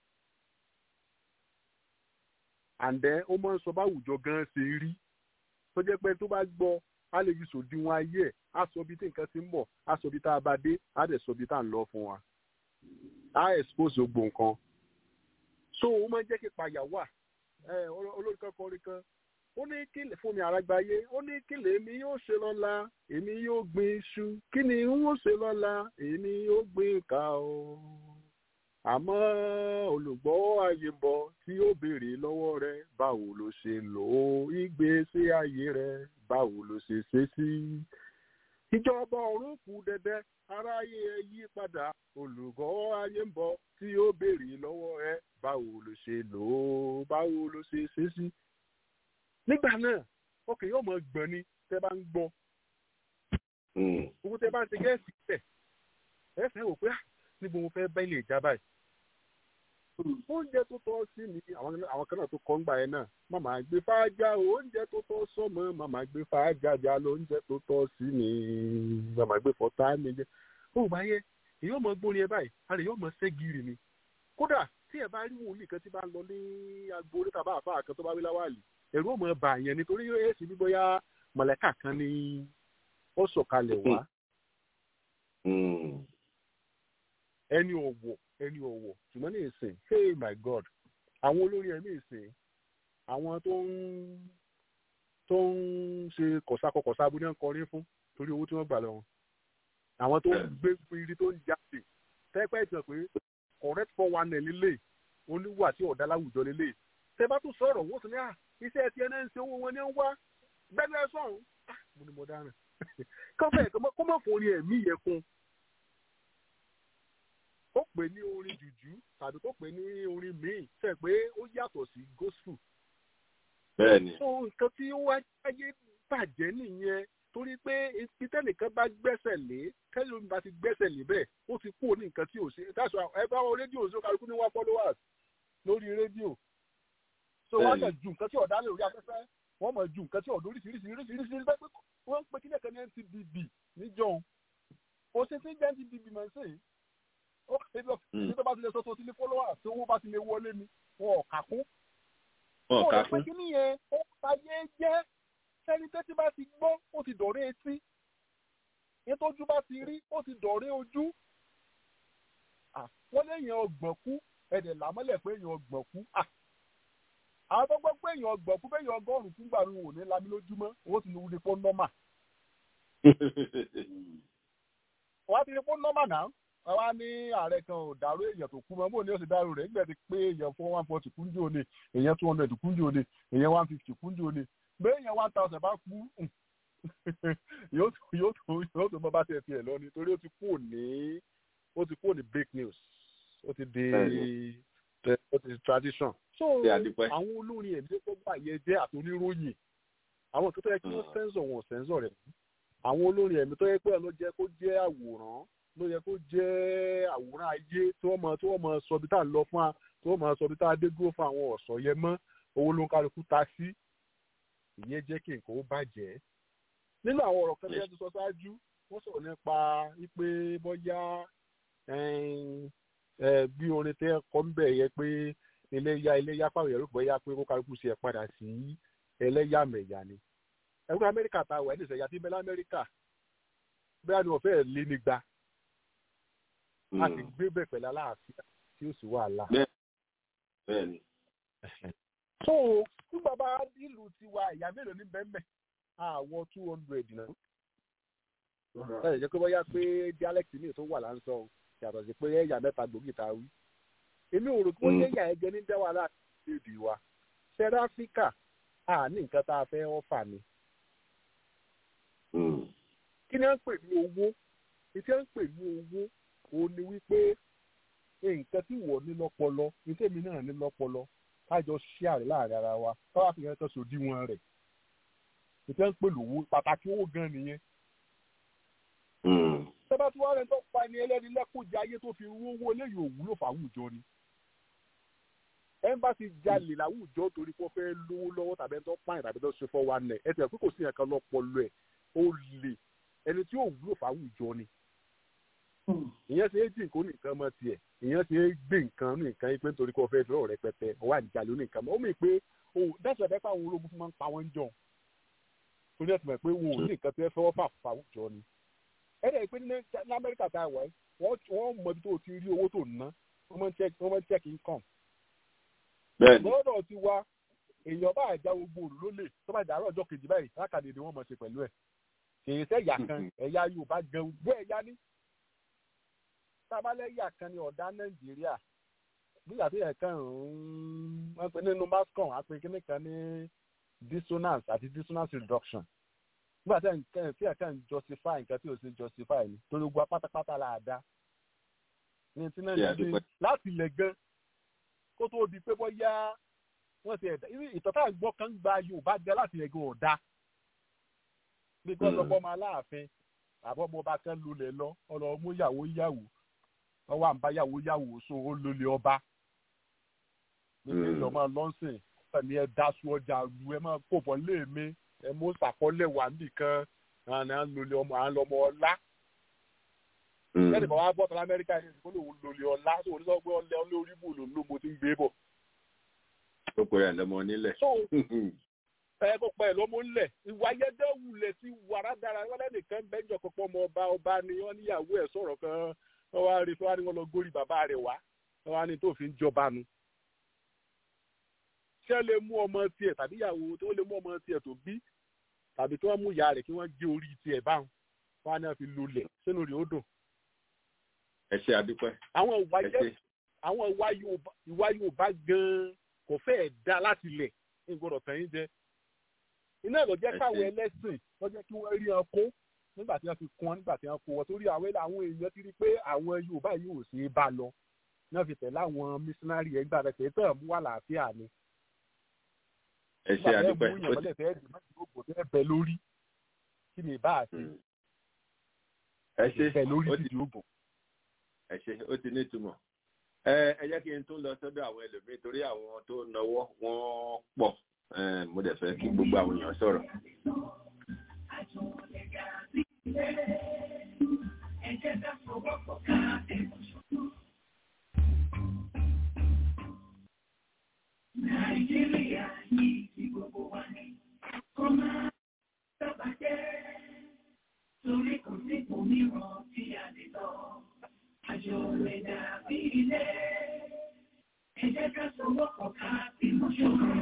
àǹdẹ́ ó máa ń sọ báwùjọ gan ṣe rí tó jẹ́ pé tó bá gbọ́ á lè fi sòdiwọ̀n ayé ẹ̀ á sọ bí tí nǹkan ti ń bọ̀ á sọ bí tá a bá dé á dẹ̀ sọ bí tá a ń lọ fún wa á expose gbogbo nǹkan so ó máa ń jẹ́ kí payà wà ẹ olórí kan kọrin kan ó ní kílè fún mi àràgbáyé ó ní kílè èmi yóò ṣe lọ́la èmi yóò gbin iṣu kí ni n ó ṣe lọ́la èmi yóò gbin ìka o àmọ́ olùgbọ́ ayé ń bọ̀ tí ó béèrè lọ́wọ́ rẹ báwo ló ṣe lò ó ìgbésí ayé rẹ báwo ló ṣe ṣe sí. ìjọba ọ̀run kù dẹ̀dẹ̀ aráyé ẹ yí padà olùgbọ́ ayé ń bọ̀ tí ó béèrè lọ́wọ́ rẹ báwo ló ṣe lò ó báwo ló ṣe ṣe sí nígbà náà ọkàn yóò mọ gbọ̀n ni tẹ́ bá ń gbọ́ owó tẹ́ bá ń ṣe gẹ́ẹ̀sì tẹ̀ ẹ fẹ́ wò pé à níbo mo fẹ́ bá ilé ìjà báyìí oúnjẹ tó tọ́ sí mi àwọn àwọn kan náà tó kọ́ ń gbà yẹn náà màmá gbé fàájà oúnjẹ tó tọ́ sọ́mọ màmá gbé fàájà jà lóúnjẹ tó tọ́ sí mi màmá gbé fọ́tà mi jẹ ó bá yẹ èyí ò mọ gbórin ẹ báyìí àrẹ yóò mọ ṣẹ́gìrì ni kódà tí ẹ bá rí wòlíì kan tí bá ń lọ ní agbo orí tàbá àfa kan tó bá wí láwàlì ẹ̀rù ò mọ bà yẹn nítorí yóò yẹ sí bí bóyá mọ̀lẹ́kà kan ní ó sọ̀kalẹ̀ wá ẹni ọ̀wọ̀ ẹni ọ̀wọ̀ ṣùgbọ́n ní ìsìn hey my god àwọn olórin ẹ̀mí ìsìn àwọn tó ń tó ń ṣe kọ̀sákọ̀kọ̀sá abúlé ń kọrin fún torí owó tí wọ́n gbà lọ wọn àwọn tó ń gbé piri tó ń jáde tẹ́pẹ́ ìtàn pé correct for one ẹ̀ lílé oníwà tí ọ̀dà láwùjọ lílé tẹ́ bá tún sọ̀rọ̀ wọ́n tún ní à iṣẹ́ tiẹ̀ náà ń ṣe owó wọn ní ń wá bẹ́ẹ̀ sọ̀rọ̀ mo ní mo dáràn kọ́fẹ́ kó má fún orin ẹ̀mí yẹn kún ó pè ní orin jùjú tàbí kó pè ní orin míì fẹ́ pé ó yàtọ̀ sí gospel.
bẹ́ẹ̀ni.
so nǹkan tí ó wáyé bàjẹ́ nìyẹn torí pé ìtẹ́nìkan bá gbẹ́sẹ̀ lé kẹ́lẹ́ omi bá ti gbẹ́sẹ̀ lé bẹ́ẹ̀ ó ti kúrò ní nǹkan tí ò ṣe that's why ẹ bá wọn rédíò ṣó kálukú ní one followers lórí rédíò so wọ́n kàn ju nǹkan tí ọ̀dá lè rí afẹ́fẹ́ wọ́n mọ̀ ju nǹkan tí ọ̀dọ́ oríṣiríṣi oríṣiríṣi pé wọ́n ń pe kílẹ̀ kan ní NCBB níjọ́ o ṣe ti ń jẹ́ NCBB mọ̀ sí i ó ṣe lọ sí tó bá ti lè sọ tó ti lé followers tí owó bá ti lè wọlé ni wọn ò kà kún.
wọn ò kà kún.
ó lè pe kíní yẹn ó fàyè jẹ́ sẹ́ni tẹ́tí bá ti gbọ́ ó ti dọ̀rẹ́ etí nítọ́jú bá ti rí ó ti dọ̀rẹ́ ojú wọ́n léèyàn ọgbọ̀n kú ẹ̀dẹ̀ làmọ́lẹ̀ pé èèyàn ọgbọ̀n kú àwọn tó gbọ́ pé èèyàn ọgbọ̀n kú bẹ́ẹ̀ yàn ọgọ́rùn-ún fún gbàrú wò ní lami lójúmọ́ owó ti ní wúni fún nọ́mà. wọ́n á ti ní fún nọ́mà náà wọ́n á ní ààrẹ kan ò dàrú èèyàn tó kú mọ́ bóun ni ó sì dàrú rẹ̀ nígbà tí pé èèyàn fún one forty kúnjú òní èèyàn two hundred kúnjú òní èèyàn one fifty kúnjú òní bẹ́ẹ̀ èèyàn one thousand bá kú yóò tó yóò tó yóò tó bọ́ bá tẹ̀ tiẹ̀ lọ ni torí ó ti kú òní ó ti kú òní break news ó ti di ó ti di tradition. so àwọn olórin ẹ̀mí tó gbà yẹ jẹ́ àtòníròyìn àwọn nǹkan tó yẹ kí wọ́n sẹ́ńsọ̀ wọn sẹ́ńsọ̀ rẹ̀ àwọn olórin ẹ̀mí tó yẹ pé ló jẹ́ kó jẹ́ àwòrán ló yẹ kó jẹ́ àwòrán ayé tí wọ́n mọ tí wọ́n mọ sọ bí tá à ń lọ fún wa tí wọ́n mọ sọ bí tá a dé dúró fún àwọn ọ̀sọ̀ yẹn mọ́ owó ló ń kálukú ta sí ìyẹn jẹ́ kí nǹkan ó bàjẹ́ nínú àwọn ọ̀rọ̀ kan tí wọ́n ti sọ ṣáájú wọ́n sọ̀rọ̀ nípa wípé bọ́yá bí orin tẹ́ kọ́ ń bẹ̀ yẹ pé iléyà iléyà fáwọn èrò bọ́yá pé kó kálukú ṣe padà sí ẹlẹ́yàmẹ̀yà ni ẹ̀rọ amẹ́ríkà ta wà ní ìṣẹ̀yà tí bẹ́lá amẹ́ríkà bẹ́ẹ̀ ni wọ́n fẹ́ẹ́ lé nígbà a sì gbé bẹ̀ pẹ̀lú aláàfíà tí ó sì wà lá.
bẹ́ẹ̀ni.
so fún bàbá ìlú tiwa ìyá mélòó ní bẹ́ẹ̀ àwọ̀ two hundred náà. ẹ jẹ́ pé bóyá pé dialect mi tó wà láǹsọ̀ yàtọ̀ sí pé ẹ̀yà mẹ́ta gbòógì ta wí. èmi ò rò pé ó yẹ̀yà ẹ̀jẹ̀ ní dẹ́wà láti èdè wa. south africa a ní nǹkan tá a fẹ́ ọ́fà ni. kí ni wọ́n ń pè ní owó ìtí wọ́n ń pè ní owó òun ni wípé nǹkan tí wọ́n ní lọ́pọlọ ní tèmi náà ní lọ́pọlọ kájọ ṣíàrẹ̀ láàrin ara wa káwá fi hàn kan sòdiwọ̀n rẹ̀ ìtẹ́ ń pè lówó pàtàkì owó gan nìyẹn. sábà tí wọ́n rẹ̀ tó pa ẹni ẹlẹ́ni lẹ́kọ̀ọ́jà ayé tó fi rú owó eléyìí òwúlò fáwùjọ ni. ẹnbàṣì jalè láwùjọ torí pé wọ́n fẹ́ lówó lọ́wọ́ tàbí ẹni tó pààyàn tàbí tó ṣe fọ́ wa nẹ̀ ẹ tẹ̀ pé kò sí ẹ̀kan lọ́pọlọ ẹ̀ ó lè ẹni tí òwúlò fáwùjọ ni. ìyẹn ṣe é jì nǹkan nìkan mọ́ tiẹ̀ ìyẹn ṣe é gbé nǹkan nìkan yìí pé nítorí pé wọ́n fẹ́ fẹ́ ọ̀rẹ́ pẹpẹ ọwọ́ àdìjàlè nìkan mọ́ ó mì pé dáṣọ ẹ̀fẹ́ pàwọn ológun fún máa ń pa wọ́n jọ torí ẹ̀sìn mọ̀ pé wọn ò ní nǹkan tó fẹ́ fà fàwùjọ ni. ẹ dẹ̀ pé ní amẹ́ríkà tá a wà wọ́n mọ ibi tó ti rí owó tó ná wọ́n máa ń check income. lọ́dọ̀ ti wá èèyàn bá àjà gbogbo òrùlé lè tó bá dàárọ̀ ọjọ́ kejì báyìí lákàdé ni wọ́n mọ̀ ṣe pẹ̀lú ẹ̀. kìí ṣe ẹ̀yà kan ẹ̀yà Yorùbá gan gbọ́ ẹ̀yà ní. tábàlẹ́yà kan ni ọ̀dà Nàìjíríà nígbà tí ẹ̀ kan ń wọ́n pe nínú mascom àpè kíní kan ní dissonance àti dissonance reduction nígbà tí ẹ̀ tí ẹ̀ kan justify nǹkan tí ò sí justify ni torí gbogbo pátápátá là á dá ní tí náà ní láti ilẹ̀ gan kó tó di pé bóyá wọ́n ti ẹ̀dá ìtọ́ta ìgbọ́ kan gba Yorùbá gan láti ilẹ̀ gan ọ̀dá bí kò lọ́gbọ́n ọmọ aláàfin àbọ̀mọ ọba kan lulẹ̀ lọ ọlọ́mú yàwó yàwó ọwọ́ àǹbá yàwó yàwó so ó lulẹ̀ ọba níbi ìjọba lọ́sìn ní ẹ daṣu ọjà lu ẹ máa kó bọ́ léèmé ẹ mú sàkọlẹ̀ wà nìkan àná lulẹ̀ ọmọ à ń lọmọ ọlá. ẹnì kan wá bọ́ tọ́lá amẹ́ríkà yìí kó lòun lulẹ̀ ọlá tó ní sọ́gbẹ́ ọlẹ́ olórí bù lòun ló mo ti ń gbé bọ̀.
ó pèrè àlọ́mọ nílẹ̀.
ẹ kó pẹ́ lọ́mọ nílẹ̀ ìwà ayẹ́dẹ́ wulẹ̀ ti wàrà dára wọn lẹ́nìkan bẹ́ńjọ pọ̀pọ̀ ọmọ ọba ọba ni wọ́n níyàwó ẹ̀ sọ̀rọ̀ kan wọ́n wá rí wọ́n wá lọ górí bàbá rẹ̀ wá wọ́n wá ní tó fi ń jọba nu ṣé lè mú ọmọ tiẹ̀ tàbí ìyàwó tí wọ́n lè mú ọmọ tiẹ̀ tó bí tàbí kí wọ́n mú ìyá rẹ̀ kí wọ́n gé orí tiẹ̀ báwọn wọn á náà fi lulẹ̀ sínú rẹ̀ ó dùn.
ẹ ṣe àdúpẹ́.
àwọn ìwà yẹ àwọn ìwà Yorùbá ìwà Yorùbá gan-an kò fẹ́ẹ̀ dá láti lẹ̀ ìgbọ́dọ̀ tẹ̀yìn jẹ iná ló jẹ́ káwọn ẹlẹ́sìn ló jẹ́ kí wọ́n rí wọn kó nígbà tí wọ́n fi kún wọn nígbà tí wọ́n kó wọn torí àwọn àwọn èèyàn ti rí pé àwọn Yorùbá yìí ò ṣeé bá lọ náà fi tẹ̀lé àwọn mísínárì ẹgbẹ́ rẹ̀ tẹ̀ tẹ̀ mú wà láàfíà ni.
ẹ ṣe àdúpẹ́
nígbà tí wọ́n mú ìyànmọ́lẹ̀ tẹ́ ẹ̀dùn mẹ́tì gbogbo tẹ́ bẹ lórí kí ni ìbá àti
ẹ ṣe
bẹ lórí
ó ti
títí ogun.
ẹ ṣe ó ti ní ìtumọ̀ ẹ ẹ jẹ́ kí n tún lọ sọ́dọ̀ àwọn ẹlòmíín torí àwọn tó náwó wọ́n pọ̀ ẹ mo dẹ̀ fẹ́ kí gbogbo àwọn èèyàn sọ̀rọ̀.
Nàìjíríà yìí ti gbogbo wa ní kó máa sábà jẹ́ torí kò sí òmíràn tí a lè lọ. Àjò rẹ̀ dàbí ilé. Ẹ jẹ́ ká sowọ́pọ̀ ká bímọ ṣọ̀kan.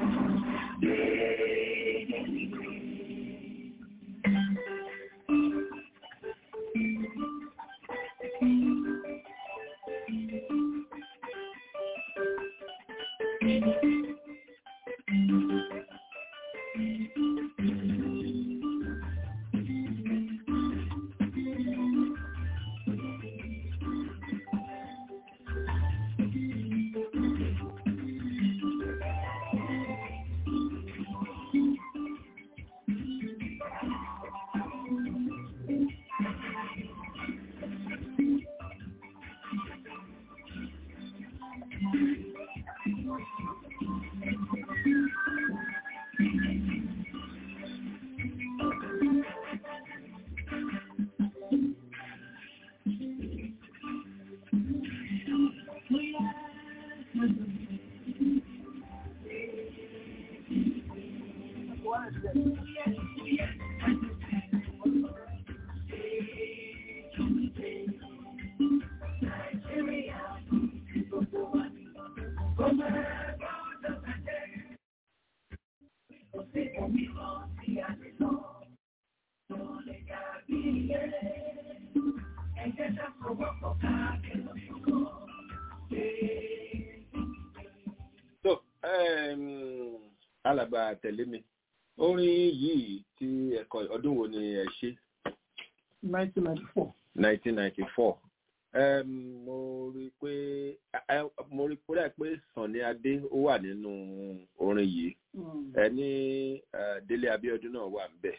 tó um, alàgbà tẹ̀lé mi orin yìí tí ẹ̀kọ́ ọdún wo ni ẹ ṣe
nineteen ninety four.
nineteen ninety four mo rí i pé ẹ, mo rí i pé pé Sunny Adé ó wà nínú orin yìí ẹ ní ẹ, Délé Abíọ́dún náà wà níbẹ̀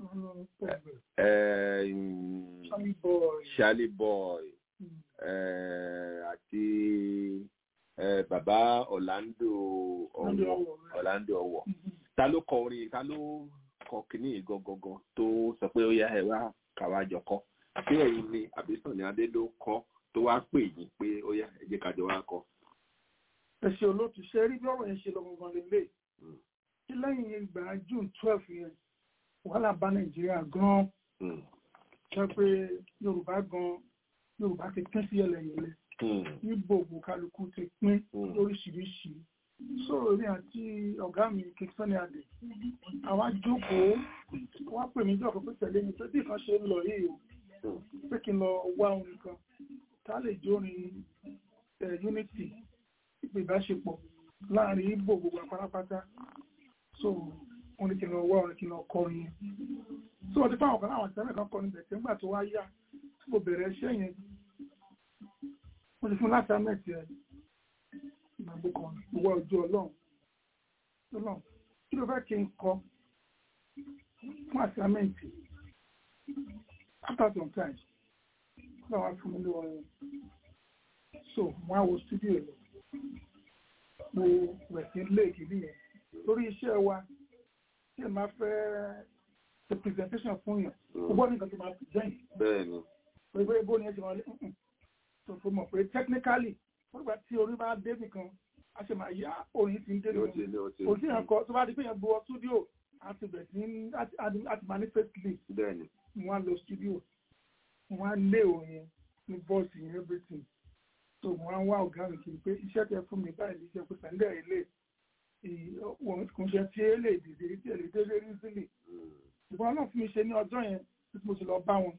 ẹ, mm,
Charlie boy.
Charlie Boy ẹ, àti ẹ, bàbá Orlando Ọwọ Orlando Ọwọ ta ló kọ orin ta ló kọ kínní yìí gangan tó sọ pé ó yá ẹ wá káwá jọ kọ àti ẹ̀yin ni àbí Sunny Adé ló kọ tó wá pè yín pé ó yá ẹ jẹ́ ká jọ wá kọ.
ẹ ṣe olóòtú ṣe rí bí ọ̀rọ̀ yẹn ṣe lọ gangan lélẹ̀ tí lẹ́yìn ìgbà june twelve yẹn wàhálà bá nàìjíríà gan-an ṣe pé yorùbá gan yorùbá ti pín sí ẹlẹ́yẹlẹ níbo ògùn kálukú ti pín lóríṣiríṣi sọ̀rọ̀ ní àti ọ̀gá mi kí Sunny Adé àwa jókòó wọ́n pè mí jọ̀kọ̀ pé tẹ̀lé mi pé bí kan ṣe ń lọ yìí o pé kí n lọ wá orin kan ká lè jórin ẹ̀ unity ìpè ìbáṣepọ̀ láàrin Ìgbò gbogbo pátápátá so wọ́n ní kí n lọ wá orin kí n lọ kọrin yẹn so wọ́n ti fáwọn kan láwọn tẹ́lẹ̀ kan kọrin bẹ̀tẹ̀ nígbà tó wá yá tí mo bẹ̀rẹ̀ iṣẹ́ yẹn wọ́n ti fún láti amẹ́tì ẹ̀ ìgbàgbọ́ kan ìwọ ojú ọlọ́run ọlọ́run kí ló fẹ́ kí n kọ fún àsámẹ́ǹtì after some time kí ló wá fún mi ní orin so mo á wo studio lọ mo rẹ̀ sí léèkì nìyẹn lórí iṣẹ́ wa tí ẹ máa fẹ́ ṣe presentation fún yàn ó gbọ́ nǹkan tó máa present
bẹ́ẹ̀ni
pé pé bó ni ẹ ti máa lé tó fi mọ̀ pé technically wọ́n gbà tí orí bá dé nìkan a ṣe máa yá orin ti ń dé nìkan òsì yẹn kọ tó bá di pé yẹn gbọ́ studio àti bẹ̀ sí àti manifestly
bẹ́ẹ̀ni
wọ́n á lọ studio wọ́n á lé orin yẹn ní bọ́ọ̀sì yẹn everything so wọ́n á wá ọ̀gá mi kiri pé iṣẹ́ tẹ fún mi báyìí níṣẹ́ pé sàndẹ̀ ilé wọ́n kò ṣe tí ẹ lè dìde tí ẹ lè dé lérí sílẹ̀ ṣùgbọ́n ọlọ́run fún mi ṣe ní ọjọ́ yẹn tí mo sì lọ bá wọn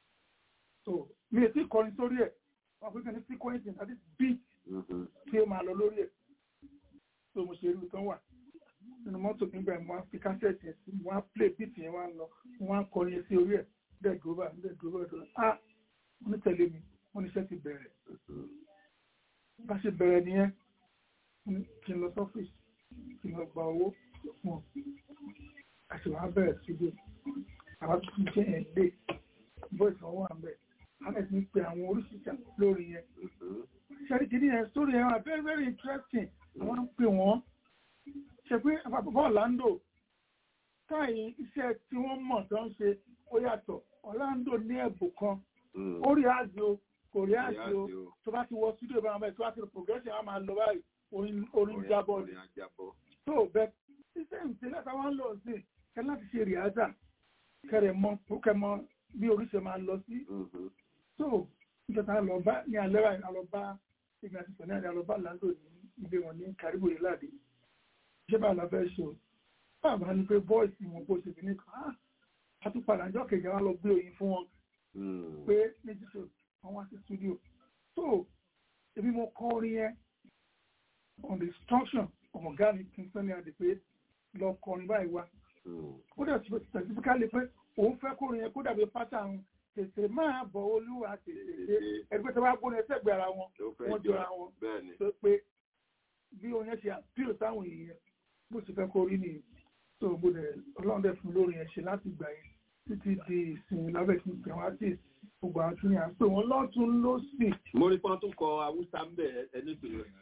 so mi ò tí kọrin sórí ẹ̀ wọ́n pín kan ní sequencing àti beat tí ó máa lọ lórí ẹ̀ tó mo ṣe irú tán wà nínú mọ́tò nígbà yẹn mo wá fi kásẹ̀tì yẹn sí mo wá play beat yẹn wá lọ mo wá kọrin yẹn sí orí ẹ̀ dẹ̀ dúró báyìí dẹ̀ dúró báyìí dúró ah wọ́n ní tẹ̀lé mi wọ́n ní iṣẹ́ ti bẹ̀rẹ̀ bá ṣe bẹ̀rẹ̀ nìyẹn mo ní kí n lọ sọ́fíìsì kí n lọ gba owó fún ọ àti wàá bẹ̀rẹ̀ síbi àwọn tó ti jẹ́ ẹ̀ lé voice wọn wà ń bẹ̀ alex ń pe àwọn oríṣiríṣi lórí yẹn ṣẹ́rí kìíní yẹn story yẹn wà very very interesting àwọn ń pè wọ́n ṣe pé àpapọ̀ Orlando táyì iṣẹ́ tí wọ́n mọ̀ tó ń ṣe ó yàtọ̀ Orlando ní ẹ̀bùn kan ó rí àjò o kò rí àjò o tó bá ti wọ studio bá wọn bẹ́ẹ̀ tó bá ti rò progression á máa lọ báyìí orin orin jábọ̀ ni tó bẹ́ẹ̀ iṣẹ́ ìṣẹ̀lẹ̀ táwọn ń lọ sí kẹ́ láti ṣe rìájà kẹrẹ̀ mọ kẹmọ bí oríṣi máa lọ sí tó nígbàtà lọ bá ní alẹ́ wa lọ bá ìgbà tí sọ ní àlẹ́ lọ bá Orlando ní ilé wọn ní Karibu ìlàdí ṣé bá la fẹ́ ṣe o báwa ni pé bọ́ọ̀sì wọn bó ṣe fi ní ká a tún padà jọ kejì wa lọ gbé oyin fún wọn pé méjì tó wọn wá sí studio so èmi mo kọ orin yẹn on the instruction ọ̀gá mi kí n sọ ní adé pé lọ kọrin báyìí wá ó dẹ̀ specifically pé òun fẹ́ kórin yẹn kó dàbí pátá tètè máa bọ̀ olúwa tètè dé ẹgbẹ́ tó bá gbóni ẹsẹ̀gbẹ́ ara wọn wọ́n jọra wọn tó pé bí oyin ṣe àpíò sáwọn èèyàn bó ṣe fẹ́ kó rí nìyí tó gbọdọ̀ ọlọ́run dẹ̀ fún lórí yẹn ṣe láti gbà yẹn títí di ìsìn lábẹ́ ìsìn ìpè wọn àti gbogbo àwọn tún ní à ń pè wọ́n lọ́tún lọ́sì.
mo rí pọ́n tó kọ awúsá ń bẹ̀ ẹni pè é.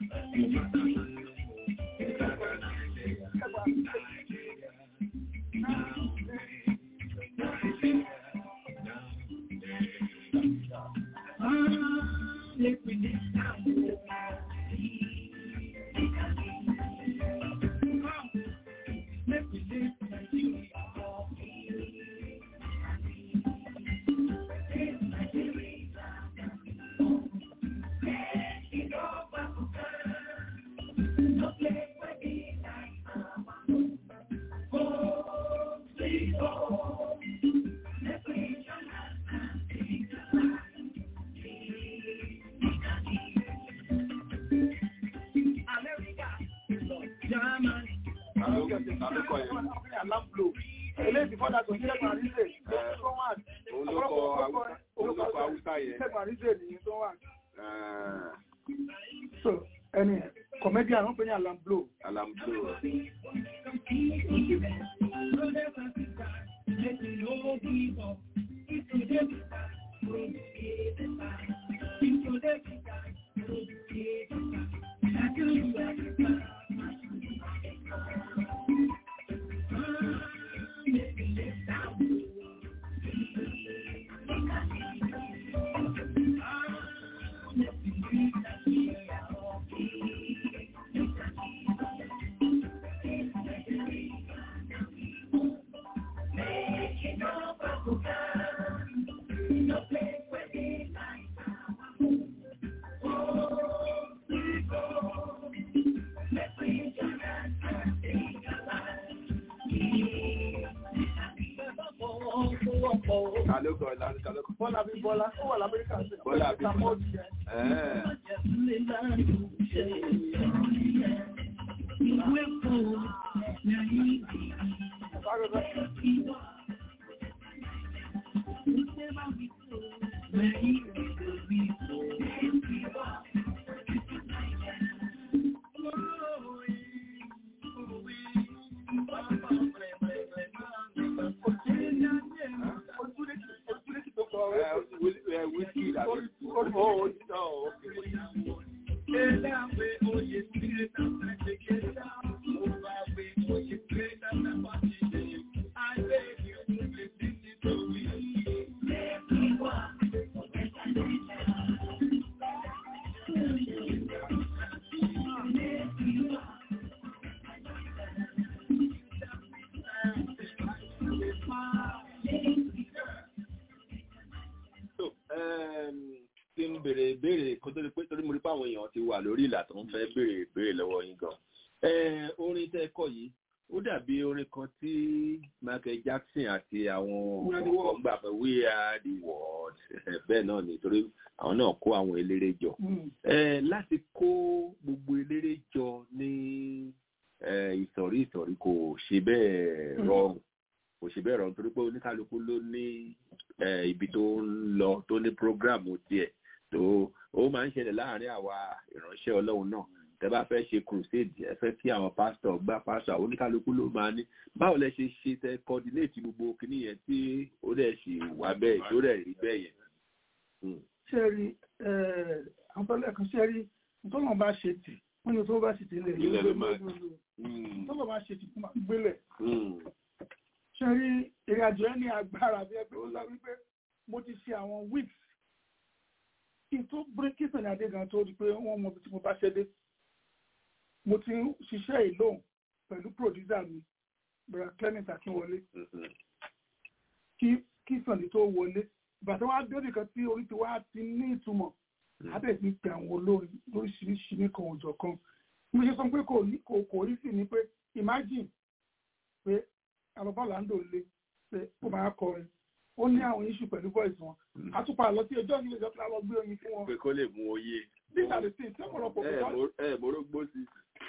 eléyìí fọ́dà tó ṣẹ́gun àríṣe tó wà
olùkọ́ haúsá yẹn
ṣẹ́gun àríṣe nìyí tó wà. so ẹni kọ̀mẹ́dì àwọn pè ní alamblo.
alamblo.
Bọ́lá bí Bọ́lá, ó wà l'Amẹ́ríkà sí.
Bọ́lá bí
Sàmọ́ọ̀dì yẹn.
tí ń béèrè ìbéèrè kó tó di pé torí mo rí pé àwọn èèyàn ti wà lórí ìlà tó ń fẹ́ béèrè ìbéèrè lọ́wọ́ yín gan. orin tẹ́ ẹ kọ yìí ó dàbí orin kan tí Michael Jackson àti àwọn ọkọ̀ gbà pé we are the world bẹ́ẹ̀ náà ni torí àwọn náà kó àwọn eléré jọ. láti kó gbogbo eléré jọ ní ìsọ̀rí ìsọ̀rí kò ṣe bẹ́ẹ̀ rọrùn kò ṣe bẹ́ẹ̀ rọrùn torí pé oníkálukú ló ní ibi tó ń lọ tó ní prógráàmù tiẹ̀ tó ó máa ń ṣẹlẹ̀ láàárín àwa ìránṣẹ́ ọlọ́run náà tẹ bá fẹ́ ṣe crusade ẹ fẹ́ kí àwọn pásítọ̀ gbá pásítọ̀ oníkálukú ló máa ní báwo lẹ ṣe ṣe tẹ coordinate gbogbo kinní yẹn tí ó dẹ̀ ṣì wà bẹ́ẹ̀ tó dẹ̀ rí bẹ́ẹ̀ yẹn.
ṣé rí àwọn tó lẹ́ẹ̀kan ṣé rí tọ́lọ̀ bá ṣe tì wọ́n ní tó bá ṣe tì lẹ̀
ilẹ̀ ló máa
tọ́lọ̀ bá ṣe tì fún máa gbélẹ̀. ṣé rí ìrìn àjò ẹ ní agbára bí ẹ pé ó sọ wípé mo ti ṣe àwọn weeks kí n tó bírí kí sẹ̀yìn adé gan tó rí pé wọ́n mọ ibi tí mo bá ṣe dé mo ti ń ṣiṣẹ́ ìlóhùn pẹ̀lú producer mi bẹ̀rẹ̀ clement akínwọlé kí kí sànni tó wọlé bàtà wá dé nìkan tí orí ti wá ti ní ìtumọ̀ abẹ́ ti pe àwọn olórin lóríṣiríṣi nìkan òjọ̀ kan mo ṣe sọ pé kò ní kò kò rí sí ni pé imagine pé àlọ́bá làǹdò lé pé ó máa kọrin ó ní àwọn iṣu pẹ̀lú voice wọn àtúpà lọ sí ẹjọ́ nílé ìjọba lọ gbé oyin fún wọn.
pé kó lè mú oyè.
nígbà tí tí ọ̀pọ̀lọpọ̀ kò
ẹ morógbó sí.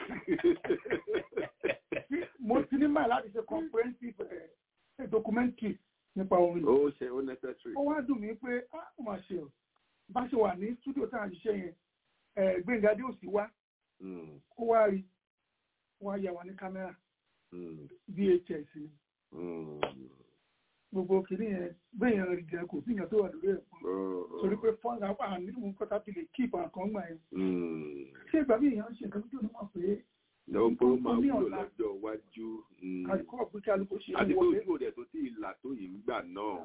mo ti ní máa láti ṣe comprehensive documentary nípa orin.
ó ṣe ó necessary.
ó wá dùn mí pé ó máa ṣe o bá ṣe wà ní studio tá à ń ṣiṣẹ́ yẹn Gbénga dé òsì wá ó wá rí wá yà wá ní kámẹ́rà VHS ni gbogbo kìíní yẹn bẹ́ẹ̀ rí jẹ́ kò sí ìyàn tó wà lórí ẹ̀ fún torí pé fọ́nà apá nínú kọ́tà tí lè kíìpù àkàn gbà yẹn. ṣé ìgbà bí èèyàn ṣe nǹkan tó ní wọ́n pé
lọ́wọ́ pé ó máa wúlò lọ́jọ́ iwájú.
àdìkọ́ ọ̀pẹ kí alùpùpù ṣe
àti tó yíwò dẹ̀ tó tí ìlà tó yìí ń gbà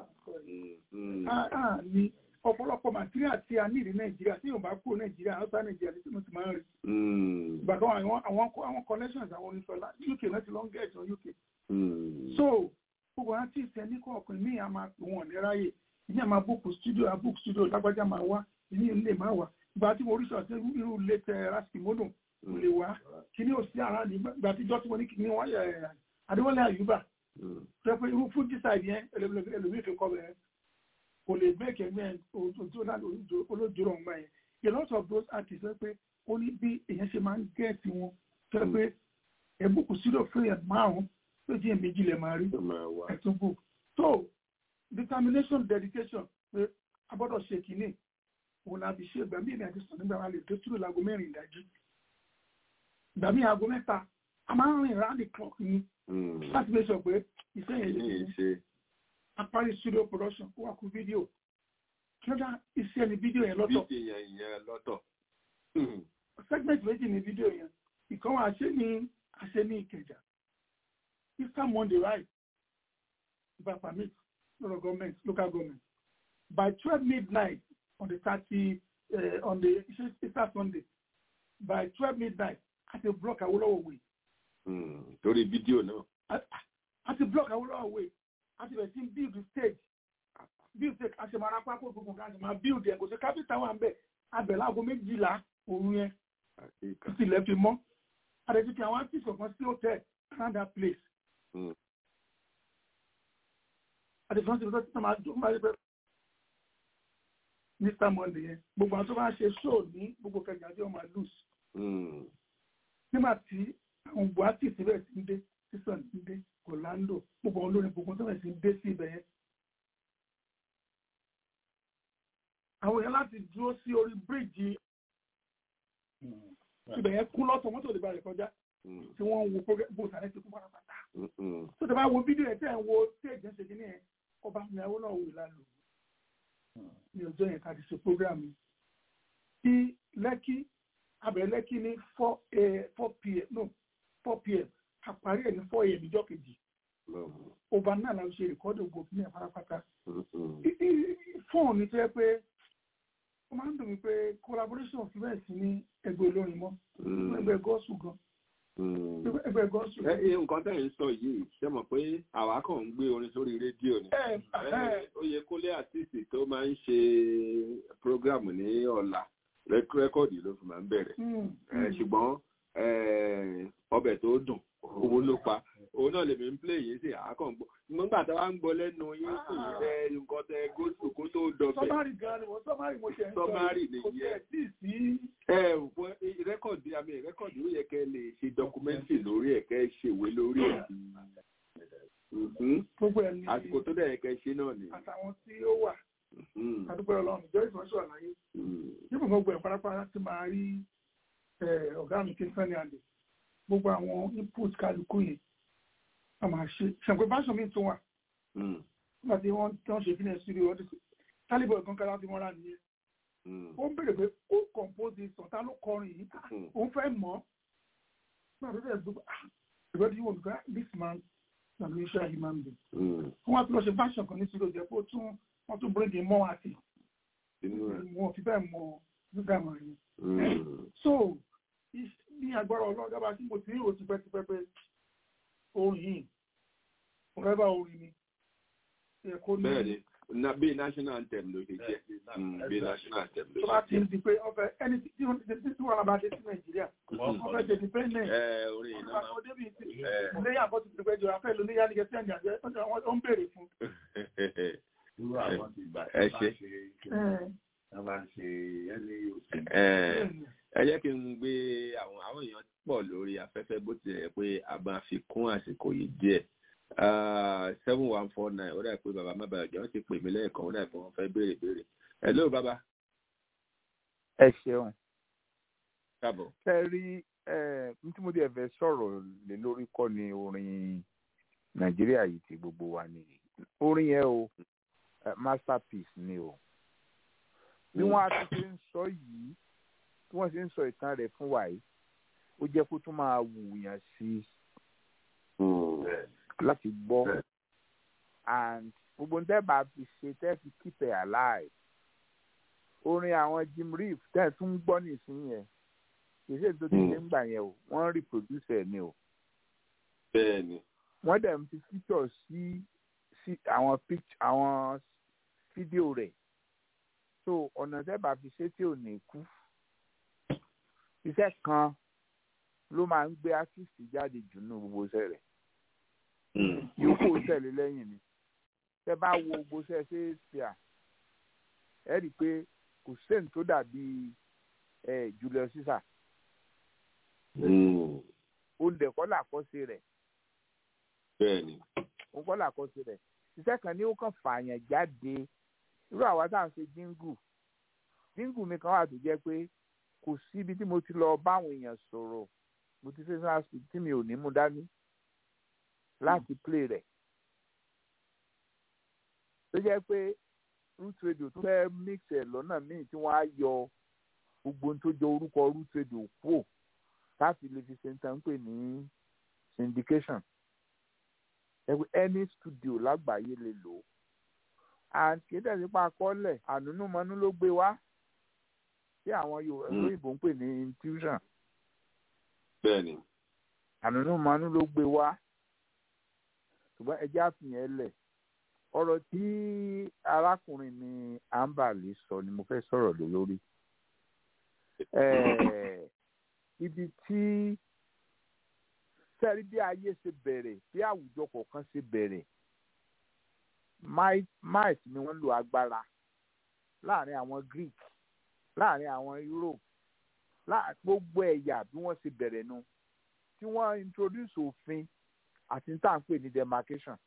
náà. ní ọ̀pọ̀lọpọ̀ màtíríà tí a ní ìrí nàìjíríà tí yóò bá kúrò nàìjíríà outside nàìjíríà tí mo ti máa ń rí. ìgbà kan àwọn connections àwọn onífọlá uk náà ti lọ ń gẹ̀ẹ́sì uk. so gbogbo artist ẹni kọ̀ọ̀kan ní àmà wọn ní ráyè ní àmà book studio book studio lágbájá máa wá ní ilé máa wá ìgbà tí mo rí sọ irú ilé tẹ raskimono mo lè wá kí ni ò sí ara ní ìgbà tí jọ́ tí mo ní kí ni wọ́n yẹ adéwọlé àyùbá tó pé irú fún dísáìdì yẹn ẹlòmíì fi kọ́ bẹ̀rẹ̀ kò lè bẹ́ẹ̀kì ẹgbẹ́ ojú olójúrò ọ̀gbà yẹn a lot of those artists wọ́n pé ó ní bí èèyàn ṣe máa ń gẹ̀ẹ́sì wọn tó pé ẹ̀ book studio fún yẹn márùn-ún tó jẹ́ méjì lè máa rí ẹ̀tún book so determination dedication pé a gbọ́dọ̀ ṣe kìíní òun la fi ṣe ìgbà míì ní àti sọ nígbà wa lè tó túrò láago mẹ́rin ìdájí ìgbà míì aago mẹ́ta a máa ń rìn round the clock ni láti fi sọ pé iṣẹ́ yẹn lè ṣe apárí studio production ó wà kú fídíò kí ló dá iṣẹ́ ni fídíò yẹn lọ́tọ̀
fídíò yẹn lọ́tọ̀
segment méjì ni fídíò yẹn ìkan wà ṣe ní àṣẹ ní Ìkẹjà Easter Monday, right? By permit, local government, local government. By 12 midnight on the 30, uh, on the Easter Sunday, by 12 midnight, at a block Awolowo way.
Torí fídíò náà.
At a block Awolowo way, at the team build the stage. Build stage, a ṣe máa ra pákó gbogbo nǹkan, a ṣe máa build ẹ̀, kò sí kápítà wà ń bẹ̀, abẹ̀ láago méjìlá òru yẹn, títí ilẹ̀ fi mọ́. Àdèjì kí àwọn artist kọ̀ọ̀kan sí hotel around that place àdìsán ti fi tọ́tí máa dùn máa rí Mr. Monday yẹn gbogbo àwọn tó bá ṣe show ní gbogbo kẹjà tí wọ́n máa lose nígbà tí àwọn buhati síbẹ̀ sí ń dé sísàn ń dé Orlando gbogbo àwọn olórin gbogbo tó bẹ̀ sí ń dé sí ibẹ̀ yẹn àwọn èèyàn láti dúró sí orí bíríìjì ibẹ̀ yẹn kún lọ́tọ̀ mọ́tò lè ba rẹ̀ kọjá tí wọ́n ń wo bó sàrẹ́ ti kú pátápátá. tó tẹ̀ bá wo fídíò ẹ̀ tẹ̀ ń wo stage ẹ̀ ṣe kí ni ẹ̀ ọba mi àwọn náà wò lálẹ́ ní ọjọ́ yẹn ká ti ṣe program yìí. tí lẹ́kí abẹ̀rẹ̀ lẹ́kí ní four pm no four pm àparí ẹ̀ ní four am ìjọ kejì. ọba náà la ṣe rìkọ́dì ògbó fún ẹ̀ pátápátá. fóònù tó yẹ pé ó máa ń dùn mí pé collaboration fi bẹ́ẹ̀ sí ní ẹgbẹ́ olórin mọ́ ẹgbẹ́ gọ́ọ̀sù gan ẹgbẹ́ gọ́ọ̀sù.
nǹkan tẹ̀ ń sọ yìí ṣe mọ̀ pé àwa kàn ń gbé orin sórí rédíò ni. ó yẹ kólé àtìsì tó máa ń ṣe prógrámù ní ọ̀la rẹ́kọ́ọ̀dì ló fi máa ń bẹ̀rẹ̀. ṣùgbọ́n ọbẹ̀ tó dùn òun ló pa òun náà lèmi ń play yìí sí àákàn gbọ́ nígbà tá a wá ń gbọ́ lẹ́nu yín sí ẹ nǹkan tẹ góòtù kó tó dọ̀bẹ̀
sọmárì gan ni mo sọmárì mo ṣe ń sọ
Summary
yìí. kò
nìyẹn.
tẹ̀ sí sí
ẹ òpin rẹ́kọ̀dì àmì rẹ́kọ̀dì ó yẹ kẹ́ lè ṣe dọkumẹ́ntì lórí ẹ̀ kẹ́ ṣèwé lórí ẹ̀ Mhm.
gbogbo ẹ̀ ní
àsìkò tó dẹ̀ yẹ kẹ́ ṣe náà ni.
àtàwọn tí ó wà
Mhm.
àdúgbò ọlọ́run ìjọ ìfọ̀nsọ̀ àlàyé
Mhm.
nígbà gbogbo ẹ̀ pátápátá ti máa rí eh, ọ̀gá mi kí n fẹ́ni àlè gbogbo àwọn input kálukú yẹn a máa ṣe ṣàǹpé báṣọ mi tún wà
Mhm.
nígbà tí wọ́n tí wọ́n ṣe fílẹ̀ sí ọdún sí tálíbọ̀ ẹ̀kan kára fi mọ́ra nìyẹn
Mhm.
ó ń béèrè pé ó compose sàn tá ló kọrin yìí Ah,
Mhm.
òun fẹ́ mọ̀ nígbà tó dẹ̀ gbogbo ìgbà tí wọ́n gbà this man na the usual human being
Mhm.
wọ́n wá tún lọ ṣe fashion kan ní sílò jẹ́ pé ó tún wọ́n tún bring in more artist
Inú ẹ̀.
wọn ò fi bẹ́ẹ̀ mọ nígbà mọ̀ yẹn
Mhm.
so is- ní agbára ọlọ́gá bá tí mo ti rí òtí pẹ́tipẹ́ pé orin yìí forever orin ni ẹ kó ní
bẹ́ẹ̀ni na bí national anthem ló ṣe jẹ́ Mm, bí national anthem ló
tó bá
ṣe
ti
jẹ́.
ń di pé ọfẹ ẹni tí wọ́n ti tí wọ́n bá dé sí nàìjíríà wọ́n fẹ́ ṣe dependent
ẹ orin yìí náà
ọdẹ bíi ti
ẹ.
lẹ́yìn àbọ̀ ti pẹ̀lú ẹjọ́ afẹ́ lóní yá ní kẹsí ẹ̀ǹdì àjẹ́ ó ń béèrè fún.
irú àwọn ti gbà
ẹ
tí wọ́n bá
ṣe.
ṣe kí wọ́n bá ń ṣe ẹni òsì.
ẹ ẹ jẹ́ kí n gbé àwọn àwọn èèyàn pọ̀ lórí afẹ́fẹ́ bó tilẹ̀ yẹ pé a máa fi kún àsìkò yìí díẹ̀ seven one four nine ó dà pé bàbá má bàa jẹ́ wọ́n ti pè mí lẹ́ẹ̀kan ó dà pé wọ́n fẹ́ béèrè béèrè hello bàbá
ẹ ṣeun
káàbọ̀.
ṣe rí ẹ ní tí mo dé ẹ̀fẹ̀ sọ̀rọ̀ lé lórí kọ́ ni orin nàìjíríà yìí ti gbogbo wa ni orin yẹn o eh, masterpiece ni o bí wọ́n á ti ṣe ń sọ yìí bí wọ́n ṣe ń sọ ìtàn rẹ̀ fún wa yìí ó jẹ́ kó tún máa wùyàn sí láti gbọ́ and gbogbo tẹ́ bá fi ṣe tẹ́ fi keep it alive orin àwọn Jim Reeves tẹ́ ẹ̀ tún gbọ́ nísìnyí yẹn kì í ṣe tó ti ṣe ń gbà yẹn o wọ́n ń reproduce ẹ̀ ni o
bẹ́ẹ̀ni
wọ́n dẹ̀ ń fi feature sí sí àwọn picture àwọn fídíò rẹ̀ so ọ̀nà tẹ́ bá fi ṣe tí ò ní kú iṣẹ́ kan ló máa ń gbé artist jáde jù nínú gbogbo iṣẹ́ rẹ̀ yòókù tẹ̀lé lẹ́yìn ni tẹ́ bá wo gbogbo iṣẹ́ ṣe é ṣe à ẹ rí i pé kò sẹ́ni tó dàbí ẹ Julius Caesar olùdẹ̀kọ́ làkọ́ṣe rẹ̀
bẹ́ẹ̀ni
òun kọ́ làkọ́ṣe rẹ̀ iṣẹ́ kan ní ó kàn fààyàn jáde irú àwa tá à ń ṣe jíngù jíngù mi kan wà tó jẹ́ pé kò sí ibi tí mo ti lọ báwọn èèyàn sọ̀rọ̀ motivational speech tí mi ò ní mú dání láti play rẹ̀ tó jẹ́ pé root radio tó fẹ́ mix ẹ̀ lọ́nà míì tí wọ́n á yọ gbogbo ohun tó jọ orúkọ root radio kúò láti lè fi ṣe ń tán pè ní syndication ẹgbẹ́ any studio lágbàáyé lè lò ó and kì í tẹ̀sí pa akọ́lẹ̀ ànúnúmọ́nú ló gbé wá tí àwọn Yorùbá ń pè ní intuition
bẹ́ẹ̀ni
ànúnúmọ́nú ló gbé wá ṣùgbọ́n ẹjẹ́ àfihàn lẹ̀ ọ̀rọ̀ tí arákùnrin mi ambali sọ ni mo fẹ́ sọ̀rọ̀ lé lórí ibi tí sẹ́rí bí ayé ṣe bẹ̀rẹ̀ bí àwùjọ kọ̀ọ̀kan ṣe bẹ̀rẹ̀ might ni wọ́n lo agbára láàrin àwọn Greek láàrin àwọn Europe gbogbo ẹ̀yà bí wọ́n ṣe bẹ̀rẹ̀ nu tí wọ́n introduce òfin àti tá à ń pè ní demarcation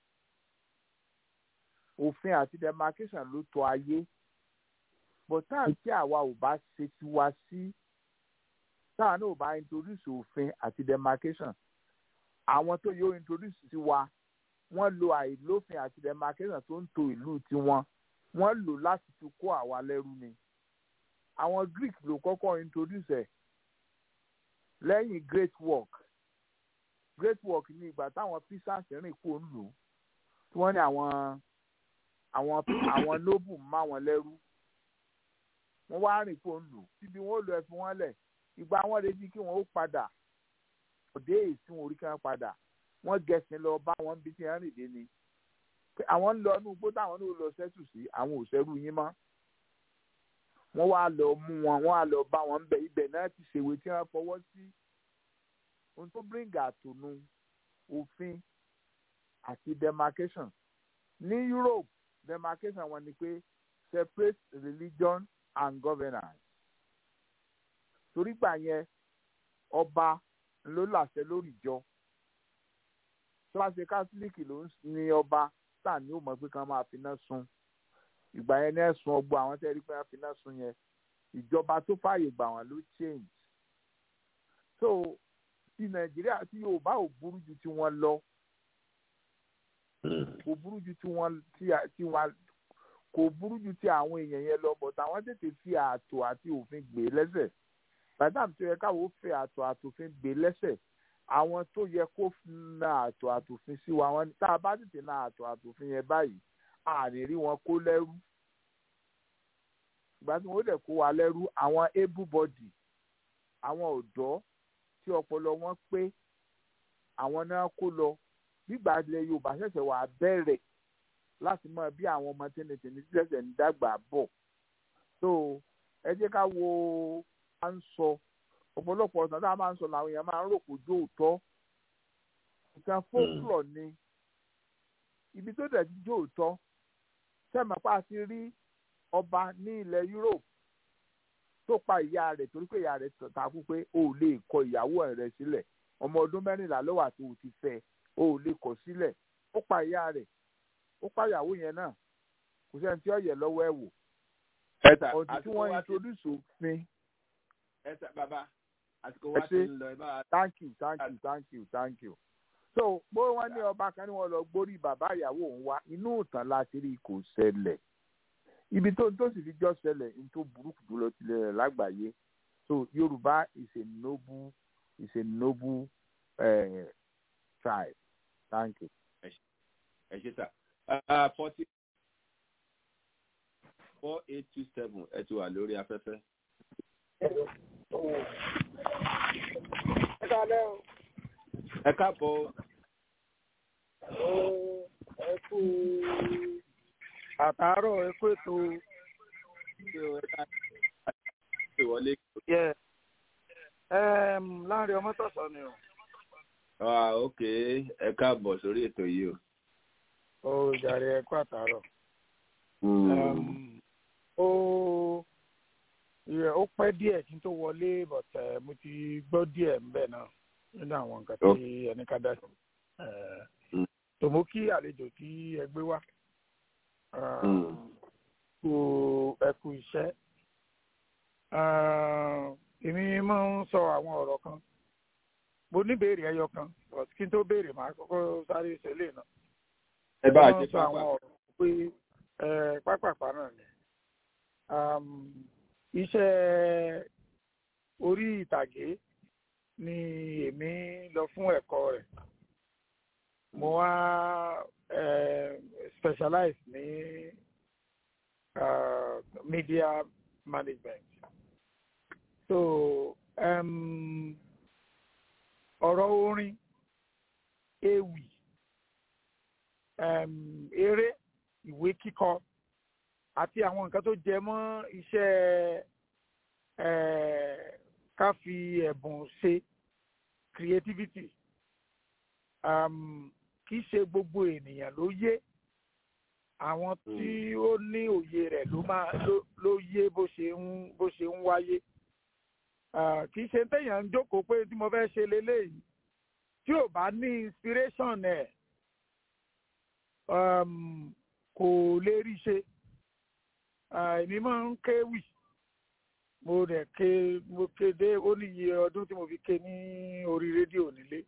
òfin àti demarcation ló tọ́ ayé but tá à ń tí àwa ò bá ṣe tiwa sí táwa náà ò bá introduce òfin àti demarcation àwọn tó yóò introduce sí wa wọ́n lo àìlófin àti demarcation tó ń to ìlú tiwọn wọ́n lò láti fi kó àwa lẹ́rú ni àwọn Greek ló kọ́kọ́ introduce ẹ̀ lẹ́yìn great work great work ní ìgbà táwọn pisans rìn kó ń lù tí wọ́n ní àwọn àwọn àwọn noble má wọn lẹ́rú wọ́n wá rìn kó ń lù síbi wọ́n lọ ẹ̀fún wọn lẹ̀ ìgbà wọn retí kí wọ́n ó padà òde èsì wọn orí kí wọ́n padà wọ́n gẹ̀sìn lọ bá wọn bí tí wọ́n rìn dé ni pé àwọn ń lọ inú igbó táwọn náà lọ sẹ́tù sí àwọn ò sẹ́rù yín mọ́ wọ́n wá lọ mú wọn wọ́n wá lọ bá wọn ń bẹ ibẹ̀ náà ti ṣèwé tí wọ́n fọwọ́ sí ohun tó bring àtònú òfin àti demarcation ní Europe demarcation wọn ni pé separate religion and governance torí gbà yẹn ọba ló làṣẹ lórí ìjọ tó bá ṣe kátólíìkì ló ń ní ọba tá ní ó mọ̀ pé kán máa finá sun ìgbà yẹn ní ẹ̀sùn ọgbọ àwọn tẹ́ rí pé wọ́n finá sun yẹn ìjọba tó fààyè gbà wọ́n ló change so ti nàìjíríà tí yorùbá ò burú ju ti wọn lọ kò burú ju ti wọn ti wọn kò burú ju ti àwọn èèyàn yẹn lọ but àwọn tètè fi ààtò àti òfin gbé lẹ́sẹ̀ bàtàm tó yẹ káwọn fẹ́ ààtò àtòfin gbé lẹ́sẹ̀ àwọn tó yẹ kó na ààtò àtòfin sí wa wọn tá a bá tètè na ààtò àtòfin yẹn báyìí àní rí wọn kó lẹ́rú ìgbà tí wọ́n dẹ̀ kó wa lẹ́rú àwọn able body àwọn ọ̀dọ́ tí ọpọlọ wọn pé àwọn náà kó lọ nígbà ilẹ̀ Yorùbá ṣẹ̀ṣẹ̀ wà bẹ̀rẹ̀ láti mọ bí àwọn ọmọ tẹnitẹni ṣẹ̀ṣẹ̀ ń dàgbà bọ̀ so ẹ jẹ́ ká wo à ń sọ ọ̀pọ̀lọpọ̀ ọ̀sán tá a máa ń sọ làwọn èèyàn máa ń rò kó jó òótọ́ nǹkan fókùlọ̀ ni ibi tó dẹ̀ ti jó òótọ́ sẹ́mi pa ti rí ọba ní ilẹ̀ Europe tó pa ìyá rẹ̀ torí pé ìyá rẹ̀ takú pé o ò lè kọ ìyàwó rẹ̀ sílẹ̀ ọmọ ọdún mẹ́rìnlá ló wà tó o ti fẹ́ o ò lè kọ̀ sílẹ̀ ó pa ìyá rẹ̀ ó pa ìyàwó yẹn náà kò sẹ́ni tí ó yẹ lọ́wọ́ ẹ̀ wò ọdún tí wọ́n introduce òfin.
ẹ sà bàbá àsìkò wa ti ń lọ ẹ bá.
thank you thank you thank you thank you. so bó wọn ní ọba kan ní wọn lọ gbórí bàbá ìyàwó òun wá inú ìtàn láti rí kò ṣẹlẹ̀ ibi tó tó sì fi jọ ṣẹlẹ̀ ní tó burúkú jùlọ tilẹ̀ rẹ̀ lágbàáyé so Yorùbá is a noble is a noble uh, tribe thank you.
ẹ ṣe sà forty four eight two seven ẹ ti wà lórí afẹ́fẹ́.
ẹ kálẹ́ o.
ẹ káàbọ̀.
ẹ kú àtàárọ̀ ẹ kú ètò.
ìwọlé.
láàrin ọmọ tọ̀sán ni o.
ah ok ẹ káàbọ̀ sórí ètò yìí o.
ó jàre ẹ kú àtàárọ̀. ó ó pẹ́ díẹ̀ kí n tó wọlé but mo ti gbọ́ díẹ̀ ńbẹ̀ náà nínú àwọn nǹkan tí ẹni ká dá sí. tòmó kí àlejò tí ẹ gbé wá kú ẹ kú iṣẹ́. èmi máa ń sọ àwọn ọ̀rọ̀ kan mo ní béèrè ẹyọ kan but kí n tó béèrè màá kọ́kọ́ sáré ìṣẹ̀lẹ̀ náà.
ẹ bá a ṣe
sọ àwọn ọ̀rọ̀ pé pápápá náà ni iṣẹ́ orí ìtàgé ni èmi lọ fún ẹ̀kọ́ rẹ̀ mo wá specialize ní uh, media management so um, ọ̀rọ̀ orin ewì um, eré ìwé kíkọ àti àwọn nǹkan tó jẹ mọ́ iṣẹ́ ká fi ẹ̀bùn ṣe creativity um, kì í ṣe gbogbo ènìyàn ló yé àwọn tí ó ní òye rẹ̀ ló máa ló yé bó ṣe ń bó ṣe ń wáyé kì í ṣe téèyàn ń jókòó pé tí mo fẹ́ ṣe leléyìí tí ò bá ní inspiration ẹ̀ kò lè rí ṣe èmi máa ń kéwì mo rẹ̀ ké mo kéde ó ní iye ọdún tí mo fi ké ní orí rédíò nílé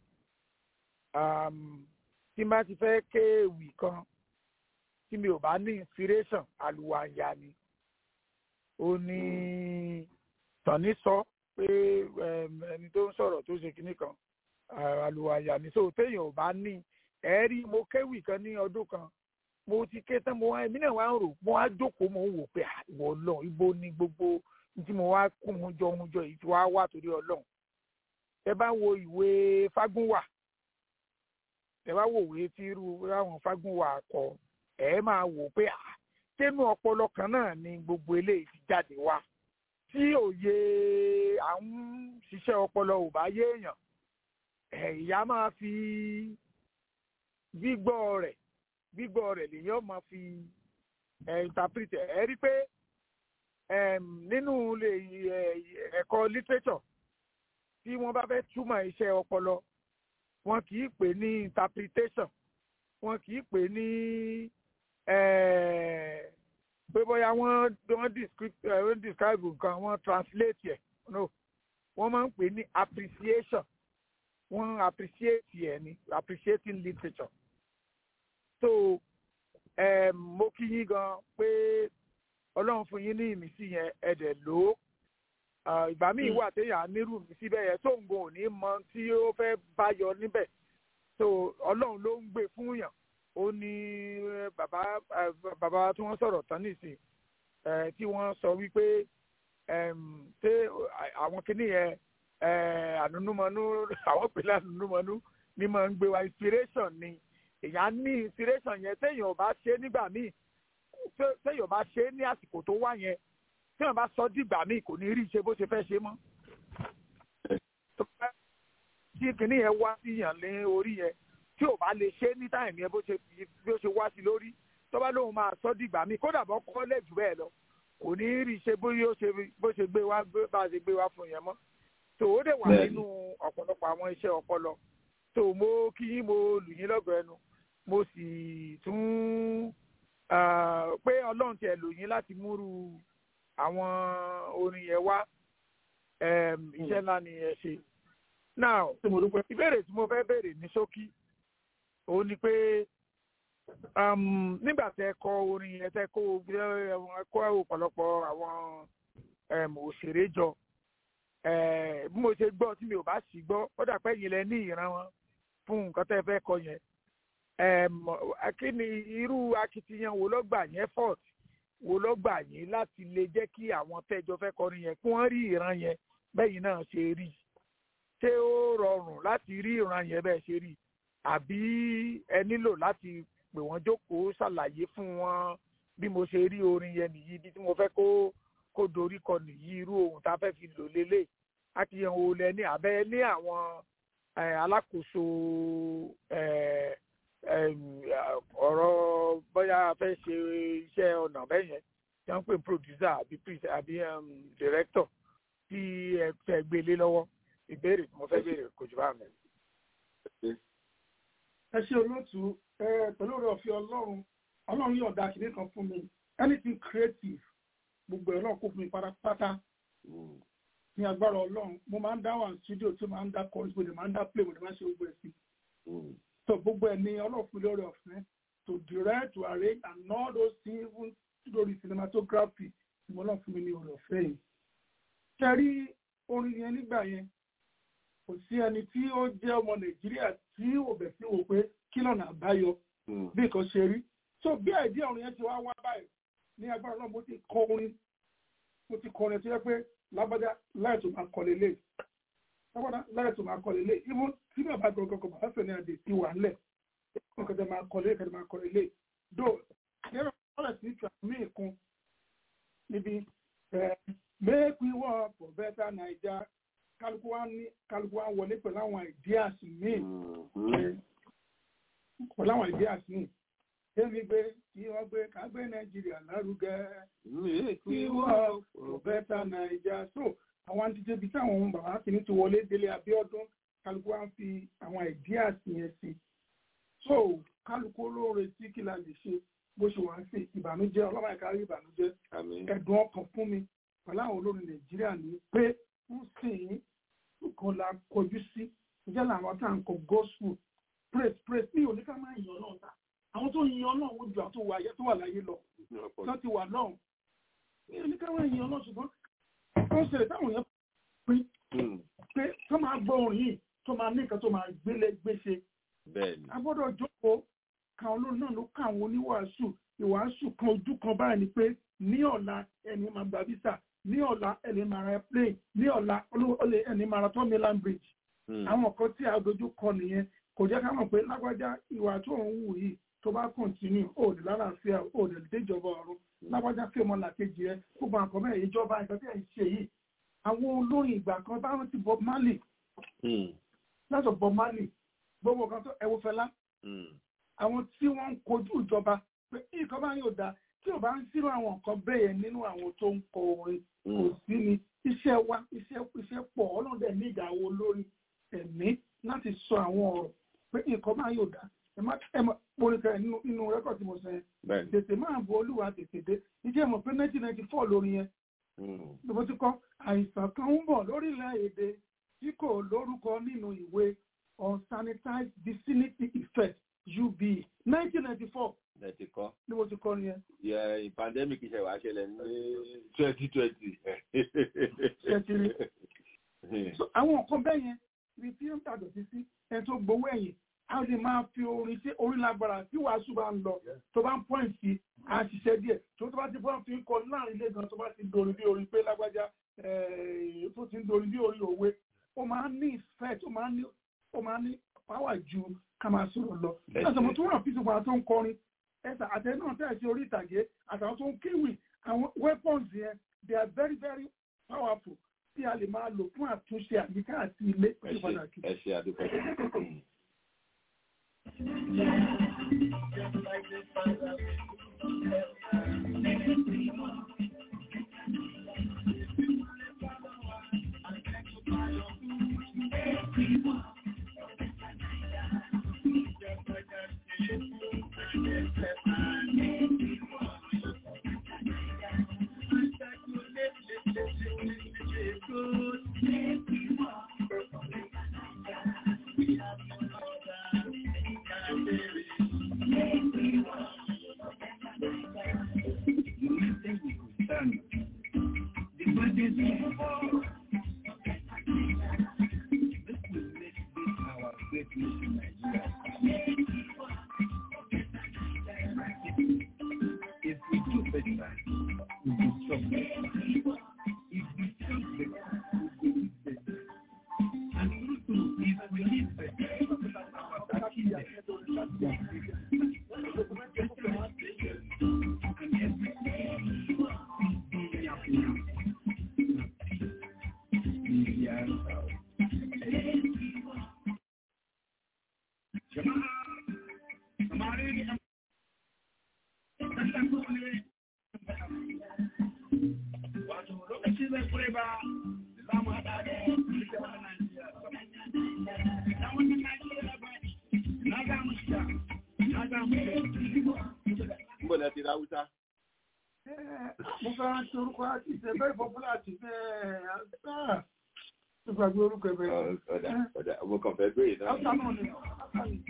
tí má ti fẹ́ kéwì kan tí mi ò bá ní inspiration àlùwàyà ni ó ní tàní sọ pé ẹni tó ń sọ̀rọ̀ tó ṣe kinní kan àlùwàyà ni so téèyàn ò bá ní ẹ̀ẹ́rí mo kéwì kan ní ọdún kan mo ti ké tán mo wá èmi náà wá ń rò mo wá jókòó mo ń wò pé ìwọ Ọlọ́run ibo ni gbogbo tí mo wá kún un jọ ohun jọ yìí tí wàá wà torí Ọlọ́run ẹ bá wo ìwé Fágúnwà ẹ bá wo ìwé tí irú àwọn Fágúnwà kọ ẹ máa wò pé tẹnu ọpọlọ kan náà ni gbogbo eléyìí ti jáde wá tí òye à ń ṣiṣẹ́ ọpọlọ ò bá yé èèyàn ìyá máa fi gbígbọ́ rẹ̀ gbígbọ́ rẹ̀ lèyàn máa fi ẹ̀ interpret ẹ̀ ẹ́ rí pé em, nínú ilé ẹ̀, ẹ̀kọ́ literature tí wọ́n bá fẹ́ túmọ̀ iṣẹ́ ọpọlọ wọn kì í pè ní interpretation wọn kì í pè ní eh, pé bóyá wọ́n wọ́n describe eh, wọ́n describe nǹkan wọ́n translate ẹ̀ no wọ́n máa ń pè ní appreciation wọ́n appreciate ẹ̀ ní appreciating literature so um, mo kí yín gan pé ọlọ́run fún yín ní ìmísí yẹn ẹ̀dẹ̀ lò ó Ah, ìgbà míì wà téèyàn á nírú mi síbẹ̀ yẹn tó ń gun òní mọ tí ó fẹ́ bá yọ níbẹ̀ so ọlọ́run ló ń gbé fún yàn ó ní eh, bàbá eh, bàbá tí wọ́n sọ̀rọ̀ tán nìsín eh, tí wọ́n sọ wípé em, ṣé àwọn kìíní yẹn eh, ànúnúmọ́nú àwọn pèlè ànúnúmọ́nú ni máa ń gbé wa inspiration ni èèyàn ní inspiration yẹn téèyàn ò bá ṣe nígbà míì té- téèyàn ò bá ṣe ní àsìkò tó wá yẹn tí wọn bá sọ dìgbà míì kò ní rí ṣe bó ṣe fẹ́ ṣe mọ́. Tó bá- tí kìnìún yẹn wá sí yàn lé orí yẹn tí ò bá lè ṣe ní táìmù yẹn bó ṣe bí ó ṣe wá sí lórí tó bá lóun máa sọ dìgbà míì kódà bọ́ kọ́lẹ̀ jù bẹ́ẹ̀ lọ kò ní rí ṣe bó yóò ṣe bó ṣe gbé wá bá a ṣe gbé wá fún yẹn mọ́. tó o dẹ̀ wà
Bẹ́ẹ̀ni.
nínú ọ̀pọ̀lọpọ̀ àwọn iṣẹ́ ọpọlọ tó mo kí yín mo lù yín lọ́gọ̀ọ́ ẹnu mo sì tún ah, pé ọlọ́run tiẹ̀ lò yín láti múrú àwọn orin yẹn wá em, iṣẹ́ ńlá ni ẹ ṣe. now ìbéèrè tí mo fẹ́ béèrè ní ṣókí òun ni pé um, nígbà tẹ kọ orin yẹn tẹ kó ẹ kó ọ̀pọ̀lọpọ̀ àwọn em, òṣèré jọ eh, bí mo ṣe gbọ́ tí mi ò bá sì gbọ́ ó dà pé ẹ̀yin lẹ ní ìran wọn fún nǹkan tẹ́ fẹ́ kọ yẹn Em, kí ni irú akitiyan wo ló gbà yẹn fort wo ló gbà yín láti lè jẹ́ kí àwọn tẹ́jọ fẹ́ kọrin yẹn kí wọ́n rí ìran yẹn bẹ́yìn náà ṣe rí ṣé ó rọrùn láti rí ìran yẹn bẹ́ẹ̀ ṣe rí àbí ẹ nílò láti pè wọ́n jókòó ṣàlàyé fún wọn bí mo ṣe rí orin yẹn nìyí ibi tí mo fẹ́ kó kó dorí kọ nìyí irú ohun tá a fẹ́ fi lò lélẹ̀ akitiyan wo lẹ ní àbẹ́ ní àwọn eh, alákòóso eh, em, ọ̀rọ̀ bóyá a fẹ́ ṣe iṣẹ́ ọ̀nà bẹ́ẹ̀ yẹn tí wọ́n ń pè ní producer àbí pre- àbí em, director tí ẹ fẹ́ gbélé lọ́wọ́ ìbéèrè tí mo fẹ́ béèrè kò jù bá mi.
ẹ ṣe olóòtú ẹ pẹ̀lú ọ̀rọ̀ ọ̀fẹ́ ọlọ́run ọlọ́run yóò da kìnìún kan fún mi anything creative gbogbo ẹ̀ náà kó fún mi pátápátá ní agbára ọlọ́run mo máa ń dá wà studio tí mo máa ń dá chorus mo dẹ̀ máa ń dá play mo dẹ̀ máa ń ṣe gbogbo ẹ̀ sí so gbogbo ẹ̀ ní ọlọ́run fún mi lórí ọ̀fẹ́ to direct to arrange and all those things even lórí cinematography tí mo lọ́n fún mi ní orí ọ̀fẹ́ yìí kẹrí orin yẹn nígbà yẹn kò sí ẹni tí ó jẹ́ ọmọ nàìjíríà tí ò bẹ̀ sí wò pé kí lọ́nà àbáyọ bí nǹkan ṣe rí so bí àìdí ọ̀run yẹn ti wá wá báyìí ní agbára náà mo ti kọ orin mo ti kọ orin tó yẹ pé lágbájá láì tó máa kọ lélẹ̀ lágbájá láì tó máa kọ lélẹ̀ ibú tí bàbá gbọ̀ngàn kan bàbá fẹ̀ ní àdè ti wà ńlẹ̀ nǹkan tẹ máa kọ lélẹ̀ kẹ́tẹ́ máa kọ lélẹ̀ do yẹ́rọ ọ̀rẹ́ sí ìtura míì kún níbi ẹ̀ make we work for better naija kálukú wa ní kálukú wa wọlé pẹ̀lú àwọn ideas míì pẹ̀lú àwọn ideas míì débi gbé kí wọ́n gbé ká gbé nàìjíríà lárugẹ kí wọ́n for better naija so àwọn àtijọ́ ibi táwọn ohun bàbá kìíní ti wọlé délé abíọ́dún kálukú wa ń fi àwọn ideas yẹn sí so kálukú olóore tí kí la lè ṣe bó ṣe wà ń sè ìbànújẹ́ ọlọ́mọ ẹ̀ka rí ìbànújẹ́ ẹ̀dùn ọkàn fún mi pẹ̀lú àwọn olórin nàìjíríà ní pé ń sìn kan la kọjú sí ìjẹ́ làwọn tá à ń kọ gospel praise praise ní oníkà máa yan náà ta àwọn tó yan náà wọ́n ju àwọn tó wà ayé tó wà láyé lọ tó ti wà náà ní oníkà máa yan náà ṣùgbọ́n ó ń ṣẹlẹ̀ táwọn yẹn pín pé tó máa gbọ́ orin yìí tó máa ní nǹkan tó máa gbélé gbéṣe a gbọ́dọ̀ jókòó káwọn olórin náà ló ká àwọn oníwàásù ìwàásù kan ojú kan báyìí ni pé ní ọ̀la ẹni máa gba visa ní ọ̀la ẹni máa ra plane ní ọ̀la olè ẹni máa ra tọ́mílán bridge àwọn kan tí a dojú kọ nìyẹn kò jẹ́ ká mọ̀ pé lágbájá ìwà tó ń wù yìí tó bá continue ó lè lálàáfíà ó lè déjọba ọ̀run lágbájá kí ọmọ làkejì ẹ gbogbo àkọ́ mẹ́rin ìjọba ìgbà tí ẹ̀ ń ṣe yìí àwọn olórin ìgbà kan bá rántí Bob Marley látọ̀ Bob Marley gbogbo kan tó ẹwọ fẹlá àwọn tí wọ́n ń kojú ìjọba pé nǹkan bá yóò dáa tí ò bá ń sírò àwọn nǹkan bẹ́ẹ̀ nínú àwọn tó ń kọ orin kò sí ni iṣẹ́ wa iṣẹ́ iṣẹ́ pọ̀ ọlọ́dẹ ní ìdáwó lórí ẹ̀mí láti sọ àwọn ọ̀rọ̀ pé nǹkan bá yóò dáa ẹ má ẹ má orin kan nínú nínú rẹ́kọ̀d tí mo sọ yẹn tètè máa bo olúwa tètè dé ìjẹ́ mọ̀ pé nineteen ninety four lórí yẹn ló ti kọ́ àìsàn kan ń bọ̀ lórílẹ̀ èdè tí kò lórúkọ nínú ìwé unsanitized vicinity effect ub nineteen ninety four
ẹ ti kọ́.
ni mo ti kọ́ ni yẹn.
yẹ pandemic ṣe wàá ṣẹlẹ̀ ní twenty twenty.
ṣètìlì àwọn nǹkan bẹ́ẹ̀ yẹn ibi tí ó ń tàbí sí sí ẹni tó gbowó ẹ̀yìn a lè máa fi orin tí orin lágbára tí wàásù bá ń lọ tó bá ń pọ́ìn sí a ṣiṣẹ́ díẹ̀ tó tó bá ti bọ́n fi ń kọ láàrin ilé gan tó bá ti dorin bí orin pé lágbájá tó ti ń dorin bí orin òwe ó máa ń ní ìfẹ́ tó máa ń ní ó máa ń ní pàwà ju ká máa sọ̀rọ̀ lọ. lọ́sọ̀ mo tún ràn fíṣù fún àwọn tó ń kọrin ẹ̀sà àtẹ náà tẹ̀ sí orí ìtàgé àtàwọn tó ń kéwì àwọn weapons yẹn they are very very powerful tí a lè máa lò fún àtúnṣe àyíká àti ilé
ẹ ṣe ẹ ṣe àdúgbò. Níbo lẹ ti ra Hausa?
mo fẹ́ rántí orúkọ àti ìṣe very popular àti bẹ́ẹ̀ àgbà tó gbàgbé orúkọ ẹ̀ bẹ́ẹ̀.
Ọ̀dà ọ̀dà mo kàn fẹ́ béèrè náà.
Hausa náà ni Hausa ni.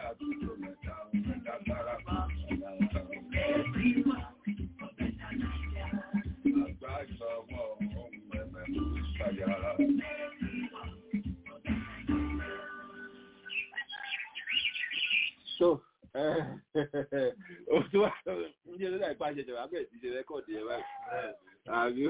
so o tí wà ń jẹ́ lọ́dà ìpá ṣẹ̀ṣẹ̀ wà bẹ̀rẹ̀ sí ṣe rẹ́kọ̀dì ẹ̀ báyìí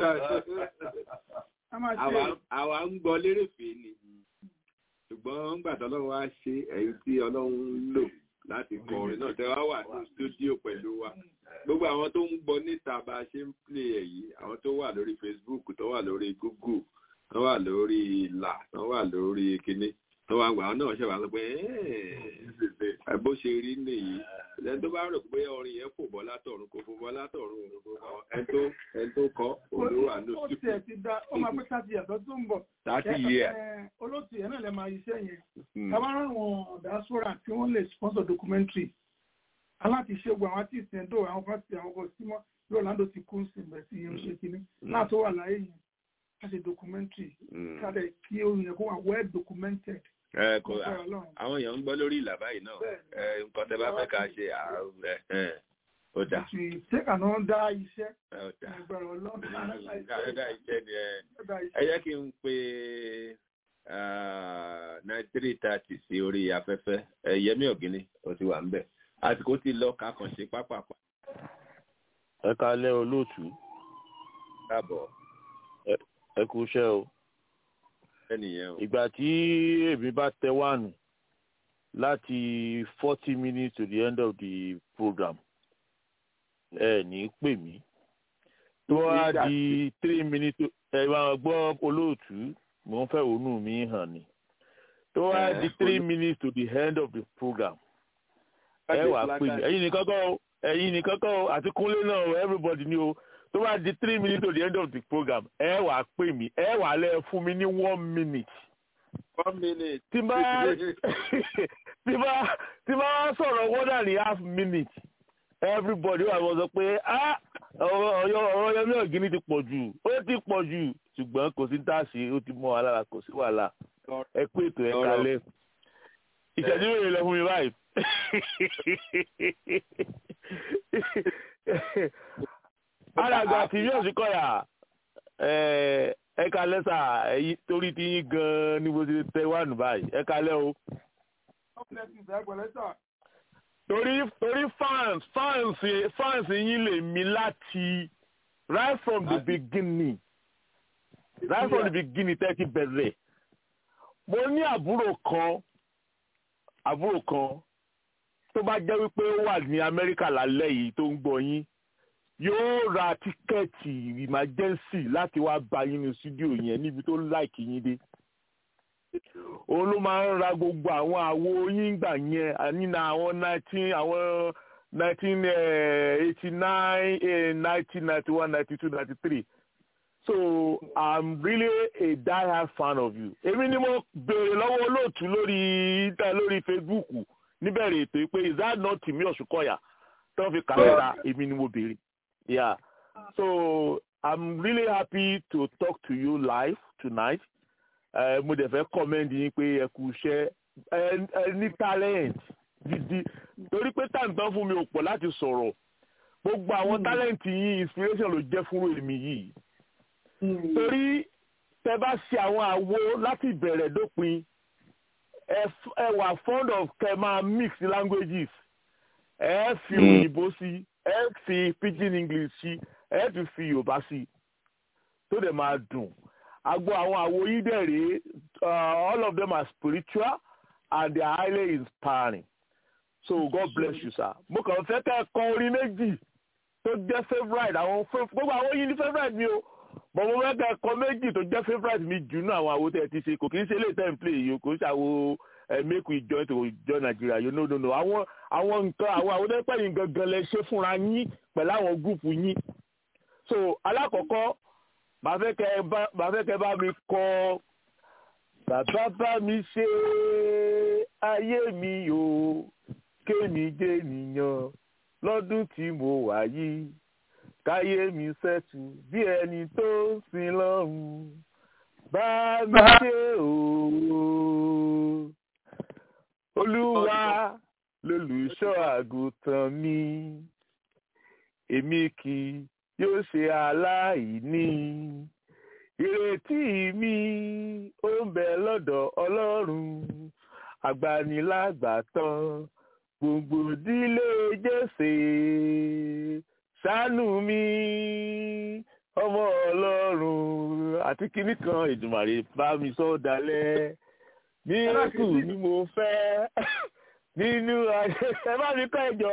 àbí àwa ń gbọ́ lérèfé ni ṣùgbọ́n ńgbà tí ọlọ́run wá ṣe ẹ̀yìn tí ọlọ́run ń lò láti kọ orin náà tẹ́ wá wà ní stúdíò pẹ̀lú wa gbogbo àwọn tó ń gbọ́ níta bá a ṣe ń plé ẹ̀ yìí àwọn tó wà lórí Facebook tó wà lórí Google tó wà lórí ìlà tó wà lórí kinní tó wà gbà náà ṣe wà lọ pé bó ṣe rí nìyí ẹni tó bá rò pé orin yẹn fò bọ́ látọ̀run kò fò bọ́ látọ̀run ẹni tó ẹni tó kọ́ olówó àánú
ó tiẹ̀ ti da ó máa pé thirty years ọdún tó ń bọ̀
thirty years
olóòtú yẹn náà lè máa iṣẹ́ yẹn tabara àwọn diaspora tí wọ́n lè sponsor documentary aláti ṣe gbogbo àwọn artist yẹn dò àwọn fásitì àwọn ọkọ̀ símọ́ bí Orlando ti kú sí ibẹ̀ sí irun ṣe kínní náà tó wà láyé yẹn ká ṣe documentary ká dẹ̀ kí orin yẹn kó wà well documented
ẹ kò àwọn èèyàn ń gbọ́ lórí ìlà báyìí náà ẹ nǹkan tẹ bá fẹ́ ká ṣe ẹ ó dà.
ṣéka náà dá iṣẹ́
ó dà
ẹgbẹ̀rún ọlọ́run
dá iṣẹ́ ni ẹ ẹ jẹ́ kí n pe nine three thirty sí orí afẹ́fẹ́ ẹ yẹmí ọ̀gíní ó ti wà ń bẹ̀ àsìkò ti lọ ká kàn ṣe pápápá.
ẹ kalẹ́ olóòtú.
káàbọ̀.
ẹ kú iṣẹ́ o ìgbà tí èmi bá tẹ wánu láti forty minutes to the end of the program ẹ ní pè mí tó wá di three minutes ẹ máa gbọ́ olóòtú mò ń fẹ́ ònú mi hàn ni tó wá di three minutes to the end of the program ẹ wàá pè mí ẹ̀yin nìkan kọ́ o ẹ̀yin nìkan kọ́ o àti kúnlé náà o everybody ni o tó bá di three minutes to the end of the program ẹ wà á pè mí ẹ wà á lẹ fún mi ní one minute.
one minute.
tí bá tí bá tí bá sọ̀rọ̀ one and a half minute everybody wà wọ́n sọ pé ọ̀rọ̀ ọ̀rọ̀ yẹmí ọ̀gíní ti pọ̀ jù ó ti pọ̀ jù ṣùgbọ́n kò sí táàsì ó ti mọ́ wa lára kò sí wàhálà ẹ pé ètò ẹ kalẹ̀ ìṣẹ́jú rẹ̀ lọ fún mi báyìí alàgbà tí yóò sì kọyà ẹ kalẹ sà èyí torí ti yín gan ni mo ti tẹ wà nù báyìí ẹ kalẹ o. torí torí fans fans fans yín lè mi láti right from the beginning right from the beginning tẹ́ ti bẹ̀rẹ̀ mo ní àbúrò kan àbúrò kan tó bá jẹ́ wípé ó wà ní amẹ́ríkà lálẹ́ yìí tó ń gbọ́ yín yóò ra tíkẹ́ẹ̀tì emergency láti wá bá yín ní studio yẹn níbi tó láìkì yín dé òun ló máa ń ra gbogbo àwọn àwo yín gbà yẹn nínú àwọn nineteen àwọn nineteen eighty nine nineteen ninety one ninety two ninety three so i'm really a die-hard fan of you èmi ni mo béèrè lọ́wọ́ olóòtú lórí lórí facebook níbẹ̀rẹ̀ ètò pé is that not Timi Ọ̀ṣùkọ̀yà tó fi kàmẹ́rà èmi ni mo béèrè yeah so i'm really happy to talk to you live tonight uh, mo dẹ̀ fẹ́ comment yín pé ẹ kú iṣẹ́ ẹ ní talent gidi torí pé tàǹtàn fún mi ò pọ̀ láti sọ̀rọ̀ gbogbo àwọn talent yín inspiration ló jẹ́ fún èmi yìí torí tẹ bá ṣe àwọn àwo láti ìbẹ̀rẹ̀ dópin ẹ wà fond of kẹ máa mix languages ẹ fi òyìnbó sí ẹ fi pidgin english sí ẹ tún fi yorùbá sí tó dẹ̀ máa dùn agbo àwọn àwo yìí dẹ̀ rèé all of them are spiritual and they are highly inspiring so god bless you sir mo kàn fẹ́ kẹ́ ẹ kọ orin méjì tó jẹ́ favourite àwọn gbogbo àwọn yìí ní favourite mi o bọ̀ mo fẹ́ kẹ́ ẹ kọ méjì tó jẹ́ favourite mi jù náà àwọn àwo tẹ̀ ti ṣe kò kì í ṣe lè tẹ̀ ń play yìí o kò ń ṣàwo make we join to join Nigeria you know no no àwọn àwọn nǹkan àwọn àwọn tẹ́pẹ́ yìí gangan lẹ ṣe fúnra yín pẹ̀lú àwọn gúùpù yín so alákọ̀ọ́kọ́ màá fẹ́ kẹ́ bá mi kọ bàbá bá mi ṣe ayé mi o kémi jẹ́ nìyàn lọ́dún tí mo wà yìí káyé mi ṣẹ́tù bí ẹni tó ń sin lọ́run bá mi ṣe o olúwa lólùṣọ́ àgùntàn mi èmi kì yóò ṣe aláìní ìrètí mi ó ń bẹ lọ́dọ̀ ọlọ́run agbanilágbàtàn gbogbo ìdílé jésè ṣàánú mi ọmọ ọlọ́run àti kinní kan ìdùmàrè bá mi sọ dalẹ̀ mírèkù ni mo fẹ́ nínú ayé ẹ bá mi kọ́ ẹ̀jọ́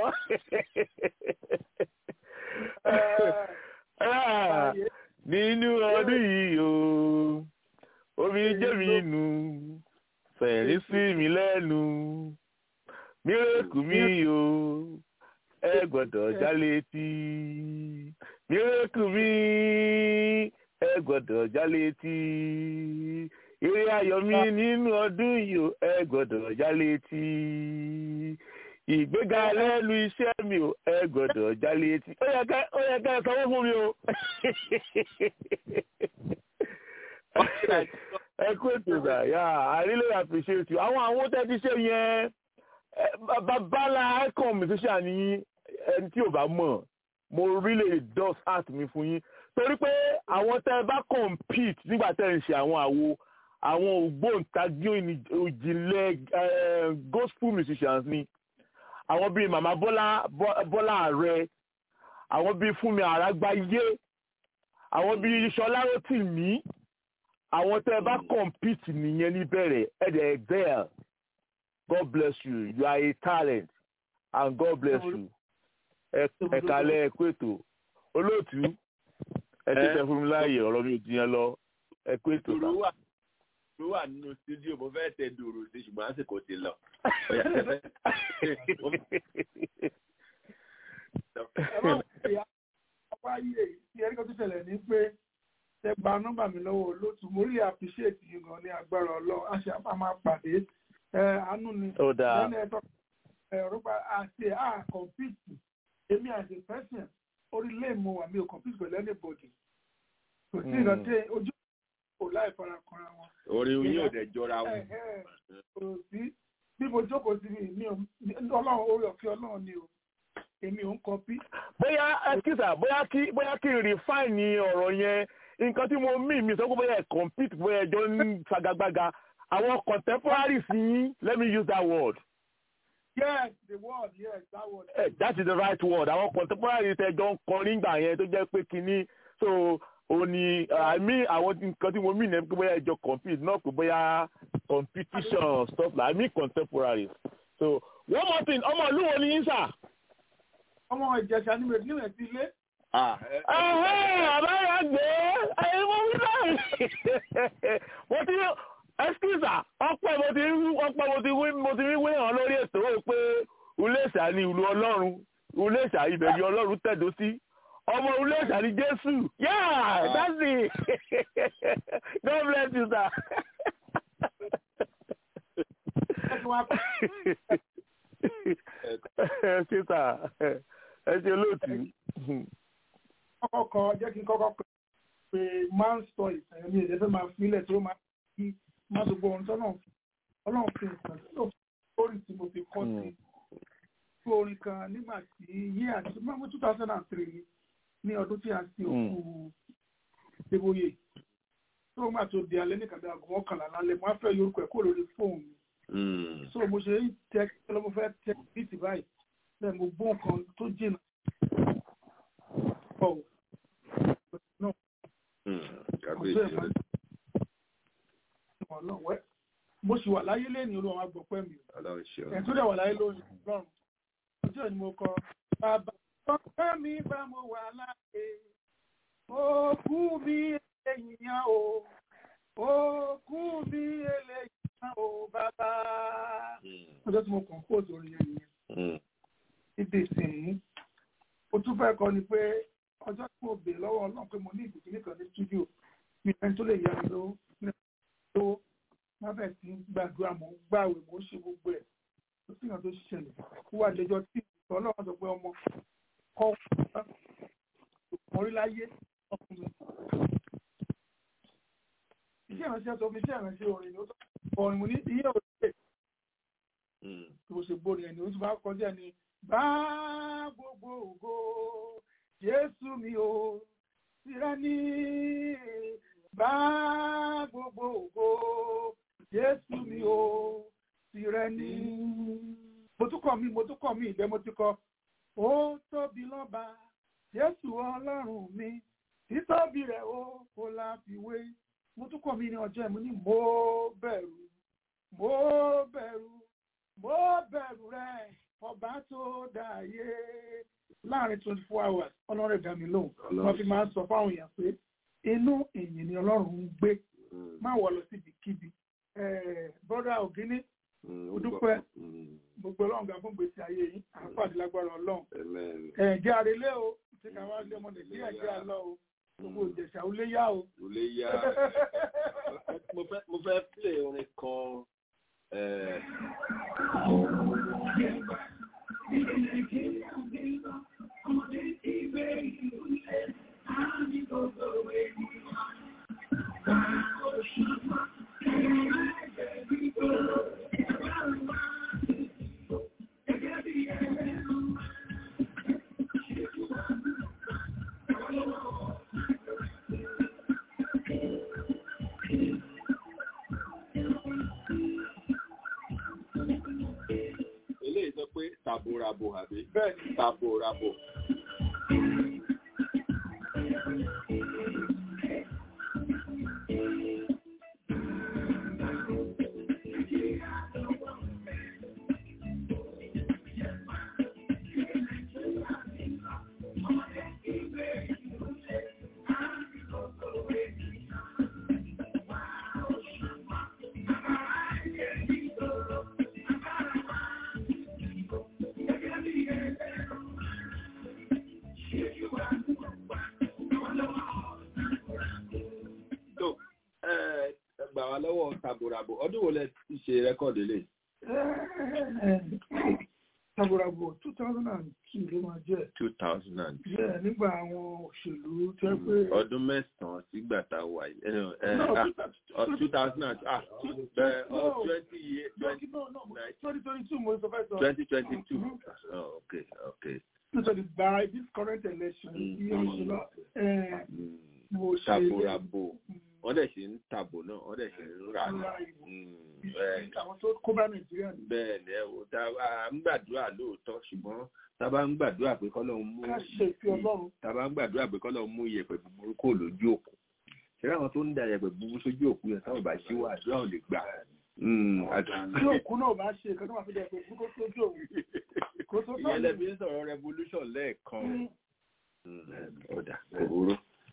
nínú ọdún yìí o omi jẹ́ mi nù fẹ̀rí sí mi lẹ́nu mírèkù mi o ẹ gbọ́dọ̀ jálé tí mírèkù mi ẹ gbọ́dọ̀ jálé tí eré ayọ̀ mi nínú ọdún yìí o ẹ gbọ́dọ̀ jálé tí ìgbéga lẹ́nu iṣẹ́ mi o ẹ gbọ́dọ̀ jálé tí ó yẹ ká ó yẹ ká ẹ sanwó fún mi o ẹ kú ètò ìgbà yà I really appreciate you àwọn àwọn tẹ́ ti ṣe yẹn babalá icon musician ní ẹni tí ò bá mọ̀ mo really does heart mi fún yín torí pé àwọn tẹ́ bá compete nígbà tẹ́ ń ṣe àwọn àwo àwọn ògbóǹtagí òjìlẹ̀ gospel musicians ni àwọn bíi màmá bọ́lá bọ́lá ààrẹ àwọn bíi fúnmi àràgbáyé àwọn bíi ṣọlá rótìmí àwọn tẹ́ bá compete nìyẹn níbẹ̀rẹ̀ ẹ̀ dẹ̀ excel God bless you you are a talent and God bless you ẹ kálẹ́ ẹ kú ètò olóòtú ẹ ti tẹ fún mi láàyè ọ̀rọ̀ mi ò ti yẹn lọ ẹ kú ètò
dòrò wà dòrò wà nínú studio mo fẹ́ tẹ dòrò sí ṣùgbọ́n àsìkò ti lọ.
ọba yìí tí ẹni kan tó ṣẹlẹ̀ ní pé ẹ gba nọ́mbà mi lọ́wọ́ olóòtú mo rí appreciate yín gan ní agbára ọlọ́run a ṣe àpá máa pàdé àánú ni
ó dáa
lẹ́nu ẹ̀tọ́ ẹ̀rọ pa àti à compete èmi as a person orí lè mo wà mí ò compete pẹ̀lú anybody kò sí ìrántí ojú kò láì fara kanra wọn.
orí yín ò dẹ̀ jọra wọn.
kò sí bí mo jókòó sí mi mi ò ọlọ́run orí ọ̀fẹ́ ọlọ́run ni o èmi ò ń kọpí.
bóyá ẹkísà bóyá kí bóyá kí n refine ọ̀rọ̀ yẹn nǹkan tí mo mí mi sọ pé bóyá ẹ compete bóyá ẹjọ́ ń fagagbága àwọn contemporaries yín let me use that word.
yes the word yes that word.
Uh, that is the right word àwọn contemporaries ẹjọ́ ń kọrin gbà yẹn tó jẹ́ pé kínní so o ní àmì àwọn nǹkan tí mo mí ní pé bóyá ẹjọ́ compete náà pé bóyá competition stuff like I mean contemporaries so one more thing ọmọ ìlú wo ni yín sà.
ọmọ ìjẹsà níwèé níwèé sí ilé.
àbáyọ gbé ẹyin mo wí báyìí mo ti ẹsikísà ọpẹ mo ti ọpẹ mo ti wí mo ti wí wí hàn lórí ètò ó pé Iléṣà ni ìlú Ọlọ́run Iléṣà ibẹ̀ ni Ọlọ́run tẹ̀dó sí ọmọ Iléṣà ni Jésù yeah that's it God bless you sir. ẹ ṣe sà ẹ ṣe lóòtú.
kọ́kọ́ kọ jẹ́ kí n kọ́kọ́ pé man sọ ìtàn mi ìdẹ́fẹ́ máa filẹ̀ tí ó máa fi má gbogbo ohun tọ́nà ọlọ́run fi nǹkan tí ó lórí tí mo fi kọ́ sí fún orin kan nígbà tí yí àti mọ́mú two thousand and three ní ọdún tí a ti òkú Débóyè tó máa tó di alẹ́ ní kàdé aago mọ́kànlá lálẹ́ mo á fẹ́ yorùkọ ẹ̀ kó lórí fóònù mi so mo ṣe ń tẹ kí ló mo fẹ́ tẹ bíìtì báyìí bẹ́ẹ̀ mo gbọ́ nǹkan tó jìnnà ọ̀ náà ọlọ́wẹ́ mo sì wà láyé lẹ́ni olúwa máa gbọ́ pẹ́ mi ẹ̀ tó dẹ̀ wà láyé lóyún lọ́rùn ọjọ́ ni mo kọ bàbá ọpẹ́ mi bá mo wà láyé òkú mi èèyàn o òkú mi èèyàn o bàbá ọjọ́ tí mo kàn kó òtòrí yẹn nìyẹn ibi ìsìn o tún fẹ́ kọ́ ni pé ọjọ́ tí mo bèèrè lọ́wọ́ ọlọ́run pé mo ní ìbùkún nìkan ní stúdíò mi ẹni tó lè yá mi lówó lówó má bẹ̀ sí gbàdúrà mọ́ gbàwé mo ṣe gbogbo ẹ̀ tó sì hàn tó ṣẹlẹ̀ ó wà lẹ́jọ́ tí ìtọ́ ọlọ́run sọ pé ọmọ kọ́ ọmọ orí láyé ọkùnrin. iṣẹ́ ìránṣẹ́ tó fi iṣẹ́ ìránṣẹ́ orin ni ó tọ́ orin mo ní iye òṣèlè tó bó ṣe gbóni ẹni ó tún bá kọjá ẹni bá gbogbo ògo jésù mi o tìrẹ ní bá gbogbo ògo jésù mi o tìrẹ ní. mo tún kọ mi mo tún kọ mi ìgbẹ́ mo ti kọ ó tóbi lọ́ba jésù ọlọ́run mi títóbi rẹ̀ ó kò láfiwé mo tún kọ mi ní ọjọ́ ẹ̀ mo ní mo bẹ̀rù mo bẹ̀rù mo bẹ̀rù rẹ̀ ọba tó dáyé láàrin twenty four hours ọlọ́run dá mi lóhùn wọ́n fi máa ń sọ fáwọn èèyàn pé inú ìyìn ni ọlọ́run ń gbé má wọ̀ lọ síbi kíbi bọ́dà ògínní ó dúpẹ́ gbogbo ọlọ́run gbà fún gbèsè ayé yìí àpàdé lágbára ọlọ́run ẹ̀jẹ̀ àrèlé o tí ká wá lé ọmọ nàìjíríà jẹ́ àlọ́ o gbogbo ìjẹ̀ṣà ó lé yá o.
ó lé yá mo fẹ́ mo fẹ́ play orin kan. eléyìí sọ pé taborabo àbí taborabo. tó ẹ gbà wá lọ́wọ́ taborabo ọdún wo lẹ ti ṣe rẹ́kọ̀dì lè.
taborabo two thousand and two ló máa jẹ́
two thousand and two.
jẹ́ nígbà àwọn òṣèlú tẹ́ pé.
ọdún mẹ́sàn-án sígbà tá a wà yìí. ẹ
No,
ẹ two thousand and ah bẹ́ẹ̀ ọ
No.
twenty year twenty
no no twenty twenty two mo sọ fẹ́ sọ.
twenty twenty two. oh okay okay.
nítorí by this current election bí ó ṣe lọ ẹ, mo ṣe
taborabo wọ́n dẹ̀ ṣe ń tàbò náà wọ́n dẹ̀ ṣe ń rà ní.
àwọn tó kó bá nàìjíríà ní.
bẹ́ẹ̀ ni ẹ wò tá a ń gbàdúrà lóòótọ́ ṣùgbọ́n tá a bá ń gbàdúrà pé kọ́lọ́hún mú
ká ṣe ìfi ọlọ́run.
tá a bá ń gbàdúrà pé kọ́lọ́hún mú iyẹ̀pẹ̀ búburú kò lójú òkú ṣé àwọn tó ń da iyẹ̀pẹ̀ búburú sójú òkú yẹn táwọn bá ṣí wà àdúrà ò lè gbà.
tí òkú náà bá ṣe ìkan tó máa fi dẹ̀ pé kó tó tó òun. kó tó tó
ìyẹn lẹ́bi ń sọ̀rọ̀ revolution lẹ́ẹ̀kan ọ̀dà òróró.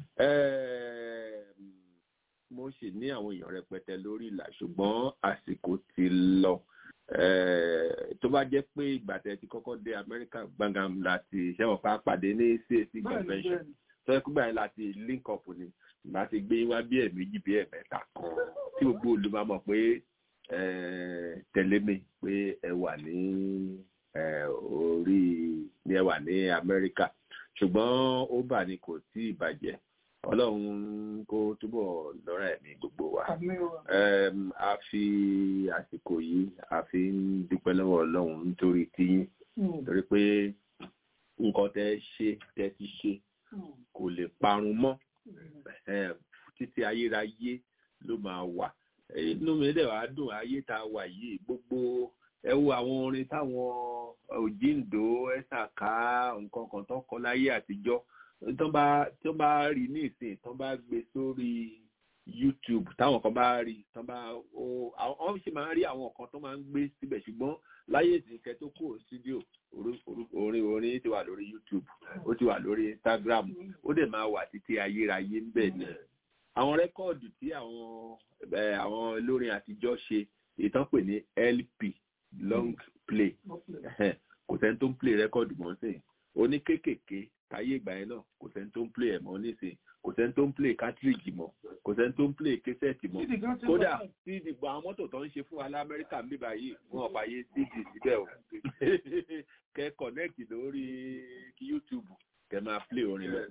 mo sì ní àwọn èèyàn rẹpẹtẹ lórí ìlà ṣùgbọ́n àsìkò ti lọ Eh, tó bá jẹ́ pé ìgbà tẹ́ ti kọ́kọ́ dé amẹ́ríkà gbàngàn láti ṣẹ́wọ̀n pa pàdé ní cac convention tó yẹ kúgbà yẹn láti link up ni ìgbà ti gbé wá bí ẹ̀ẹ̀mejì bí ẹ̀ẹ̀mẹ́ta kan tí gbogbo olùmọ̀ mọ̀ pé eh, tẹ̀lé mi pé ẹ wà ní eh, orí ní ẹ wà ní amẹ́ríkà ṣùgbọ́n ó bà ní kò tí ì bàjẹ́ ọlọ́run kó túbọ̀ lọ́rọ̀ ẹ̀mí gbogbo wa Em, a fi àsìkò yìí a fi ń dúpẹ́ lọ́wọ́ ọlọ́run nítorí tíyín torí pé nǹkan tẹ́ ṣe tẹ́ ti ṣe kò lè parun mọ́ Em, títí ayérayé ló máa wà inú mi dẹ̀ wá dùn ayé tá a wà yìí gbogbo ẹ wo àwọn orin táwọn òjíǹdó ẹ̀sàká nǹkan kan tó kọ láyé àtijọ́ tó bá tó bá rí ní ìsìn tó bá gbé sórí youtube táwọn kan bá rí tó bá ó àwọn ṣe máa ń rí àwọn kan tó máa ń gbé síbẹ̀ ṣùgbọ́n láyé ìsìnkẹ́ tó kúrò studio orin orin ti wà lórí youtube ó ti wà lórí instagram ó dẹ̀ máa wà títí ayérayé ń bẹ̀ ni àwọn rẹ́kọ̀dù tí àwọn eh, àwọn olórin àtijọ́ ṣe ìtàn pè ní lp long play kò sẹ́ni tó ń play rẹ́kọ̀dù mọ́ sí oní kéékèèké táyé ìgbà yẹn náà kò sẹ́ni tó ń play ẹ̀ mọ́ nísìnyí kò sẹ́ni tó ń play cartridge mọ́ kò sẹ́ni tó ń play késẹ́ẹ̀tì mọ́ kódà tí ìdìbò àwọn mọ́tò tó ń ṣe fún wa lamẹ́ríkà ń bíbá yìí wọn ò fàyè cd síbẹ̀ o kẹ connect lórí youtube kẹ máa play orin lọ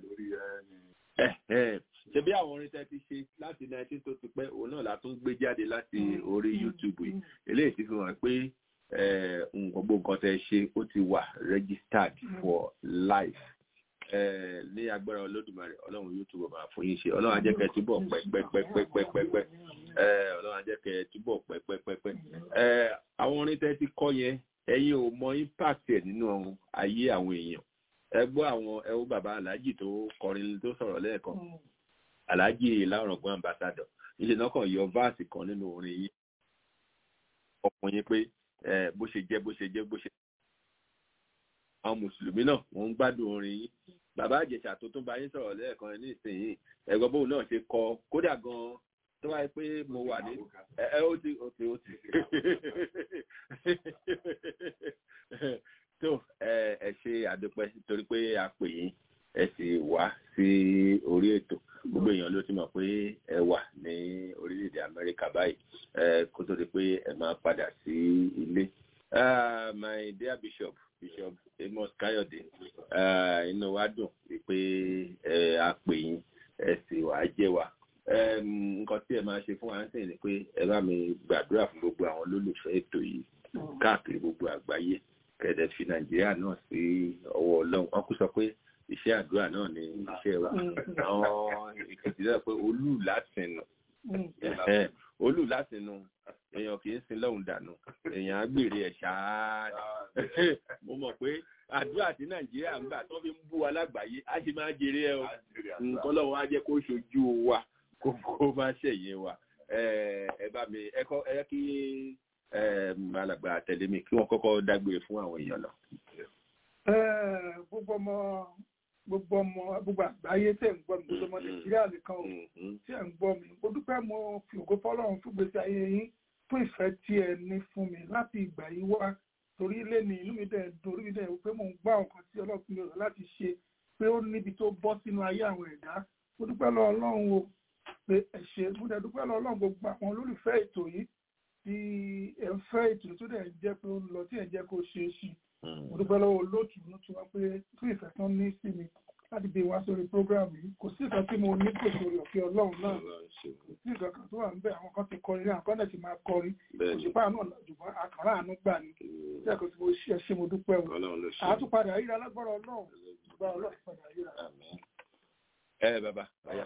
ṣe bí àwọn orin tẹ́ ti ṣe láti nineteen tó ti pẹ́ òun náà la tún gbé jáde láti orí youtube yìí eléyìí ti fi hàn pé eh, nǹkan gbogbo nǹkan tẹ́ ẹ ṣe ó ti wà registered for life Eh, ní agbára olódùmarè ọlọ́run yóò túbọ̀ máa fún yín ṣe ọlọ́run á jẹ́ kẹ́ ẹ túbọ̀ pẹ́pẹ́pẹ́pẹ́pẹ́ Eh, ọlọ́run á jẹ́ kẹ́ ẹ túbọ̀ pẹ́pẹ́pẹ́pẹ́ Eh, àwọn orin tẹ́ ti kọ́ yẹn ẹ̀yin ò mọ impact ẹ̀ nínú ayé àwọn èèyàn ẹ gbọ́ àwọn ẹ wo bàbá aláàjì tó kọrin tó sọ̀rọ̀ lẹ́ẹ̀kan aláàjì láwùrọ̀gbọ́n ambassador ilé náà kàn yọ váàsì kan nínú orin yìí ọkùnrin pé eh, bó ṣe jẹ́ bó ṣe jẹ́ bó ṣe àwọn mùsùlùmí náà wọ́n ń gbádùn orin yìí bàbá àjẹsà tó tún bá yín sọ̀rọ̀ lẹ́ẹ̀kan ní ìsinyìí ẹ̀gbọ́n bóun náà ṣe kọ kódà gan-an tó wáyé pé mo wà ní ẹ ẹ ó ti ó ti ó ti tó ẹ ẹ ṣe àdúpẹ́ torí pé a pè yín ẹ sì wá sí orí ètò gbogbo èèyàn ló ti mọ̀ pé ẹ wà ní orílẹ̀-èdè Amẹ́ríkà báyìí ẹ kó tó di pé ẹ máa padà sí ilé Ah, my dear bishop bishop amos kayode ah, inú wa dùn pé ẹ a pè yín ẹ sì wá jẹ́ wa Em, nǹkan tí ẹ máa ṣe fún wa ń sìn ni pé ẹ bá mi gbàdúrà fún gbogbo àwọn olólùfẹ́ ètò yìí káàkiri gbogbo àgbáyé kẹ̀dẹ̀ fi nàìjíríà náà sí ọwọ́ ọlọ́run wọn kú sọ pé iṣẹ́ àdúrà náà ni iṣẹ́ wa àwọn èkìtì náà pé olú látìnù Ẹ̀hẹ́n, olú látìnù èèyàn kì í sin lọ́hùn dànù èèyàn á gbèrè ẹ̀ ṣáá mo mọ̀ pé àdúrà tí nàìjíríà ń gbà tó fi ń bú wa lágbàáyé á sì máa jèrè ẹ o nǹkan lọ́wọ́ á jẹ́ kó ṣojú wa kó kó má ṣẹ̀yìn wa ẹ ẹ bá mi ẹ kọ́ ẹ kí ẹ alàgbà tẹ̀lé mi kí wọ́n kọ́kọ́ dágbére fún àwọn èèyàn lọ.
Eh, gbogbo ọmọ gbogbo ọmọ gbogbo àgbáyé tẹ̀ ń gbọ́ mi gbogbo ọmọ nàìjíríà nìkan o tí ẹ̀ ń gbọ́ mi mo dúpẹ́ mo fi ògo fọlọ́run fún gbèsè ayé yín fún ìfẹ́ tí ẹ ní fún mi láti ìgbà yìí wá torí ilé ni inú mi dẹ̀ dùn orí mi dẹ̀ pé mò ń gbá nǹkan tí ọlọ́run mi rọ̀ láti ṣe pé ó níbi tó bọ́ sínú ayé àwọn ẹ̀dá mo dúpẹ́ lọ ọlọ́run o pé ẹ ṣe mo dẹ̀ dúpẹ́ lọ ọlọ́run gbogbo àwọn olólùfẹ́ ètò yìí tí ẹ ń fẹ́ ètò tó dẹ̀ ń jẹ́ pé ó ń lọ tí ẹ̀ ń jẹ́ kó ṣe é sí mo dúpẹ́ lọ́wọ́ olóòtú ló ti wá pé fún ìfẹ́ tán ní sí mi láti gbé wá sórí prógráàmù yìí kò sí nǹkan tí mo ní kò sórí ọ̀fẹ́ ọlọ́run náà kò sí nǹkan kan tó wà ń bẹ àwọn kan ti kọrin àwọn kan náà ti máa kọrin òṣùpá náà lọ́jùmọ́ àkàrà àánú gbà ní tí ẹ̀kọ́ tí mo ṣe ṣe mo dúpẹ́ o àtúpadà yíra lágbára ọlọ́run gba ọlọ́run padà yíra.
ẹ bàbá báyà.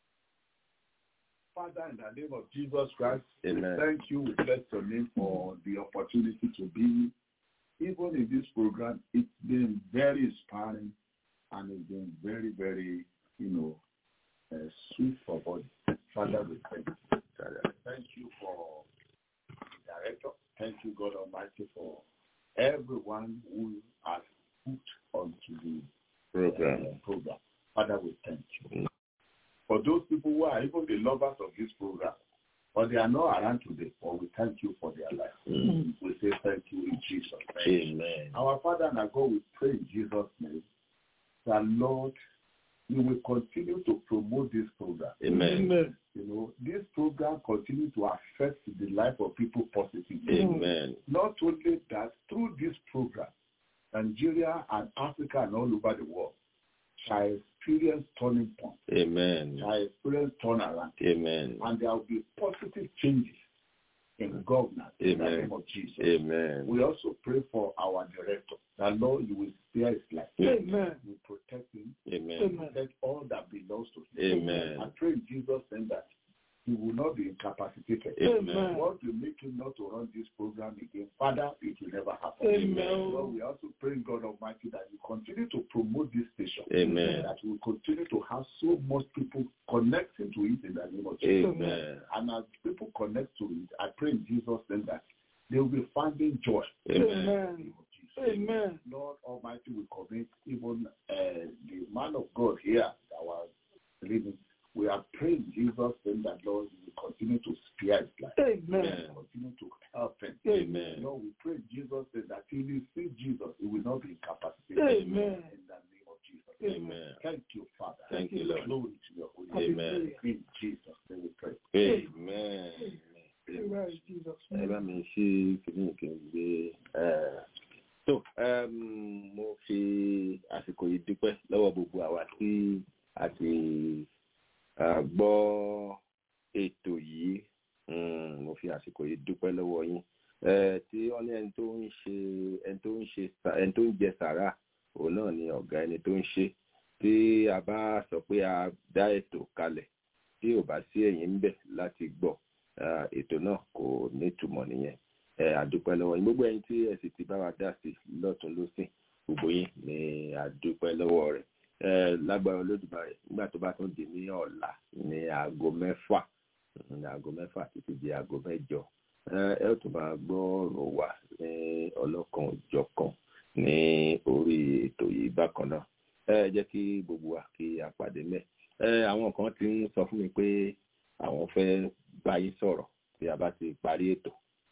Father, in the name of Jesus Christ,
Amen.
we thank you. We bless your name for the opportunity to be even in this program. It's been very inspiring and it's been very, very, you know, uh, sweet for body. Father, we thank you. Father, Thank you for the director. Thank you, God Almighty, for everyone who has put onto the
Program.
uh, program. Father, we thank you. For those people who are even the lovers of this program, but they are not around today, but we thank you for their life. We say thank you in Jesus' name.
Amen.
Our Father and our God, we pray in Jesus' name that Lord, you will continue to promote this program.
Amen.
You know, this program continue to affect the life of people positively.
Amen.
Not only that, through this program, Nigeria and Africa and all over the world shall experience turning point,
Amen.
shall experience turnaround,
Amen.
and there will be positive changes in governance in the
Amen.
name of Jesus.
Amen.
We also pray for our director, that Lord, you will spare his life.
Amen.
You protect him.
Amen.
Protect all that belongs to him.
Amen.
I pray in Jesus' name that he will not be incapacitated.
Amen.
What will make him not to run this program again? Father, it will never happen.
Amen.
Lord, we also pray, God Almighty, that you continue to promote this station.
Amen.
That we will continue to have so much people connecting to it in the name of Jesus.
Amen.
And as people connect to it, I pray in Jesus' name that they will be finding joy.
Amen. Amen.
Lord Almighty, we commit even uh, the man of God here, our living. We are praying Jesus' name that Lord, you will continue to spare his life.
Amen.
Continue to help him.
Amen.
Lord, we pray Jesus' name that till you see Jesus, he will not be incapacitated.
Amen.
In the name of Jesus.
Amen.
Thank you, Father.
Thank you, Lord.
Glory to your holy name.
Amen.
In Jesus' name we pray.
Amen.
Amen. Jesus.
ẹ bá mi ṣe kìíní kí n gbé ẹ tó um, mo fi àsìkò yìí dúpẹ́ lọ́wọ́ gbogbo àwa tí a ti uh, gbọ́ ètò yìí um, mo fi àsìkò yìí dúpẹ́ lọ́wọ́ yín
tí wọ́n ní ẹni tó ń ṣe ẹni tó ń ṣe ẹni tó ń jẹ sàrà òun náà ni ọ̀gá ẹni tó ń ṣe tí a bá sọ pé a dá ètò kalẹ̀ tí ò bá sí ẹ̀yin ń bẹ̀ láti gbọ́ ètò náà kò nítumọ̀ nìyẹn àdúpẹ́ lọ́wọ́ yín gbogbo ẹ̀yin tí ẹ sì ti bá wa dá sí lọ́tún lọ́sìn gbogbo yín ni àdúpẹ́ lọ́wọ́ rẹ̀ lágbára olódùmarè nígbà tó bá tún di ní ọ̀la ní aago mẹ́fà ní aago mẹ́fà títí di aago mẹ́jọ ẹ ó tún máa gbọ́ ọ̀rọ̀ wa ní ọlọ́kan òjọ̀kan ní orí ètò yìí bákan náà ẹ jẹ́ kí gbogbo wa kí a pàdé mẹ́ àwọn kan ti ń sọ fún mi pé àwọn fẹ́ bá yín sọ̀rọ̀ tí a bá ti parí ètò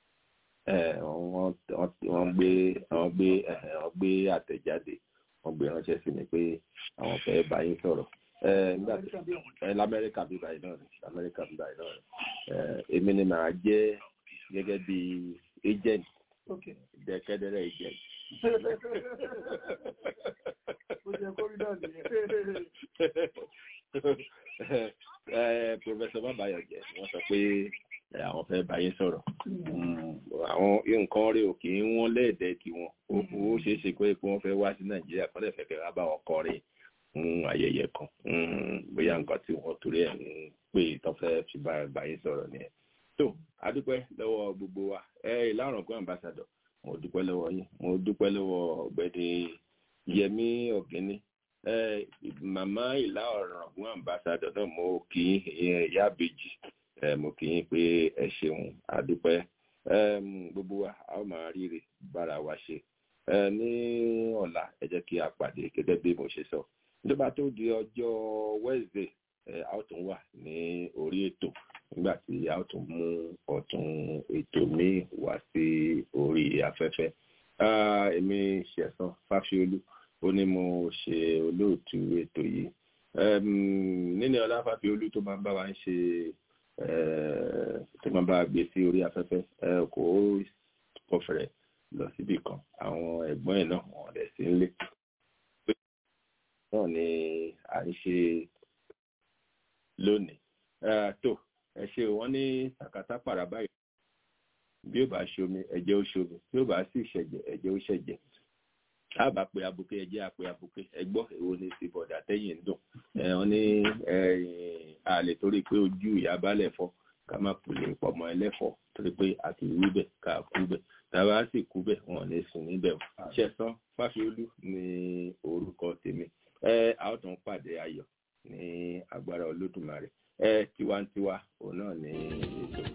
wọ́n gbé wọ́n gbé wọ́n gbé àtẹ̀jáde wọ́n gbé ránṣẹ́ sí mi pé àwọn fẹ́ bá yín sọ̀rọ̀ nígbà tí lamẹ́ríkà bí báyìí náà ni lamẹ́ríkà bí báyìí náà ni èmi ni màá jẹ́ gẹ́gẹ́ bí agent dẹ́kẹ́dẹ́rẹ́ agent. Professor Babayo jẹ́ wọ́n sọ pé àwọn fẹ́ bá yín sọ̀rọ̀ àwọn nǹkan rẹ̀ ò kì í wọ́n lẹ́ẹ̀dẹ́ kí wọ́n ó ṣeé ṣe pé wọ́n fẹ́ wá sí Nàìjíríà kọ́ lẹ́fẹ̀ẹ́ kẹ́ wá bá wọn kọrin ayẹyẹ kan bóyá nǹkan tí wọ́n torí ẹ̀ ń pè tó fẹ́ fi bá yín sọ̀rọ̀ nìyẹn tó adúpẹ́ lọ́wọ́ gbogbo wa ẹ ìlànà kan ambassador mo dúpẹ́ lọ́wọ́ yín mo dúpẹ́ lọ́wọ́ ọ̀gbẹ́ni Yẹmí Ọ̀gẹ́ni màmá ìlà ọ̀ràngún ambassador náà mo kì í ìyá àbèjì mo kì í pé ẹ ṣeun adúpẹ́ gbogbo wa a ó máa ríre bára wa ṣe ní ọ̀la ẹ jẹ́ kí a pàdé gẹ́gẹ́ bí mo ṣe sọ nígbà tó di ọjọ́ Wednesday a ó tún wà ní orí ètò nígbà tí a ó tún mú ọ̀tún ètò míì wá sí orí afẹ́fẹ́ èmi ṣẹ̀san fáfiolú ó ní mo ṣe olóòtú ètò yìí nínú ọlá fáfiolú tó máa ń bá wa ń ṣe tó máa bá gbé sí orí afẹ́fẹ́ kò kọfẹ̀rẹ̀ lọ síbì kan àwọn ẹ̀gbọ́n ẹ̀ náà wọ́n lẹ̀ sí nílé náà ni à ń ṣe lónìí tó ẹ ṣe wọ́n ní sàkátà pàrà báyìí bí ó bá ṣomi ẹ̀jẹ̀ ó ṣomi bí ó bá sì ṣẹ̀jẹ̀ ẹ̀jẹ̀ ó ṣẹ̀jẹ̀ a bá pe abuké ẹ̀jẹ̀ á pe abuké ẹgbọ́ èwo ni ti bọ̀dà tẹ́yìn ń dùn wọ́n ní àlè torí pé ojú ìyá balẹ̀ fọ́ ká má pèlè pọ̀mọ́ ẹlẹ́fọ́ torí pé a kì í wí bẹ̀ ká kú bẹ̀ tàbá sì kú bẹ̀ wọ́n lè sùn níbẹ̀ o ṣẹ̀san fáfiolú ní orúkọ tèmi ẹ a ó tún pàdé ayọ̀ ní agbára olódùmarè ẹ tiwantiwa òun náà ní ètò.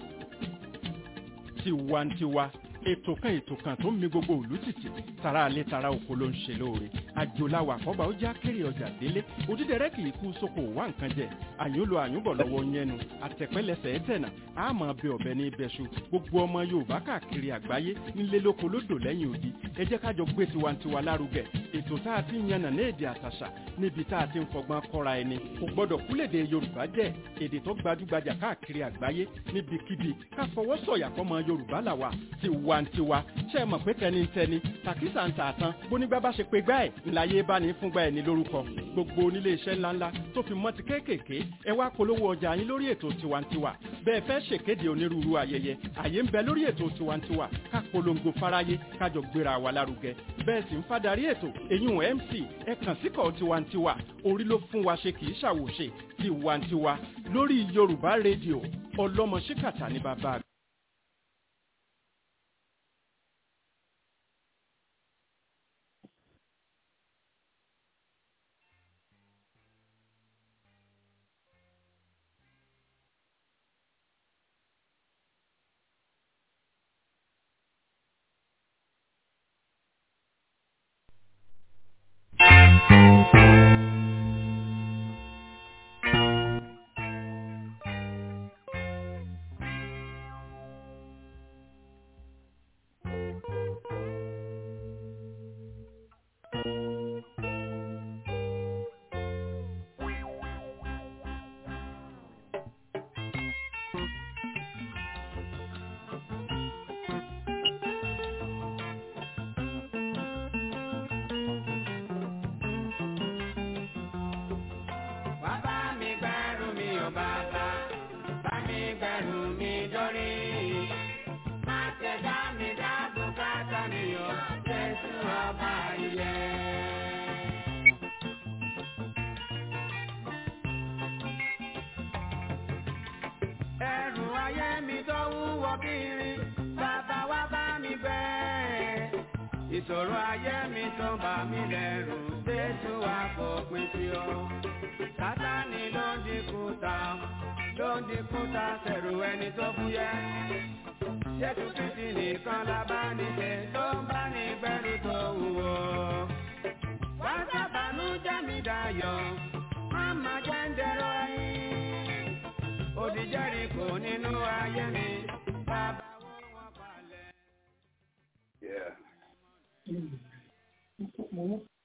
tiwantiwa ètò kan ètò kan tó ń mi gbogbo òlú tìtì tara alẹ́ tara oko ló ń ṣe lóore àjòláwà àkọ́bà ó já kéré ọjà délé òdídẹrẹ́ kì í kú sóko wá nǹkan jẹ àyúnlò àyúnbọ̀ lọ́wọ́ yẹnu àtẹ̀pẹ́lẹsẹ̀ ẹ̀tẹ̀nà àmọ́ bẹ ọ̀bẹ ní ibẹ̀ṣu gbogbo ọmọ yorùbá káàkiri àgbáyé nílé lóko lódò lẹ́yìn odi ẹ jẹ́ kájọ gbé tiwantiwa lárugẹ ètò tá a ti ń yànnà ní èdè àtàṣà níbi tá a ti ń fọgbọ́n kọ́ra ẹni kò gbọ́dọ̀ kúlèdè yorùbá jẹ́ èdè tó gbajúgbajà káàkiri àgbáyé níbikíbi ká fọwọ́ sọ̀yà fọmọ yorùbá làwà tiwantiwa ṣe é mọ̀ pé tẹnitẹni tàkísà ń tààtàn bónígbà bá ṣe pé gbá ẹ̀ ńláyé bá ní fúngbà ẹ̀ ní lórúkọ gbogbo onílé iṣẹ́ ńláńlá tó fi mọ́ ti kéékèèké ẹ wá polówó ọjà yín lórí ètò tiwantiwa bẹ́ẹ̀ fẹ́ ṣèkéde onírúurú ayẹyẹ àyè ń bẹ lórí ètò tiwantiwa ká polongo fáráyé kájọ gbéra wa lárugẹ bẹ́ẹ̀ sì ń fadarí ètò eyín mc ẹ kàn síkọ̀ tiwantiwa orí ló fún wa ṣe kì í ṣàwòṣe tiwantiwa lórí yorùbá rédíò ọlọ́mọ ṣíkàtà ní bàbá
kiri bàbá wa bá mi gbẹ́. ìṣòro ayé mi tó bà mí lẹ́rù jésù wa fòpin sí o. sátani ló ń dínkù ta ló ń dínkù ta sẹ̀rù ẹni tó fúyẹ́. jésù kristi nìkan la bá ní ṣe tó ń bá ní gbẹ́rù tó wúwo. wá sábàánú jẹ́ mi dayọ̀ máma jẹ́ ń dẹ̀rọ ẹyin. òdìjẹ́rì kò nínú ayé mi bàbá wo wọn balẹ̀.
Yeah.
mo